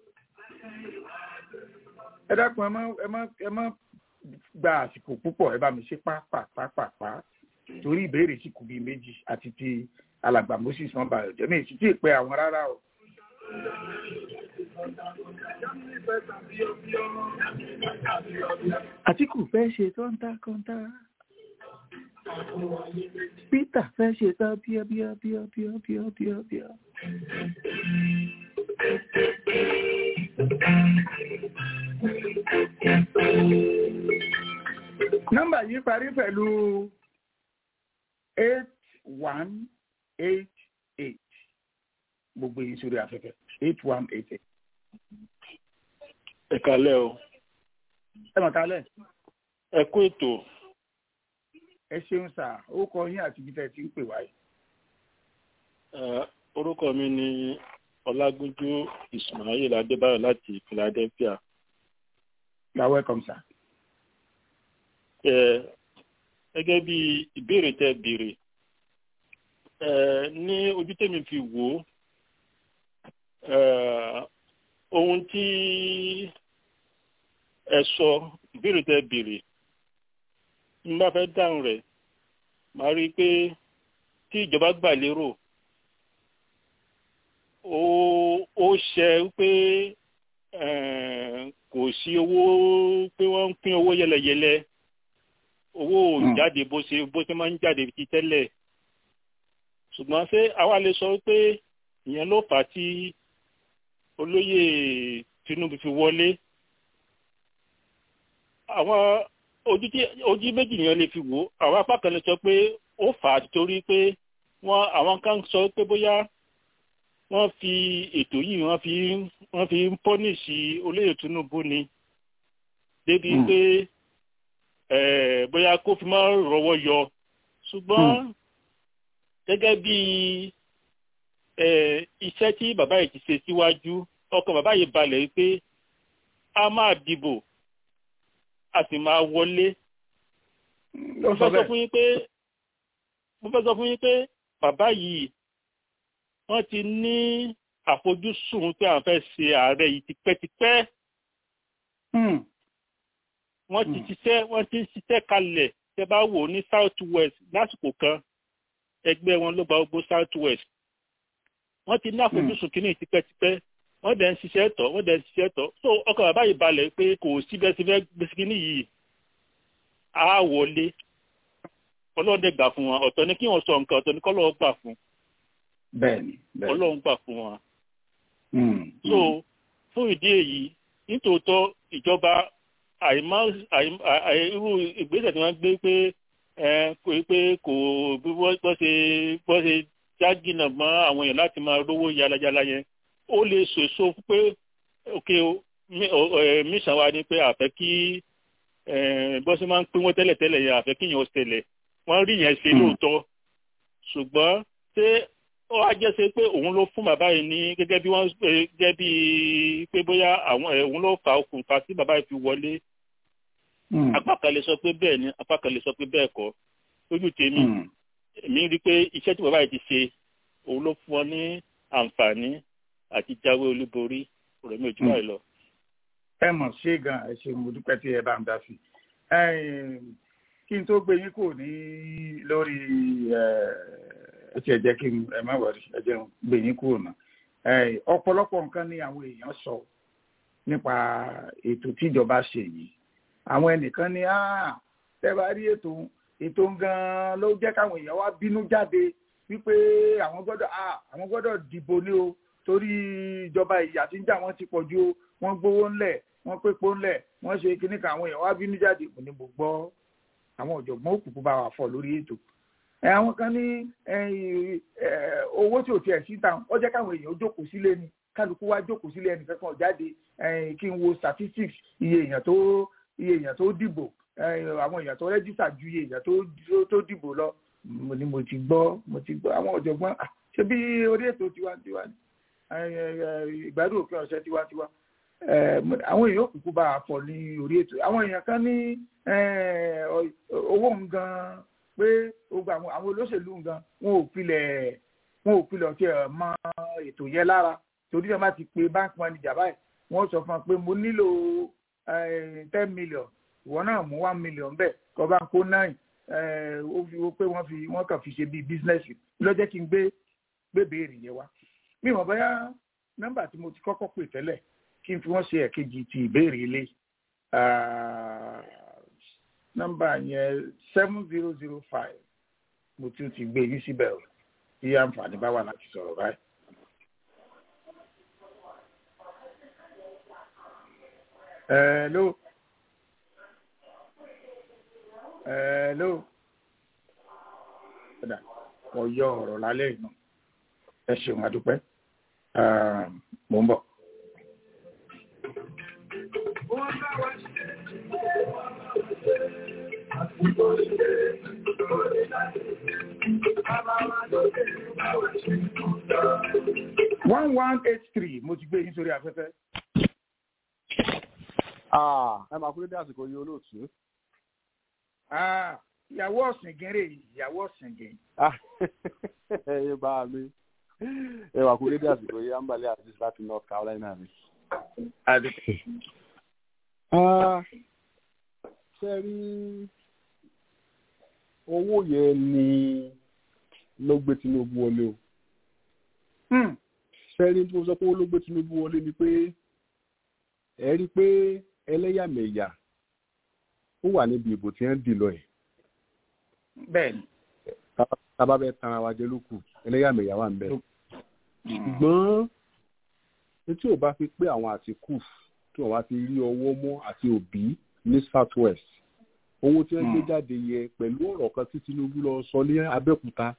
ẹ dákun ẹ má ẹ má ẹ má gba àsìkò púpọ̀ ẹ bá mi ṣe pápápápá torí ìbéèrè sì kù bíi méjì àti ti alàgbà moses wọn bá ọjọ́ mi sì tí ì pé àwọn rárá o. àtìkù fẹ́ ṣe kọ́ńtà kọ́ńtà peter fẹ́ ṣe tán bíọ́ bíọ́ bíọ́ bíọ́ bíọ́ bíọ́ bíọ́. nọ́mbà yìí parí pẹ̀lú eight one eight eight gbogbo yìí sórí afẹ́fẹ́ eight one eight eight. ẹ kalẹ́ o ẹ mọ̀ kálẹ̀ ẹ kú ètò ẹ ṣeun sà ó kọ yín àti ibi tẹ́ ẹ ti ń pè wáyé. Eh, orúkọ mi ni ọlágúnjú ismail adébáyọ̀ láti philadelphia you are welcome sir. Eh, gẹ́gẹ́ bí ìbéèrè tẹ́ béèrè eh, ní ojú tèmi fi wò ó eh, ohun tí ẹ sọ ìbéèrè tẹ́ béèrè n bá fẹ́ dáhùn rẹ̀ màá rí i pé tí ìjọba gbà lérò ó ó ṣe pé eh, kò sí owó pé wọ́n ń pín owó yẹlẹyẹlẹ owó ò Hmm. jáde bó ṣe bó ṣe máa ń jáde ti tẹ́lẹ̀ ṣùgbọ́n ṣé àwa lè sọ pé ìyẹn ló fà á tí olóyè Tinubu fi wọlé àwọn ojú tí ojú méjì yẹn lè fi wò ó àwọn apá kan lè sọ pé ó fà á torí pé wọ́n àwọn kan sọ pé bóyá wọ́n fi ètò yìí wọ́n fi wọ́n fi ń pọ́nìṣì olóyè Tinubu ni débi Hmm. pé eh, bóyá kó fi máa rọwọ́ yọ ṣùgbọ́n gẹ́gẹ́ bí eh, iṣẹ́ tí bàbá yìí ti ṣe síwájú ọkàn bàbá yìí balẹ̀ pé a máa dìbò a sì máa wọlé ó mo sọ fẹ́ sọ bẹ́ẹ̀ fún yín pé mo fẹ́ sọ fún yín pé bàbá yìí wọ́n ti ní àfojúsùn pé àwọn fẹ́ ṣe ààrẹ yìí tipẹ́tipẹ́ Hmm. wọ́n ti Hmm. ṣiṣẹ́ wọ́n ti ń ṣiṣẹ́ kalẹ̀ tẹ́ bá wò ní south west lásìkò kan ẹgbẹ́ wọn ló gba gbogbo south west wọ́n ti ní àfojúsùn kínní tipẹ́tipẹ́ wọ́n dẹ̀ ń ṣiṣẹ́ tọ̀ wọ́n dẹ̀ ń ṣiṣẹ́ tọ̀ so ọkàn bàbá yìí balẹ̀ pé kò sí bẹ́ẹ̀ sí fẹ́ gbèsè kínní yìí á wọlé ọlọ́run gbà fún wọn ọ̀tọ̀ ni kí wọ́n sọ nǹkan ọ̀tọ̀ ni kọ́lọ́run gbà fún bẹ́ẹ̀ni bẹ́ẹ̀ni. ọlọ́run gbà fún wọn. Hmm. so fún ìdí èyí nítòótọ́ ìjọba àìmọ́ irú ìgbésẹ̀ tí wọ́n gbé pé kò pé kò bí wọ́n ṣe bọ́ ṣe jágìnà mọ́ àwọn èèyàn láti máa rówó yálajàla yẹn ó lè ṣèṣo pé òkè mísàn wa ni pé àfẹ́ kí bọ́ ṣe máa ń pín wọ́n tẹ́lẹ̀tẹ́lẹ̀ yẹn àfẹ́ kí yẹn ó ṣẹlẹ̀ wọ́n rí yẹn ṣe lóòótọ́ ṣùgbọ́n ṣé ó wá jẹ́ ṣe pé òun ló fún bàbá yìí ní gẹ́gẹ́ bí wọ́n gẹ́gẹ́ bí pé bóyá àwọn òun ló fa okùnfà tí bàbá yìí fi wọlé apá kan lè sọ pé bẹ́ẹ̀ ni apá kan lè sọ pé bẹ́ẹ̀ kọ́ lójú tèmi èmi rí i pé iṣẹ́ tí bàbá yìí ti ṣe òun ló fún ọ ní àǹfààní àti jáwé olúborí ọ̀rọ̀ mi ò jù báyìí lọ. ẹ mọ̀ ṣé gan ẹ ṣe mo dúpẹ́ tí ẹ bá ń dá sí kí n tó gbé yín kò ní lórí ẹ ti ẹ jẹ́ kí ẹ má wọrí ẹ jẹ́ gbé yín kúrò náà ọ̀pọ̀lọpọ̀ nǹkan ni àwọn èèyàn sọ nípa ètò tíjọba ṣe yìí àwọn ẹnìkan ní tẹ́ bá rí ètò ètò gan-an ló jẹ́ káwọn èèyàn wá bínú jáde wípé àwọn gbọ́dọ̀ àwọn gbọ́dọ̀ dìbò ní o torí ìjọba ìyà tí ń jà wọ́n ti pọ̀ ju o wọ́n gbowó ńlẹ̀ wọ́n pépo ńlẹ̀ wọ́n ṣe kíní kan àwọn èèyàn wá bínú jáde kò ní mo gbọ́ àwọn ọ̀jọ̀gbọ́n òkùnkùn bá wà fọ̀ lórí ètò àwọn kan ní owó tí ò tiẹ̀ sí tàn ó jẹ́ káwọn èèyàn jókòó sílé ni kálukú wá jókòó sílé ẹnì kankan jáde kí n wo statistics iye èèyàn tó iye èèyàn tó dìbò àwọn èèyàn tó rẹ́jísà ju iye èèyàn tó dìbò lọ mo ni mo ti gbọ́ mo ti gbọ́ àwọn ọ̀jọ̀gbọ́n ṣé bí orí ètò tiwantiwa ni ìgbádùn òpin ọ̀sẹ̀ tiwantiwa àwọn èèyàn òkùnkùn bá a fọ ní orí ètò àwọn èèyàn kan ní owó ń gan pé gbogbo àwọn àwọn olóṣèlú nǹkan wọn ò pilẹ̀ wọn ò pilẹ̀ ọtí ẹ̀ mọ ètò yẹn lára torí ẹ̀ má ti pe bank manager báyìí wọ́n sọ fún un pé mo nílò ten million ìwọ náà mú one million bẹ́ẹ̀ kọ́ bá ń kó nine ó fi wọ́n pé wọ́n fi wọ́n kàn fi ṣe bíi business ló jẹ́ kí n gbé gbé béèrè yẹn wá mi mọ̀ bóyá nọ́mbà tí mo ti kọ́kọ́ pè tẹ́lẹ̀ kí n fi wọ́n ṣe ẹ̀kejì ti ìbéèrè ilé nọ́mbà yẹn seven zero zero five mo tún ti gbé yín síbẹ̀ o tí àǹfààní bá wà láti sọ̀rọ̀ báyìí. hello hello padà mo yọ ọ̀rọ̀ lálẹ́ ìná ẹ ṣeun adúpẹ́ mo ń bọ̀. one one eight three mo ti gbé yín sórí afẹ́fẹ́. ẹ máa kú dédé àsìkò yìí olóòtú. ìyàwó ọ̀sìn gẹ́rẹ́ yìí ìyàwó ọ̀sìn gẹ́. ẹ bá mi ẹ máa kú dédé àsìkò yìí ambale aziz láti north carolina mi. ṣe rí owó yẹn ni ló gbé tinubu wọlé o sẹ́rí tí mo sọ pé ó ló gbé tinubu wọlé ni pé ẹ rí i pé ẹlẹ́yàmẹ̀yà ó wà níbi ìbò tí wọ́n dì lọ ẹ̀. bẹ́ẹ̀ni. tábà bẹ́ẹ̀ tan ara wa jẹ lókù ẹlẹ́yàmẹ̀yà wà ń bẹ̀. ṣùgbọ́n etí ò bá fi pé àwọn àtìkù tí wọ́n wá ti rí ọwọ́ mọ́ àti òbí ní south west owó tí wọ́n gbé jáde yẹ pẹ̀lú ọ̀rọ̀ kan tí tinubu lọ sọ ní abẹ́òkúta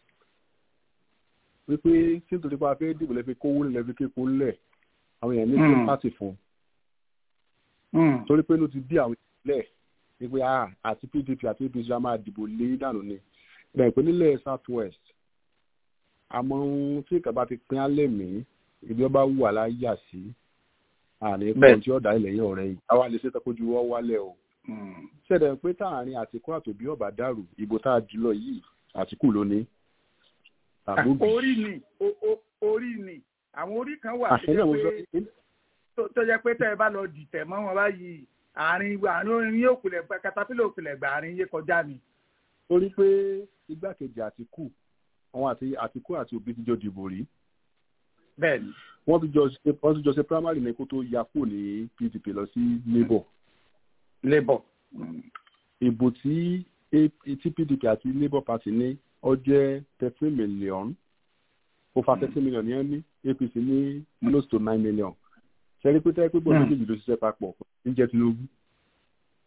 wípé tí nítorí pé a fẹ́ dìbò lẹ́fi kówó lẹ̀ lẹ́fi kéko lẹ̀ àwọn èèyàn ní kí pàtì fún un torí pé ló ti bí àwọn ìpínlẹ̀ wípé àti pdp àti apc a máa dìbò lé dànù ni bẹ́ẹ̀ pé nílẹ̀ south west àmọ́ ohun tí ìkàbá ti pín alẹ́ mí ibi ọba wù aláyà sí àní kan tí ọ̀dà ilẹ̀ yẹn ọ̀rẹ́ yìí àwa lè ṣe tọ́kójú wọ́ wálẹ̀ o ṣẹ̀dẹ̀ pé táàrin àtìkú àtòbí ọ̀bà dàrú ìbò tá a jùlọ yìí àtìkú ló ní orí ni orí ni àwọn orí kan wà tó jẹ́ pé tẹ́ ẹ bá lọ dìtẹ̀ mọ́ wọn báyìí àárín àárín orin yóò kulẹ̀ katapila òkulẹ̀ gbà àárín yé kọjá ni. torí pé igbákejì àtìkù àwọn àti àtìkù àti òbí ti jọ dìbò rí. bẹ́ẹ̀ni. wọ́n ti jọ ṣe wọ́n ti jọ ṣe primary ní kó tó ya kúrò ní pdp lọ sí labour. labour. ìbò tí tí pdp àti labour party ní ó jẹ́ thirteen million over thirteen million yẹn ní apc ní close to nine million ṣẹ́rí pé tẹ́lẹ̀ pé bọ́ọ̀lù méjèèjì ló ṣiṣẹ́ papọ̀ ń jẹ́ tinubu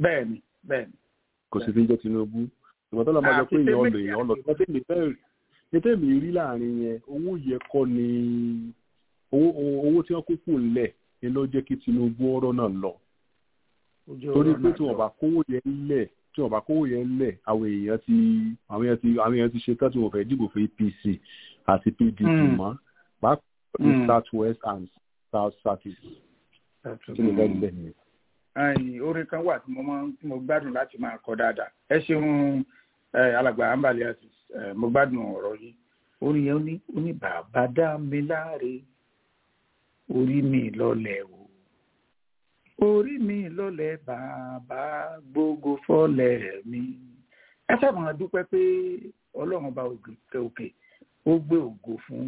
bẹ́ẹ̀ni bẹ́ẹ̀ni. kò sì fi jẹ́ tinubu ìgbà tó lọ máa sọ pé èèyàn lò èèyàn lọ tó tẹ̀mí fẹ́ ní tẹ̀mí rí láàrin yẹn owó yẹ kọ́ ni owó owó tí wọ́n kó kù ńlẹ̀ ni ló jẹ́ kí tinubu ọ̀rọ̀ náà lọ torí pé tí wọ́n bá kówó yẹn ńlẹ̀ tí wọ́n bá kówó yẹn ńlẹ̀ àwọn èèyàn ti àwọn èèyàn ti àwọn èèyàn ti ṣe tán tí wọ́n fẹ́ dìbò fún apc àti pdp mọ́ pàápàá ní south west and south south east kí ni bẹ́ẹ̀ bẹ́ẹ̀ ni ẹyìn orin kan wà tí mo máa tí mo gbádùn láti máa kọ dáadáa ẹ ṣeun alàgbà ambali àti mo gbádùn ọ̀rọ̀ yìí orin yẹn ní ó ní bàbá dá mi láre orí mi lọlẹ̀ o orí mi lọlẹ̀ bàbá gbogbo fọlẹ̀ mi ẹ sábà máa dúpẹ́ pé ọlọ́run bá òkè òkè ó gbé ògo fún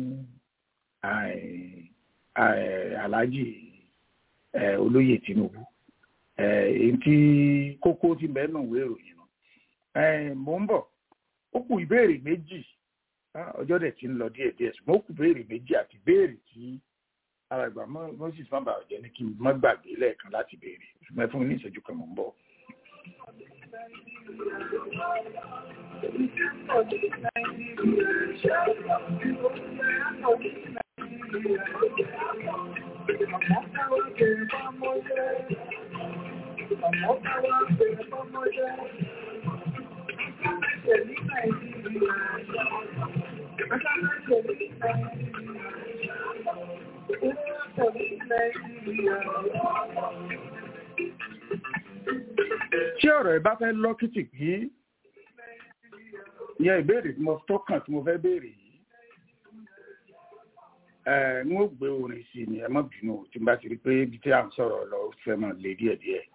aláàjì olóyè tinubu èyí tí kókó ti mẹ́nu ìwé ìròyìn náà mò ń bọ̀ ó kù ìbéèrè méjì ọjọ́ dẹ̀ ti ń lọ díẹ̀ díẹ̀ ṣùgbọ́n ó kù ìbéèrè méjì àti ìbéèrè tí alàgbà moses má bàa jẹ́ ní kí n má gbàgbé lẹ́ẹ̀kan láti béèrè ṣùgbọ́n fún mi ní ìṣẹ́jú kan mò ń bọ̀. tí ọ̀rọ̀ ẹ bá fẹ́ lọ́kìtì pé ìyẹn ìbéèrè tí mo tọ́kàn tí mo fẹ́ béèrè yìí ẹ ń ó gbé orin sí ni ẹ má bínú tí n bá ti rí pé ibi tí à ń sọ̀rọ̀ lọ fẹ́ mọ̀ lé díẹ̀díẹ̀.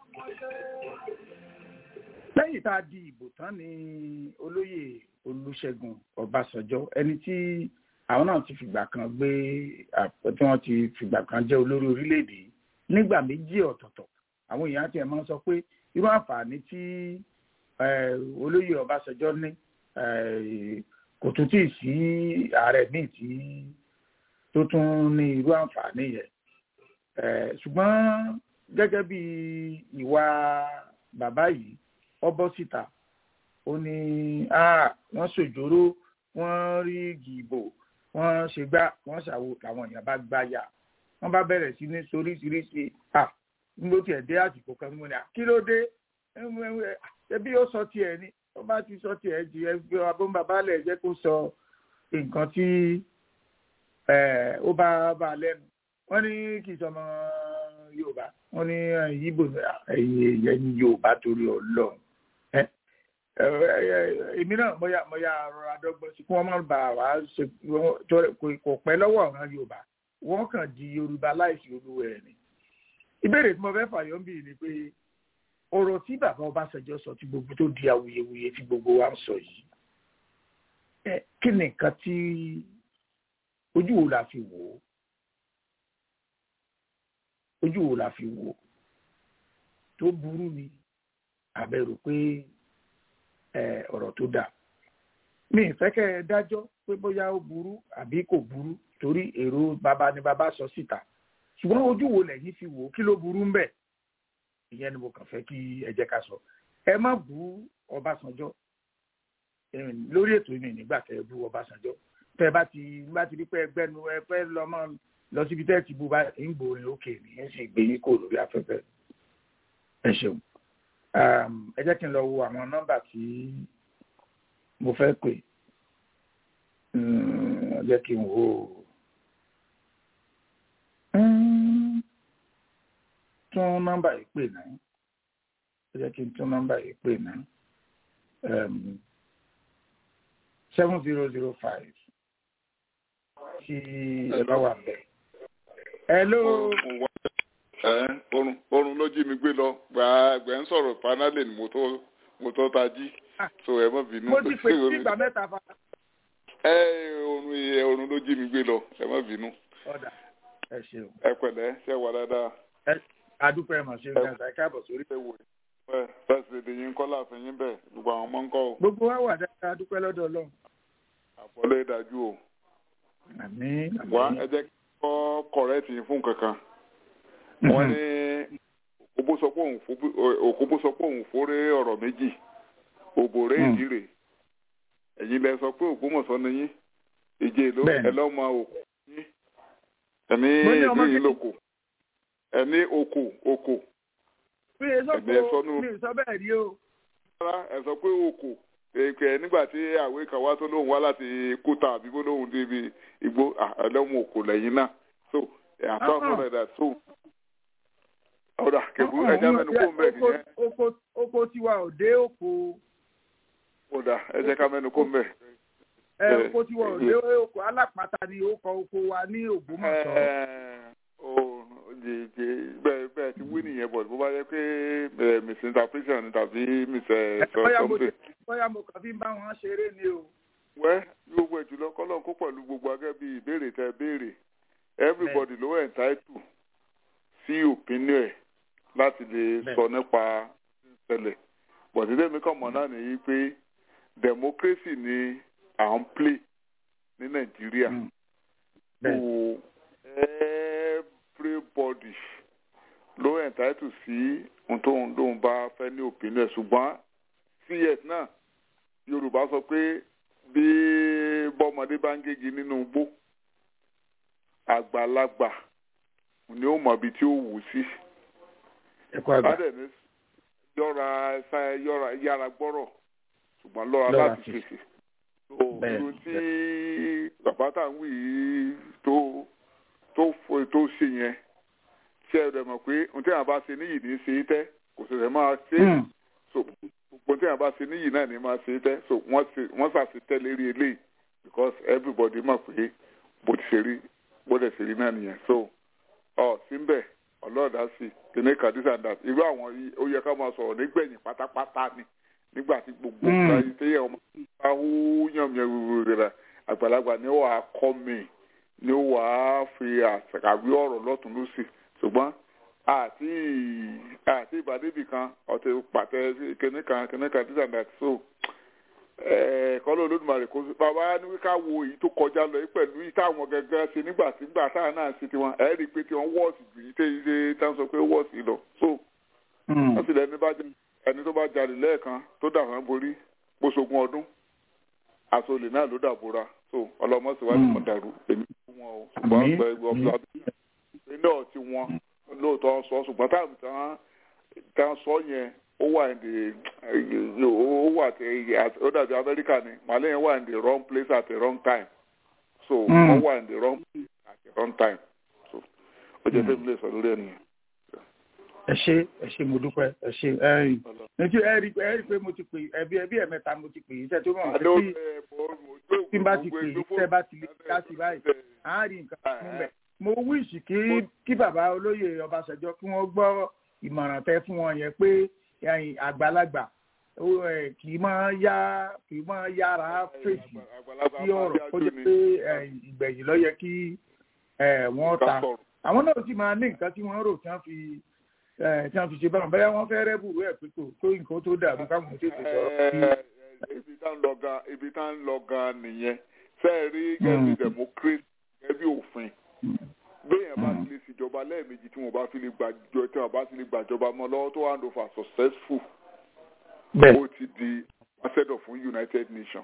lẹ́yìn tá a di ìbò tán ni olóyè olùṣègùn ọbásanjọ́ ẹni tí àwọn náà ti fìgbà kan gbé tí wọ́n ti fìgbà kan jẹ́ olórí orílẹ̀-èdè nígbà méjì ọ̀tọ̀ọ̀tọ̀ àwọn èèyàn ti ẹ̀ máa ń sọ pé irú àǹfààní tí olóyè ọbásanjọ́ ní kò tún tí ì sí ààrẹ míì tí tó tún ní irú àǹfààní yẹn ṣùgbọ́n gẹ́gẹ́ bí ìwà bàbá yìí ọbọ̀ síta ó ní wọ́n ṣòjóró wọ́n rí gìbò wọ́n ṣe gbá wọ́n ṣàwo làwọn èèyàn bá gbáyà wọ́n bá bẹ̀rẹ̀ sí ní soríṣiríṣi nígbó tiẹ̀ dé àsìkò kan mú ni kí ló dé ẹbí ó sọ tiẹ̀ ni ó bá ti sọ tiẹ̀ di ẹgbẹ́ abóńbàbá lẹ̀ jẹ́ kó sọ nǹkan tí ó bá bá lẹ́nu wọ́n ní kì í sọmọ yorùbá wọ́n ní yíbò ẹ̀yìn ẹ̀yìn yorùbá torí ọlọ́run èmi náà mọ̀yà mọ̀yà rọra dọ́gbọ́n sí kí wọ́n má bà wá ṣe kò pẹ́ lọ́wọ́ ọ̀ràn yorùbá wọ́n kàn di yorùbá láìsí olúwa ẹ̀ ni ìbéèrè tí mo fẹ́ fàyọ́ ń bì ní pé ọ̀rọ̀ tí bàbá ọbásanjọ́ sọ tí gbogbo tó di awuyewuye tí gbogbo wa ń sọ yìí kí ni nǹkan tí ojú wo la fi wò ó ojú wo la fi wò ó tó burú ni àbẹ̀rù pé ọ̀rọ̀ tó dà mi ì fẹ́ kẹ́ ẹ dájọ́ pé bóyá ó burú àbí kò burú torí èrò bàbá ni bàbá sọ síta ṣùgbọ́n ojú wo lẹ́yìn fi wò ó kí ló burú ń bẹ̀ ìyẹn ni mo kàn fẹ́ kí ẹ jẹ́ ká sọ ẹ má bú ọbásanjọ́ lórí ètò ìmì nígbà tẹ ẹ bú ọbásanjọ́ tẹ ẹ bá ti bá ti rí pé ẹgbẹ́nu ẹ fẹ́ lọ mọ́ lọ síbi tẹ́ ẹ ti bú bá ń gbòòrìn òkè ní ẹ sì gbé yín kò lórí afẹ́fẹ́ ẹ ṣeun ẹ jẹ́ kí n lọ wo àwọn nọ́mbà tí mo fẹ́ pè ẹ jẹ́ kí n wo tún nọ́mbà yìí pè náà ẹ jẹ́ kí n tún nọ́mbà yìí pè náà seven zero zero five tí ẹ bá wà bẹ́ẹ̀. hello. orun orun ló jí mi gbé lọ gbàgbẹ́ ń sọ̀rọ̀ panálẹ̀ ni mo tó mo tó tají so ẹ má bínú. mo ti pè sí ìgbà mẹ́ta fa. ẹ orun ẹ orun ló jí mi gbé lọ ẹ má bínú. ọ̀dà ẹ ṣeun. ẹ pẹ̀lẹ́ ṣe wà dáadáa. ẹ adúpẹ́ ẹ̀ mọ̀ ṣe ń gbà ẹ káàbọ̀ sórí. pẹ́sidẹ̀ntì yín kọ́ láàfin yín bẹ́ẹ̀ gbogbo àwọn ọmọ ń kọ́ o. gbogbo wa wà dáadáa adúpẹ́ lọ́dọ̀ ọlọ́run. àbọ̀lé dájú o. àmín. wá ẹ jẹ́ kí n kọ́ kọ̀rẹ́tì yín fún kankan. wọ́n ní òkóbó sọ pé òun fò- òkóbó sọ pé òun fóré ọ̀rọ̀ méjì òbòrè Mm. ìdírè ẹ̀yin lẹ sọ pé ògbómọ̀ṣọ́ ni yín ìjẹ́ ló Bẹ́ẹ̀ni. ẹ lọ́mọ òkú yín ẹni Mo ní ọmọ ìlú yìí kékeré. lóko ẹni oko oko mi ì sọ Ẹ̀mí ẹ pé sọnù. mi ì sọ bẹ́ẹ̀ rí o. rárá ẹ sọ pé oko èpè nígbà tí àwé kan wá tó lóun wá láti kúta àbí bó lóun débi igbó à, ẹlẹ́wọ̀n oko lẹ́yìn náà so àtọ́ Uh-uh. fún ẹ̀dá so ọ̀dà kẹ̀kú ẹja mẹ́nu kó mbẹ́ Oko- nìyẹn oko oko tiwa ò dé oko ọ̀dà ẹ jẹ́ ká mẹ́nu kó mbẹ́. ẹ Eh, oko tiwa ò dé oko alápàtà ni ó kọ oko wa ní Ògbómọ̀ṣọ́. ó jẹjẹ bẹ́ẹ̀ bẹ́ẹ̀ ti wí nìyẹn bọ̀ bó bá yẹ pé eh, misinterpretation tàbí mis Ẹ, bóyá mo something. bóyá mo kàn fi ń bá wọn ṣeré ni o. wẹ́ gbogbo ẹ̀ jùlọ kọ́lọ́n kó pẹ̀lú gbogbo agẹ́ bíi ìbéèrè tẹ béèrè everybody ló entitled sí opinion ẹ̀ láti lè Bẹ́ẹ̀. sọ nípa ìṣẹ̀lẹ̀ bọ̀dé tèmi kàn mọ́ náà nìyí pé democracy ni à ń play ní nàìjíríà Mm. so Bẹ́ẹ̀. everybody ló entitled sí ohun tó ń lóun bá fẹ́ ní opinion ẹ̀ ṣùgbọ́n cs náà yorùbá sọ pé bí bọ́mọdé bá ń gégi nínú igbó àgbàlagbà ni ó mọ ibi tí ó wù sí ẹ̀kọ́ àgbà. bádẹ́ni yọra ṣá yọra yára gbọ́rọ̀ ṣùgbọ́n lọ́ra Lọ́ra láti fèsì. fèsì tó Bẹ́ẹ̀, irun tí bàbá tá à ń wí yìí tó tó fo- tó ṣe yẹn ṣe é rẹ̀ mọ̀ pé ohun tí àwọn bá ṣe níyì ní í ṣe é tẹ́ kò sì rẹ̀ máa ṣe é Mm. so gbogbo tí àwọn bá ṣe níyì náà ni máa ṣe é tẹ́ so wọ́n ṣe wọ́n ṣàṣetẹ́ lérí eléyìí because everybody mọ̀ pé bó ti ṣe rí bó dẹ̀ ṣe rí náà nìyẹn so ọ síbẹ̀ ọlọ́ọ̀dá sí kìnìún kan this and that irú àwọn yìí ó yẹ ká máa sọ̀rọ̀ nígbẹ̀yìn pátápátá ni nígbà tí gbogbo Mm. nǹkan yìí téyẹ̀ ọmọ bá hú yànmíyàn rẹ̀ àgbàlagbà ni ó wàá kọ́ mi ni ó wàá fi àṣàkàwé ọ̀rọ̀ lọ́tún lọ́sì ṣùgbọ́n àti àti ìbàdébì kan ọ̀tẹ̀ pàtẹ kìnìún kan kìnìún kan this and that so kọ́lọ́ olódùmarè kó bàbá ní ká wo èyí tó kọjá lọ yìí pẹ̀lú yìí táwọn gẹ́gẹ́ ṣe nígbà tí nígbà táwọn náà ṣe tiwọn ẹ̀ rí i pé tiwọn wọ́ọ̀sì jù yìí téyí ṣe táwọn sọ pé wọ́ọ̀sì lọ so Mm. wọ́n sì lẹ́ni bá jẹ́ ẹni tó bá jalè lẹ́ẹ̀kan tó dà wọ́n borí gbóṣogún ọdún aṣọ olè náà ló dàbora so ọlọ́mọ sì wá ní Mm. mọ̀ dàrú èmi fún wọn o ṣùgbọ́n Àmín. ọgbẹ́ ọ̀bùsà náà ti wọn lóòótọ́ sọ ṣùgbọ́n táwọn tán tán sọ yẹn ó wà ní the ó wà tí ó dàbí amẹ́ríkà ni màálẹ̀ yẹn wà in the wrong place at the wrong time so Mm. wọ́n wà in the wrong place at the wrong time so ó jẹ́ Mm. tẹ́mi lè sọ lórí ẹ̀ nìyẹn. ẹ ṣé ẹ ṣé mo dúpẹ́ ẹ ṣé ẹyìn nítorí ẹ rí ẹ rí pé mo ti pè ẹbí ẹbí ẹ̀mẹ́ta mo ti pè yìí tẹ́ tó mọ̀ Àdó tí ẹ̀ mo mo jó tí n bá ti pè yìí tẹ́ bá ti lè dá sí báyìí à ń rí nǹkan fún bẹ́ẹ̀. mo wíṣì kí kí bàbá olóyè Ọbásanjọ́ kí wọ́n gbọ́ ìmọ̀ràn tẹ́ fún wọn yẹn pé ẹ̀yin àgbàlagbà ó, ẹ̀, kì í máa yá kì í máa yára fèsì sí ọ̀rọ̀ ó jẹ́ pé ẹ̀yin, ìgbẹ̀yìn ló yẹ kí ẹ̀, wọ́n ta àwọn náà sì máa ní nǹkan tí wọ́n rò tí wọ́n fi ẹ̀, tí wọ́n fi ṣe báwọn bẹ́ẹ̀ wọ́n fẹ́ rẹ́bùrú ẹ̀ pé kò tó nǹkan tó dàrú káwọn tètè sọ̀rọ̀ sí ibi tá ń lọ gan ibi tá ń lọ gan nìyẹn fẹ́ẹ́ rí gẹ́bí democracy gẹ́bí òfin béèyàn bá ti lè ṣèjọba lẹ́ẹ̀mejì tí wọ́n bá fi lè gbàjọ tí wọ́n bá ti lè gbàjọba mọ́ lọ́wọ́ tó hand over successful bẹ́ẹ̀ ó ti di ambassador fún United Nations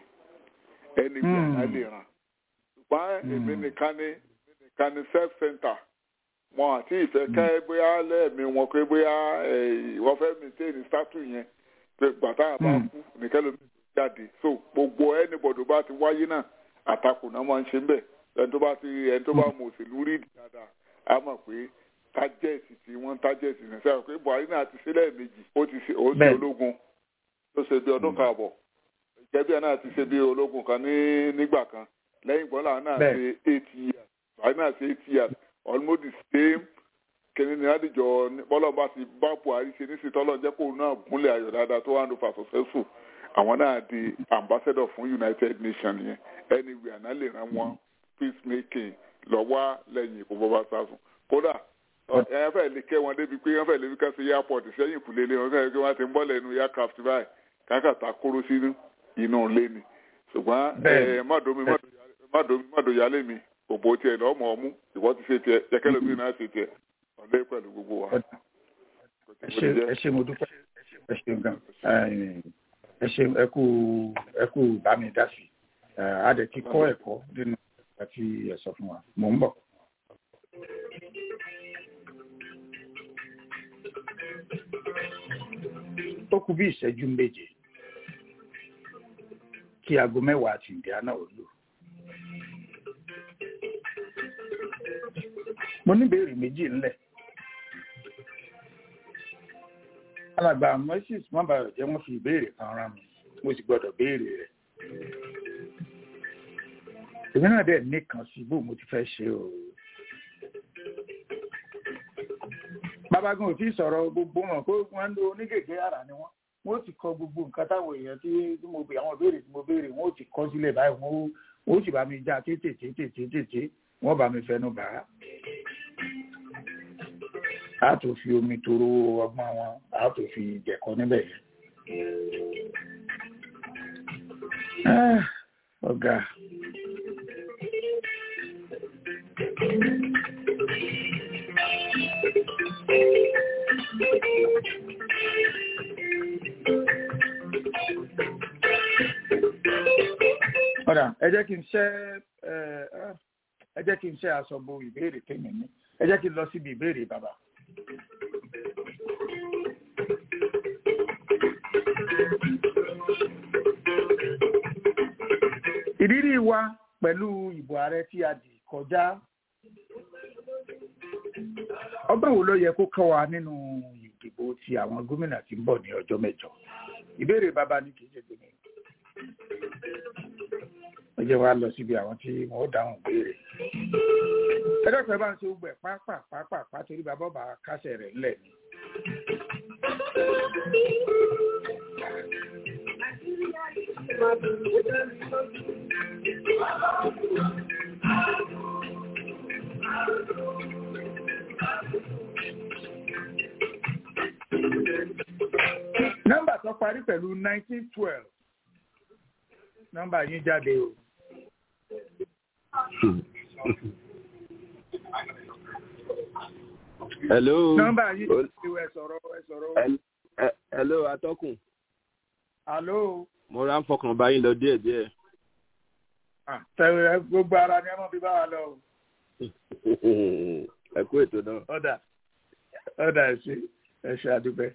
ẹni bí Mm. àná lè ràn ṣùgbọ́n èmi Mm. nìkan ni èmi nìkan ni self center wọn àti ìfẹ́ kẹ́ bóyá lẹ́ẹ̀mí wọn pé bóyá eh, wọ́n fẹ́ maintain statue yẹn pé gbàtà bá Mm. kú nìkan ló ń jáde so gbogbo anybody bá ti wáyé náà àtakò náà máa ń ṣe ń bẹ̀ ẹni tó bá ti ẹni tó bá mọ òṣèlú rí dáadáa á mọ̀ pé tájẹ́ẹ̀sì tí wọ́n ń tájẹ́ẹ̀sì ní sẹ́wọ̀n pé Buhari náà ti ṣe lẹ́ẹ̀mejì ó ti ṣe ó ṣe Bẹ́ẹ̀. ológun ló ṣe bí ọdún kan àbọ̀ ìjẹ́bí ẹ̀ náà ti ṣe bí ológun kan ní nígbà kan lẹ́yìn gbọ́dọ̀ náà Bẹ́ẹ̀. ṣe eight years Buhari náà ṣe eight years almost the same kìnìún ní àdìjọ bọ́lá bá ti bá Buhari ṣe ní sítọ́lọ́ jẹ́ kó náà gúnlẹ̀ ayọ̀ dáadáa tó wà ní fa successful àwọn náà di ambassador fún United Nations yẹn anywhere náà lè ràn wọ́n peacemaking lọ́wọ́ lẹ́yìn ìkó bọ́bá sáfún kódà ẹ fẹ́ lè kẹ́ wọn débi pé wọ́n fẹ́ lè fi kẹ́sì airport sẹ́yìn kùlé lé wọn kẹ́sì pé wọ́n ti ń bọ́ lẹ́nu aircraft báyìí kákàtà kóró sínú inú ilé ni ṣùgbọ́n Bẹ́ẹ̀ni. ẹ mọ́dọ̀mí mọ́dọ̀mí mọ́dọ̀yálé mi òbó tiẹ̀ lọ́mọ ọmú ìwọ́ ti ṣe tiẹ̀ jẹ́kẹ́lẹ́ mi náà ṣe tiẹ̀ ọ̀lẹ́ pẹ̀lú gbogbo wa. ẹ ṣe mo dúpẹ́ ẹ ṣe gan ẹ ṣe ẹ kú ẹ kú bá mi dá sí a dẹ̀ ti kọ́ ẹ̀kọ́ nínú àti ẹ sọ fún wa mò ń bọ̀. ó kù bí ìṣẹ́jú méje kí aago mẹ́wàá àti ìdíyà náà ó lò. mo ní ìbéèrè méjì ńlẹ̀. alàgbà moses mọ́bàrọ̀ jẹ́ wọ́n fi ìbéèrè kan rán mi mo sì gbọ́dọ̀ béèrè rẹ̀. èmi náà dẹ̀ nìkan sí bó mo ti fẹ́ ṣe o. babagun ò tí ì sọ̀rọ̀ gbogbo wọn kó wọ́n ń lo onígègé ara ni wọ́n wọ́n ti kọ gbogbo nǹkan táwọn èèyàn tí mo béèrè àwọn ìbéèrè tí mo béèrè wọ́n ó ti kọ sílẹ̀ báyìí wọ́n ó sì bá mi já tètè tètè tètè wọ́n bá mi fẹnu bà á. a tó fi omi toro ọgbọ́n wọn a tó fi jẹ̀kọ́ níbẹ̀ yẹn. ọ̀gá. ọ̀dà ẹ jẹ́ kí n ṣẹ́ ẹ jẹ́ kí n ṣẹ́ aṣọ bo ìbéèrè tèmi ní ẹ jẹ́ kí n lọ síbi ìbéèrè bàbá. ìrírí wa pẹ̀lú ìbò ààrẹ tí a dì kọjá ọgbọ́n wo ló yẹ kó kọ́ wa nínú ìdìbò ti àwọn gómìnà tí ń bọ̀ ní ọjọ́ mẹ́jọ ìbéèrè bàbá ní kì í ṣe tèmi ó jẹ́ wá lọ síbi àwọn tí wọ́n dáhùn béèrè. ẹjọ́ pẹ̀ bá ń ṣe gbogbo ẹ̀ pápá pápá pá torí bàbá bá kásẹ̀ rẹ̀ ńlẹ̀ ni. nọ́mbà tó parí pẹ̀lú nineteen twelve nọ́mbà yín jáde o. hello. nọ́mbà yín jáde o ẹ sọ̀rọ̀ ẹ sọ̀rọ̀. hello atọ́kùn. hello. mo ra ń fọkàn bá yín lọ díẹ̀ díẹ̀. tẹ̀wé gbogbo ara ni ẹ mọ̀ bí bá wa lọ o. ẹ kú ètò náà. ọ̀dà ọ̀dà ẹ ṣe ẹ ṣe àdúpẹ́.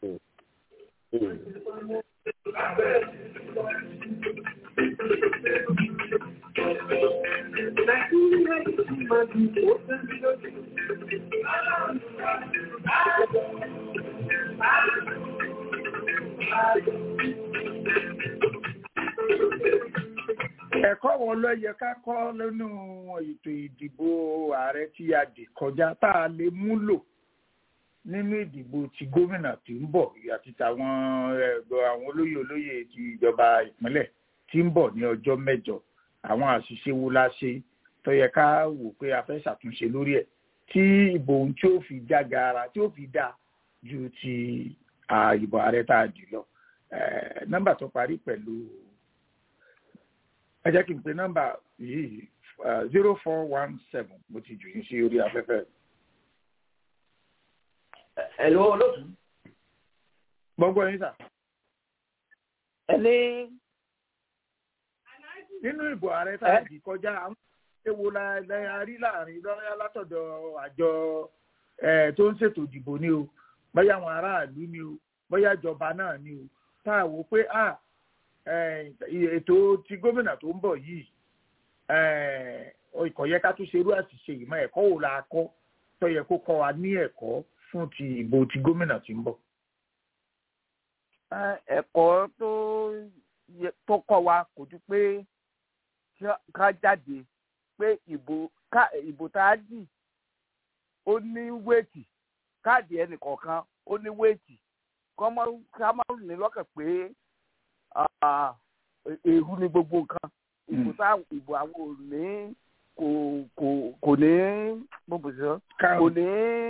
ẹ̀kọ́ wo ló yẹ ká kọ́ nínú ètò ìdìbò ààrẹ tí a dì kọjá tá a lè múlò nínú ìdìbò ti gómìnà tí ń bọ̀ àti tàwọn ẹ̀gbọ́n àwọn olóyè olóyè ti ìjọba ìpínlẹ̀ tí ń bọ̀ ní ọjọ́ mẹ́jọ àwọn àṣìṣe wo la ṣe tó yẹ ká wò pé a fẹ́ ṣàtúnṣe lórí ẹ̀ tí ìbò ohun tí ó fi já gaara tí ó fi dá ju ti ìbò ààrẹ tá a dì lọ nọ́mbà tó parí pẹ̀lú ẹ jẹ́ kí n pe nọ́mbà yìí zero four one seven mo ti jù yín sí orí afẹ́fẹ́. Ẹ̀lú olóòtú. Gbogbo yín sà. Ẹni. Nínú ìbò ààrẹ tá a dì kọjá àwọn ewo la rí láàrin lọ́yà látọ̀dọ̀ àjọ tó ń ṣètò ìdìbò ni o bóyá àwọn aráàlú ni o bóyá ìjọba náà ni o tá a wò pé a ètò ti gómìnà tó ń bọ̀ yìí ìkọ̀ yẹ ká tún ṣerú àṣìṣe ìmọ̀ ẹ̀kọ́ wo la kọ́ tó yẹ kó kọ́ wa ní ẹ̀kọ́ fún ti ìbò ti gómìnà tí ń bọ̀. ẹ̀kọ́ tó kọ́ wa kò ju pé ká jáde pé ìbò ìbò tá a dì ó ní wéètì káàdì ẹnìkọ̀ọ̀kan ó ní wéètì ká má ní lọ́kàn pé èrú ni gbogbo nǹkan ìbò tá ìbò àwọn ò ní kò kò kò ní gbogbo sọ kò ní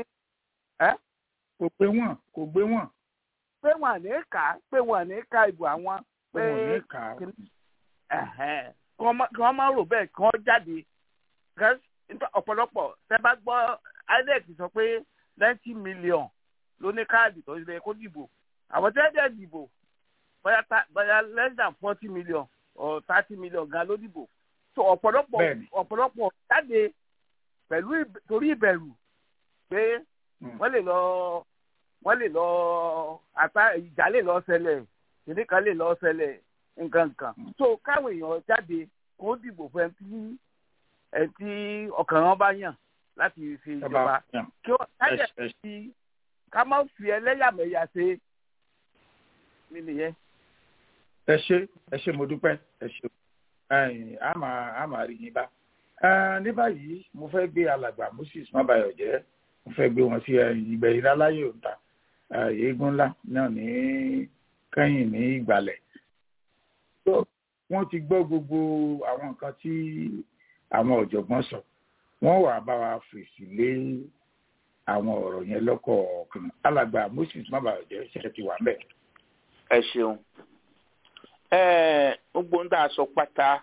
kò gbé wọn kò gbé wọn. pé wọn ní ká pé wọn ní ká ìbò àwọn pé wọn ní ká. kí wọ́n máa rò bẹ́ẹ̀ kí wọ́n jáde ọ̀pọ̀lọpọ̀ tẹ́ bá gbọ́ inec sọ pé ninety million ló ní káàdì tó yẹ kó dìbò àwọn tẹ́lẹ̀ dìbò bóyá ta- bóyá less than forty million or thirty million gan ló dìbò so ọ̀pọ̀lọpọ̀ Bẹ́ẹ̀ni. ọ̀pọ̀lọpọ̀ jáde pẹ̀lú ìb- torí ìbẹ̀rù pé wọ́n lè lọ wọ́n lè lọ ata ìjà lè lọ ṣẹlẹ̀ kìnìún kan lè lọ ṣẹlẹ̀ nǹkan nǹkan so káwọn èèyàn jáde kó dìbò fún ẹni tí ẹni tí ọkàn wọn bá yàn láti fi ìjọba kí wọ́n kájẹ̀ sí ká má fi ẹlẹ́yàmẹ̀yà ṣe mí nìyẹn. ẹ ṣe ẹ ṣe mo dúpẹ́ ẹ ṣe ẹ̀yin, a máa a máa rí yín bá Ẹ, ní báyìí mo fẹ́ gbé alàgbà moses mabayọ jẹ́ mo fẹ́ gbé wọn sí ẹ̀yìn ìgbẹ̀yìn láláyé òǹta eégún ńlá náà ní kẹ́yìn ní ìgbàlẹ̀ So, wọ́n ti gbọ́ gbogbo àwọn nǹkan tí àwọn ọ̀jọ̀gbọ́n sọ wọ́n wà bá wa fèsì lé àwọn ọ̀rọ̀ yẹn lọ́kọ̀ọ̀kan alàgbà moses mabayọ jẹ́ ṣẹ̀ṣẹ̀ ti wà ń bẹ̀. ẹ ṣeun ẹ gbogbo ń dà sọ pátá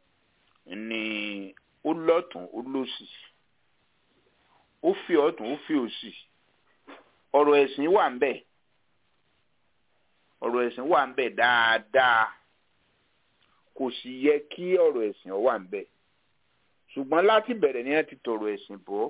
ni ó lọ́tún ó lọ́sì ó fi ọ̀tún ó fi òsì ọ̀rọ̀ ẹ̀sìn wà ń bẹ̀ ọ̀rọ̀ ẹ̀sìn wà ń bẹ̀ dáadáa kò sì yẹ kí ọ̀rọ̀ ẹ̀sìn ó wà ń bẹ̀ ṣùgbọ́n láti bẹ̀rẹ̀ ni wọ́n ti tọ̀rọ̀ ẹ̀sìn bọ́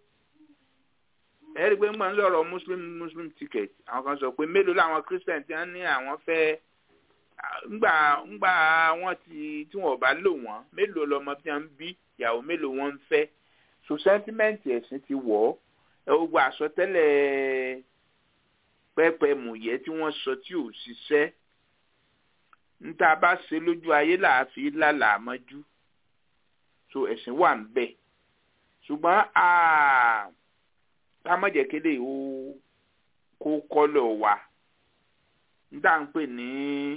ẹ rí i pé nígbà ń lọ́rọ̀ muslim muslim ticket àwọn kan sọ pé mélòó làwọn christian ti ń ní àwọn fẹ́ ngbà ngbà wọn ti tí wọn bá lò wọn mélòó lọmọ tí wọn ń bí ìyàwó mélòó wọn ń fẹ́ so sentiment ẹ̀sìn ti wọ̀ ẹ ó gba àsọtẹ́lẹ̀ pẹ́pẹ́ mùyẹ́ tí wọ́n sọ tí ò ṣiṣẹ́ níta bá ṣe lójú ayé làáfi lálàá mọ́jú so ẹ̀sìn wà ń bẹ̀ ṣùgbọ́n kámọ́jẹ̀kéde ó kó kọ́lọ̀ wa níta ń pè ní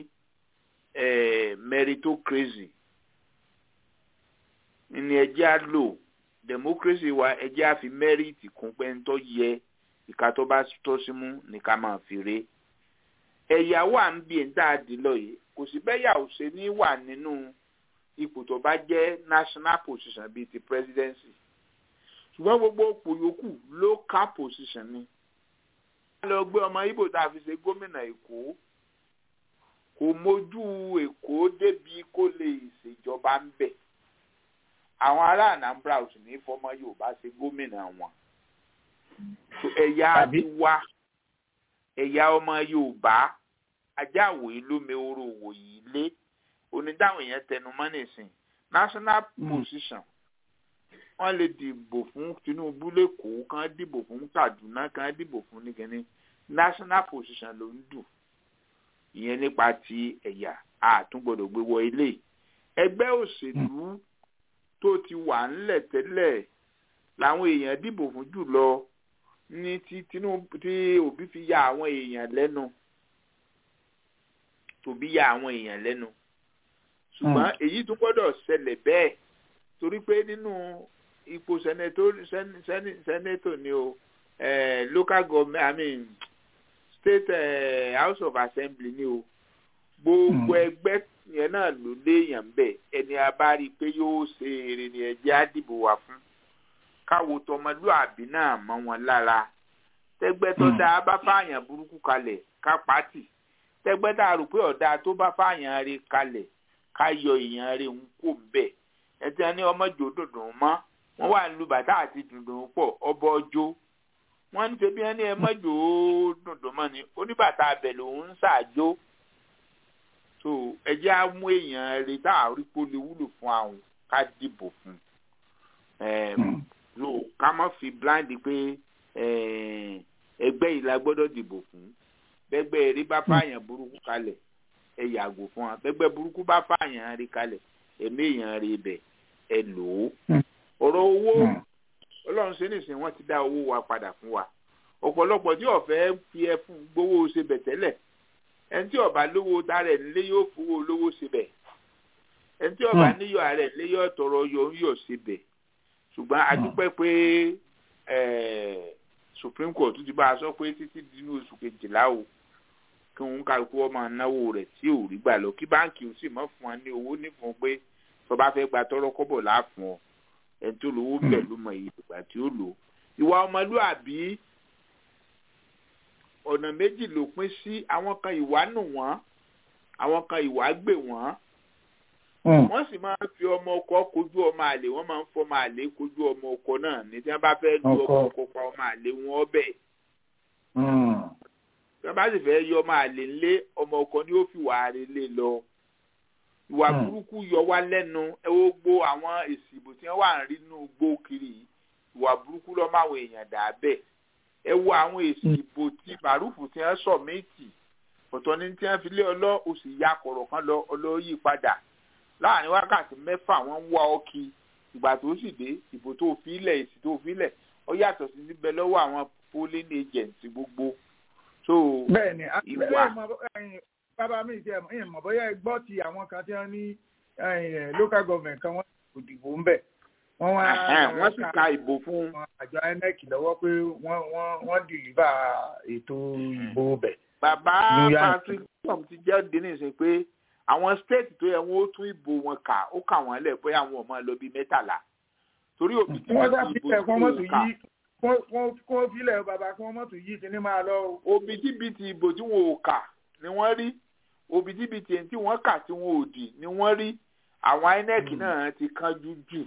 meritocracy ní ẹjẹ́ á lò democracy wa ẹjẹ́ á fi merit kún pé ń tọ́ yẹ ìka tó bá tọ́ sí mú ní ká máa fi re ẹ̀yà wà ń bí ẹ̀ńtà àdìlọ́ yìí kò sí bẹ́yà ò ṣe ní wà nínú ipò tó bá jẹ́ national position bíi ti presidency ṣùgbọ́n gbogbo òpò yòókù local position ni wọ́n lọ gbé ọmọ ibo tá a fi ṣe gómìnà èkó kò mójú èkó débi kó lè ṣèjọba ń bẹ̀ àwọn ará anambra ò sì ní fọmọ yorùbá ṣe gómìnà wọn ẹ̀yà ti wá ẹ̀yà ọmọ yorùbá ajáwèé lómi oró òwòyí lé onídàwọn èèyàn tẹnu mọ́ nìsín national position wọ́n lè dìbò fún tinubu lẹ́kọ̀ọ́ kan dìbò fún kaduna kan dìbò fún nìkẹ́ni national position ló ń dù ìyẹn nípa ti ẹ̀yà àtúngbọ̀dọ̀ gbé wọ ilé ẹgbẹ́ òṣèlú tó ti wà ńlẹ̀ tẹ́lẹ̀ làwọn èèyàn dìbò fún jùlọ ní ti tinubu tí òbí fi ya àwọn èèyàn lẹ́nu tòbí ya àwọn èèyàn lẹ́nu ṣùgbọ́n èyí tún gbọ́dọ̀ ṣẹlẹ̀ bẹ́ẹ̀ torí pé nínú ipò sẹ́nẹ́tò ni o eh, local government i mean state eh, house of assembly ni o gbogbo ẹgbẹ́ yẹn náà ló léèyàn bẹ̀ ẹni a bá rí i pé yóò ṣe èrè ni ẹ̀jẹ̀ á dìbò wá fún káwo tọmọlúàbí náà mọ́ wọn lára tẹ́gbẹ́ tó dáa bá fààyàn burúkú kalẹ̀ ká pàtì tẹ́gbẹ́ tá a rò pé ọ̀dà tó bá fààyàn rí kalẹ̀ ká yọ èèyàn rí ń kó bẹ́ẹ̀ ẹtí wọn ní ọmọ jò dùndùn mọ́ wọ́n wà lu bàtà àti dùndùn pọ̀ ọbọ ọjọ́ wọ́n ní ṣe bí wọ́n ní ẹ mọ́ jò dùndùn mọ́ ni oníbàtà abẹ lòún ń ṣàjò so ẹjẹ́ á mú èèyàn rí tá a rí kó lè wúlò fún àwọn ká dìbò fún lo ká má fi blind pé ẹgbẹ́ yìí la gbọ́dọ̀ dìbò fún bẹ́gbẹ́ eré bá fààyàn burúkú kalẹ̀ ẹ yàgò fún wa bẹ́gbẹ́ burúkú bá fààyàn rí kalẹ̀ ẹ̀mí èèyàn rí ibẹ̀ ẹ lò ó ọ̀rọ̀ owó ọlọ́run ṣe nìsín wọ́n ti dá owó wa padà fún wa ọ̀pọ̀lọpọ̀ tí ọ̀fẹ́ fi ẹ fún gbowó ṣe bẹ̀ tẹ́lẹ̀ ẹni tí ọba lówó tarẹ̀ nílé yóò fowó lówó ṣe bẹ̀ ẹni tí ọba níyọ̀ rẹ̀ nílé yóò tọrọ yọ ń yọ̀ ṣe bẹ̀ ṣùgbọ́n a dúpẹ́ pé supreme court ti bá a sọ pé títí dínú oṣù kejìlá o kí òun kálukú ọmọ náwó rẹ̀ tí ò rí gbà lọ kí báńkì ó sì mọ̀ fún wa ní owó nífun pé tó bá fẹ́ gba tọrọ kọ́bọ̀ láàfún ọ ẹni tó lówó bẹ̀ ló mọ iye ìgbà tí ó lò ìwà ọmọlúàbí ọ̀nà méjì ló pín sí àwọn kan ìwà nù wọ́n àwọn kan ìwà gbè wọ́n wọ́n sì máa ń fi ọmọ ọkọ kojú ọmọ àlè wọ́n máa ń fọmọ àlè kojú ọmọ ọkọ náà ní tí wọ́n bá fẹ́ lu ọmọ ọkọ pa ọmọ àlè wọn ọbẹ̀ tí wọ́n bá sì fẹ́ yọ ọmọ àlè ńlé ọmọ ọkọ ni ó fi wà á lé lọ ìwà burúkú yọ wá lẹ́nu ẹ ó gbó àwọn èsì ìbò tí wọ́n wà ń rí nínú gbó kiri ìwà burúkú lọ́ máa wọ èèyàn dà bẹ́ẹ̀ ẹ wo àwọn èsì ìbò tí bàrúfù tí wọ́n sọ méjì ọ̀tọ̀ ní tí wọ́n fi lé ọlọ́ oṣù ya kọ̀rọ̀ kan lọ ọlọ́ yí padà láàrin wákàtí mẹ́fà wọ́n ń wá ọkì ìgbà tó sì dé ìbò tó fi ilẹ̀ èsì tó fi ilẹ̀ ó yàtọ̀ sí síbẹ̀ lọ́wọ́ àwọn polling agents gbogbo. so bẹ́ẹ̀ni ìwà bàbá mi ti ẹ mọ̀ bóyá ẹ gbọ́ ti àwọn kan tí wọ́n ní local government kan wọ́n kò dìbò ń bẹ̀ wọ́n wá wọ́n sì ka ìbò fún àjọ inec lọ́wọ́ pé wọ́n wọ́n wọ́n dìlíbà ètò ìbò bẹ̀. bàbá patrick tom ti jẹ́ dínì sí pé àwọn state tó yẹ wọn ó tún ìbò wọn kà ó kà wọn lẹ pé àwọn ọmọ lọ bíi mẹ́tàlá torí òbí tí wọn ti ìbò tó kà kó filẹ̀ bàbá kí wọ́n mọ̀ tó yí kíní máa lọ. òbítíbitì ìbò tí wọn ò kà ni wọ́n rí òbítíbitì èyí tí wọ́n kà tí wọn ò dì ni wọ́n rí àwọn inec náà ti kánjú jù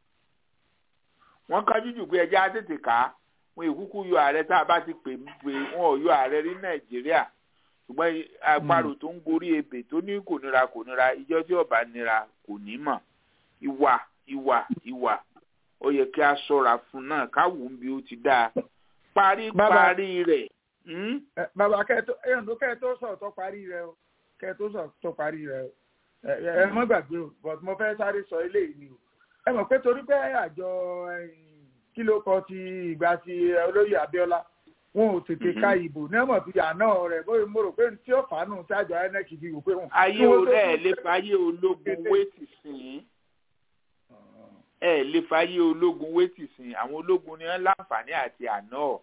wọ́n kánjú jù pé ẹjẹ́ á tètè ká wọn ìkúkú yọ ààrẹ tá a bá ti pè pé wọn ò yọ ààrẹ rí nàìjíríà ṣùgbọ́n àparò tó ń gorí ebè tó ní kò nira kò nira ìjọ tí ọba nira kò ní mọ̀ ìwà ìwà ìwà ó yẹ kí a ṣọ́ra fún náà káwù ń bí ó ti dáa paríparí rẹ̀. bàbá kẹtó ẹyàn tó kẹtó sọ tó parí rẹ o kẹtó sọ tó parí rẹ o ẹ mọ gbàgbé o but mo fẹ́ sáré sọ eléyìí ni o ẹ mọ̀ pé torí pé àjọ kí ló kọ ti ìgbà ti olóyè Abíọ́lá wọn ò tètè ka ìbò nẹ́mọ̀ fi àná rẹ̀ bóyá mo rò pé tí ó fàánù sájọ inec fi wò pé wọn. ayé rẹ̀ lè fàyè ológun wéètì sìn ẹ lè fàyè ológun wéètì sìn àwọn ológun ni wọn láǹfààní àti àná.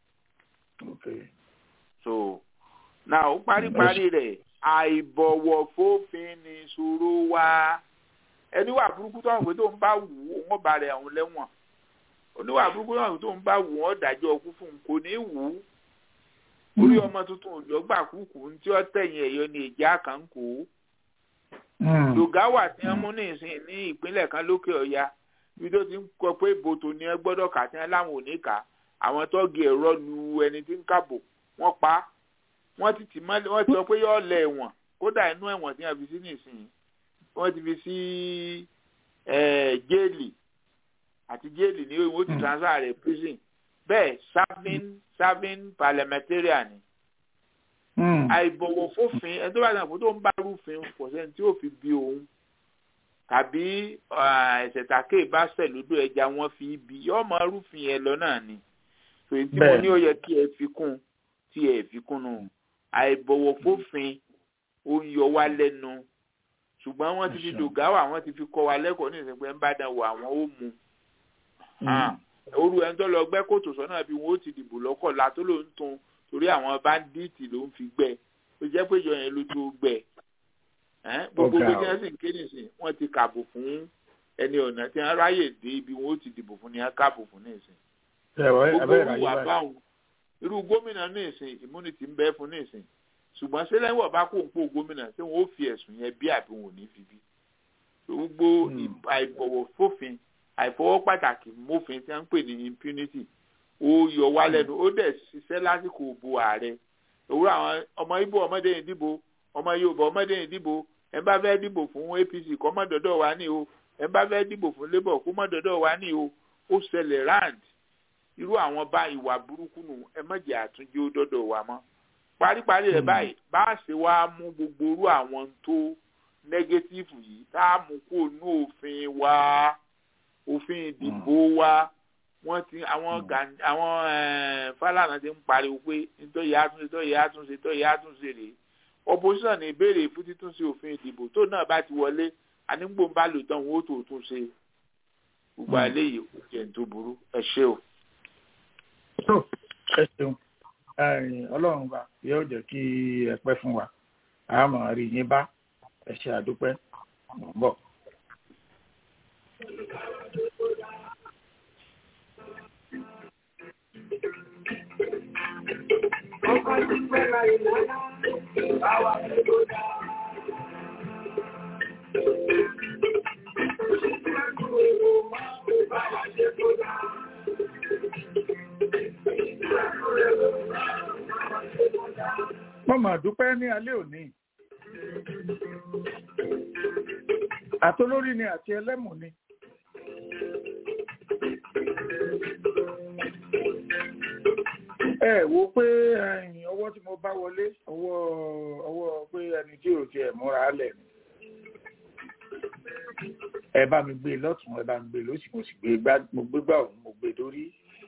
so náà ó paríparí rẹ̀ àìbọ̀wọ̀ fófin ni ìṣòro wa ẹni wà burúkú tó àwọn pé tó ń bá wù ú wọn bá rẹ̀ àwọn lẹ́wọ̀n oníwà burúkú náà tó ń bá wù wọn dájọ́ ọkú fún un kò ní wù ú orí ọmọ tuntun òjò gbà kúkú tí ó tẹ̀yìn ẹ̀yọ ní ìjà kan kó lùgáwà tí wọ́n mú ní ìsìn ní ìpínlẹ̀ kan lókè ọ̀ya ibi tó ti ń kọ pé bòtò ni ẹ gbọ́dọ̀ kà tí wọ́n láwọn ò ní kà àwọn tọ́gì ẹ̀rọ lu ẹni tí ń kàbò wọ́n pa wọ́n ti tì mọ́lẹ̀ wọ́n ti sọ pé yọ́ọ́ lẹ̀ ẹ̀wọ̀n kódà inú ẹ̀wọ̀n tí wọ́n fi sí nìsín wọ́n ti fi sí jéèlì àti jéèlì ní ó ti transfer rẹ̀ prison bẹ́ẹ̀ serving serving parliamentarian ni. àìbọ̀wọ̀ fófin ẹni tó bá dàn fún tó ń bá rúfin kò sẹ́ni tí yóò fi bí òun tàbí ẹ̀sẹ̀ tàkè bá sẹ̀ lódò ẹja wọn fi bí yóò mọ rúfin yẹn lọ náà ni. tòun tí mo ní ó yẹ kí ẹ fi kún tí ẹ fi kún nù àìbọ̀wọ̀ fófin ó ń yọ wá lẹ́nu ṣùgbọ́n wọ́n ti fi dògáwà wọ́n ti fi kọ́ wa lẹ́kọ̀ọ́ ní ìsìnkú ẹ̀ ń bá dàn wọ àwọn ó mu olú ẹni tó lọ gbẹ́ kòtò sọ́nà bí wọ́n ó ti dìbò lọ́kọ̀ la tó ló ń tun torí àwọn báńdíìtì ló ń fi gbẹ́ ó jẹ́ pé ìjọ yẹn ló tó gbẹ́ gbogbo bí wọ́n sì ń ké nìsín wọ́n ti kàbò fún ẹni ọ̀nà tí wọ́n ráyè dé ibi wọ́n ó ti dìbò fún ni wọ́n kàbò fún nìsín. gbogbo ìwà báwọn irú gómìnà nìsín immunity ń bẹ fún nìsín ṣùgbọ́n sílẹ̀wọ̀ bá kó ń pò gómìnà tí wọ́n ó fi ẹ̀sùn yẹn bí àbí wọn ò ní fi bí gbogbo àìbọ̀wọ̀ fófin àìfọwọ́ pàtàkì mófin tí wọ́n ń pè ní impunity ó yọ wá lẹ́nu ó dẹ̀ ṣiṣẹ́ lásìkò òbò ààrẹ òwúrọ̀ àwọn ọmọ ibo ọmọdé yìí dìbò ọmọ yorùbá ọmọdé yìí dìbò ẹ bá fẹ́ dìbò fún apc kọ́ mọ́ dọ́dọ̀ wá ní o ẹ bá fẹ́ dìbò fún labour kó mọ́ dọ́dọ̀ wá ní o ó ṣẹlẹ̀ rand irú àwọn bá ìwà burúkú nù ẹ má jẹ́ àtúnjẹ́ ó dọ́dọ̀ wá mọ́ paríparí rẹ̀ báyìí bá a ṣe wá mú gbogbo irú àwọn tó nẹ́gẹ́tífù yìí tá a mú kó nú òfin wa òfin ìdìbò wa wọ́n ti àwọn àwọn Fálànà ti ń pariwo pé nítorí àtúnṣe nítorí àtúnṣe nítorí àtúnṣe rèé opposition ní ìbéèrè fún títúnṣe òfin ìdìbò tó náà bá ti wọlé ànígbò ń bá lò tán wọn ó tó tún ṣe gbogbo àléyé òjò tó burú ẹ ṣé o. ẹ ṣeun ọlọ́run bá yóò jẹ́ kí ẹ pẹ́ fún wa àmọ́ rí yín bá ẹ ṣe àdúpẹ́ mọ̀ ń bọ̀. Ọkọ̀ ti pẹ́ láyé lọ́la, báwa ṣe tó dá. Báwa ṣe tó dá. Mo mà dúpẹ́ ní alẹ́ òní. Àtolórí ni àti ẹlẹ́mù ni. Ẹ wo pé ẹ̀yìn ọwọ́ tí mo bá wọlé ọwọ́ ọwọ́ pé ẹni tí ò tiẹ̀ múra lẹ̀ ni. Ẹ bá mi gbé lọ́tún ẹ bá mi gbé lósì mo sì gbé gbá mo gbé gbà òun mo gbé dórí.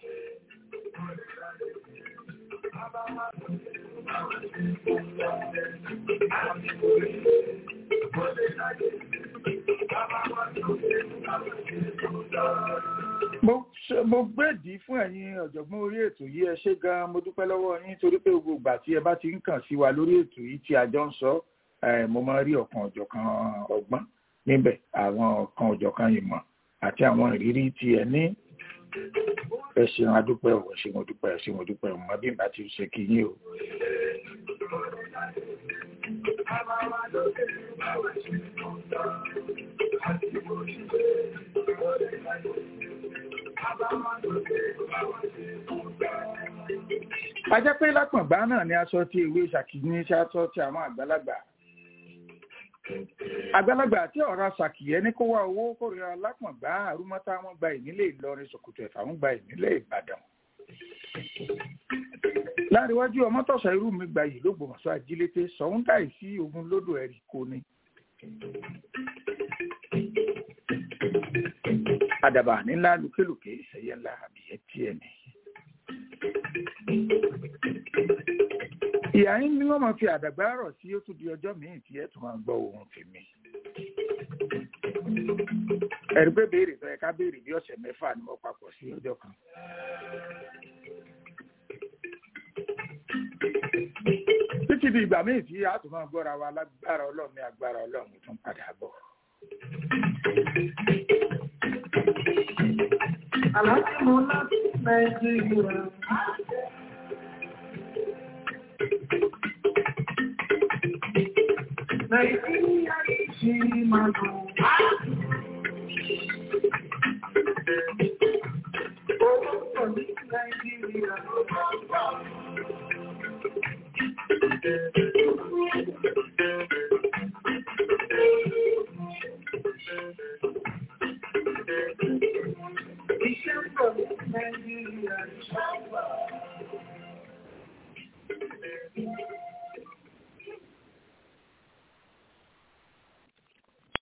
mo ṣe- mo gbèdì fún ẹ̀yin ọ̀jọ̀gbọ́n orí ètò yìí ẹ ṣé gan-an mo dúpẹ́ lọ́wọ́ yín torí pé gbogbo ìgbà tí ẹ bá ti ń kàn sí wa lórí ètò yìí tí a jọ ń sọ eh, mo máa ń rí ọ̀kan ọ̀jọ̀kan ọgbọ́n níbẹ̀ àwọn ọ̀kan ọ̀jọ̀kan ìmọ̀ àti àwọn ìrírí tí ẹ ní ẹ ṣeun adúpẹ́ ò ẹ ṣeun adúpẹ́ ẹ ṣeun adúpẹ́ ò mọ bí ìgbà tí ó ṣe kí yín o. a jẹ́ pé lápọ̀ngbá náà ni aṣọ tí ewé ṣàkíní ṣáṣọ ti àwọn àgbàlagbà àgbàlagbà tí ọ̀rọ̀ ṣàkìyẹ́ ní kó wá owó kórìíra lápọ̀ngbá àrùmọ́tá wọn gba ìnílé ìlọrin ṣòkòtò ẹ̀fà wọn gba ìnílé ìbàdàn láríwájú ọmọtọ̀sọ irú mi gba yìí lógbòmọ̀ṣọ́ ajílété sọ̀hún dáì sí ogun lódò ẹ̀rí kò ní. àdàbà nílá lùkélùké ẹ̀yẹ ńlá àbíyẹ́ tiẹ̀ ní. ìyá yín ni wọ́n máa fi àdàgbà rọ̀ sí ó tún di ọjọ́ míì tí ẹ̀ tún máa gbọ́ ohun tèmi. ẹ̀rí pé béèrè tó yẹ ká béèrè bí ọ̀sẹ̀ mẹ́fà ni wọ́n papọ̀ sí ọjọ́ kan. títí di ìgbà míì tí a tún máa gbọ́ra wa lágbára ọlọ́run ní agbára ọlọ́run tún padà bọ̀. Àlàáfíà mo láti Nàìjíríà. Nàìjíríà ṣì máa dùn. Owó pọ̀ ní Nàìjíríà. Iṣẹ́ pọ̀ ní Nàìjíríà.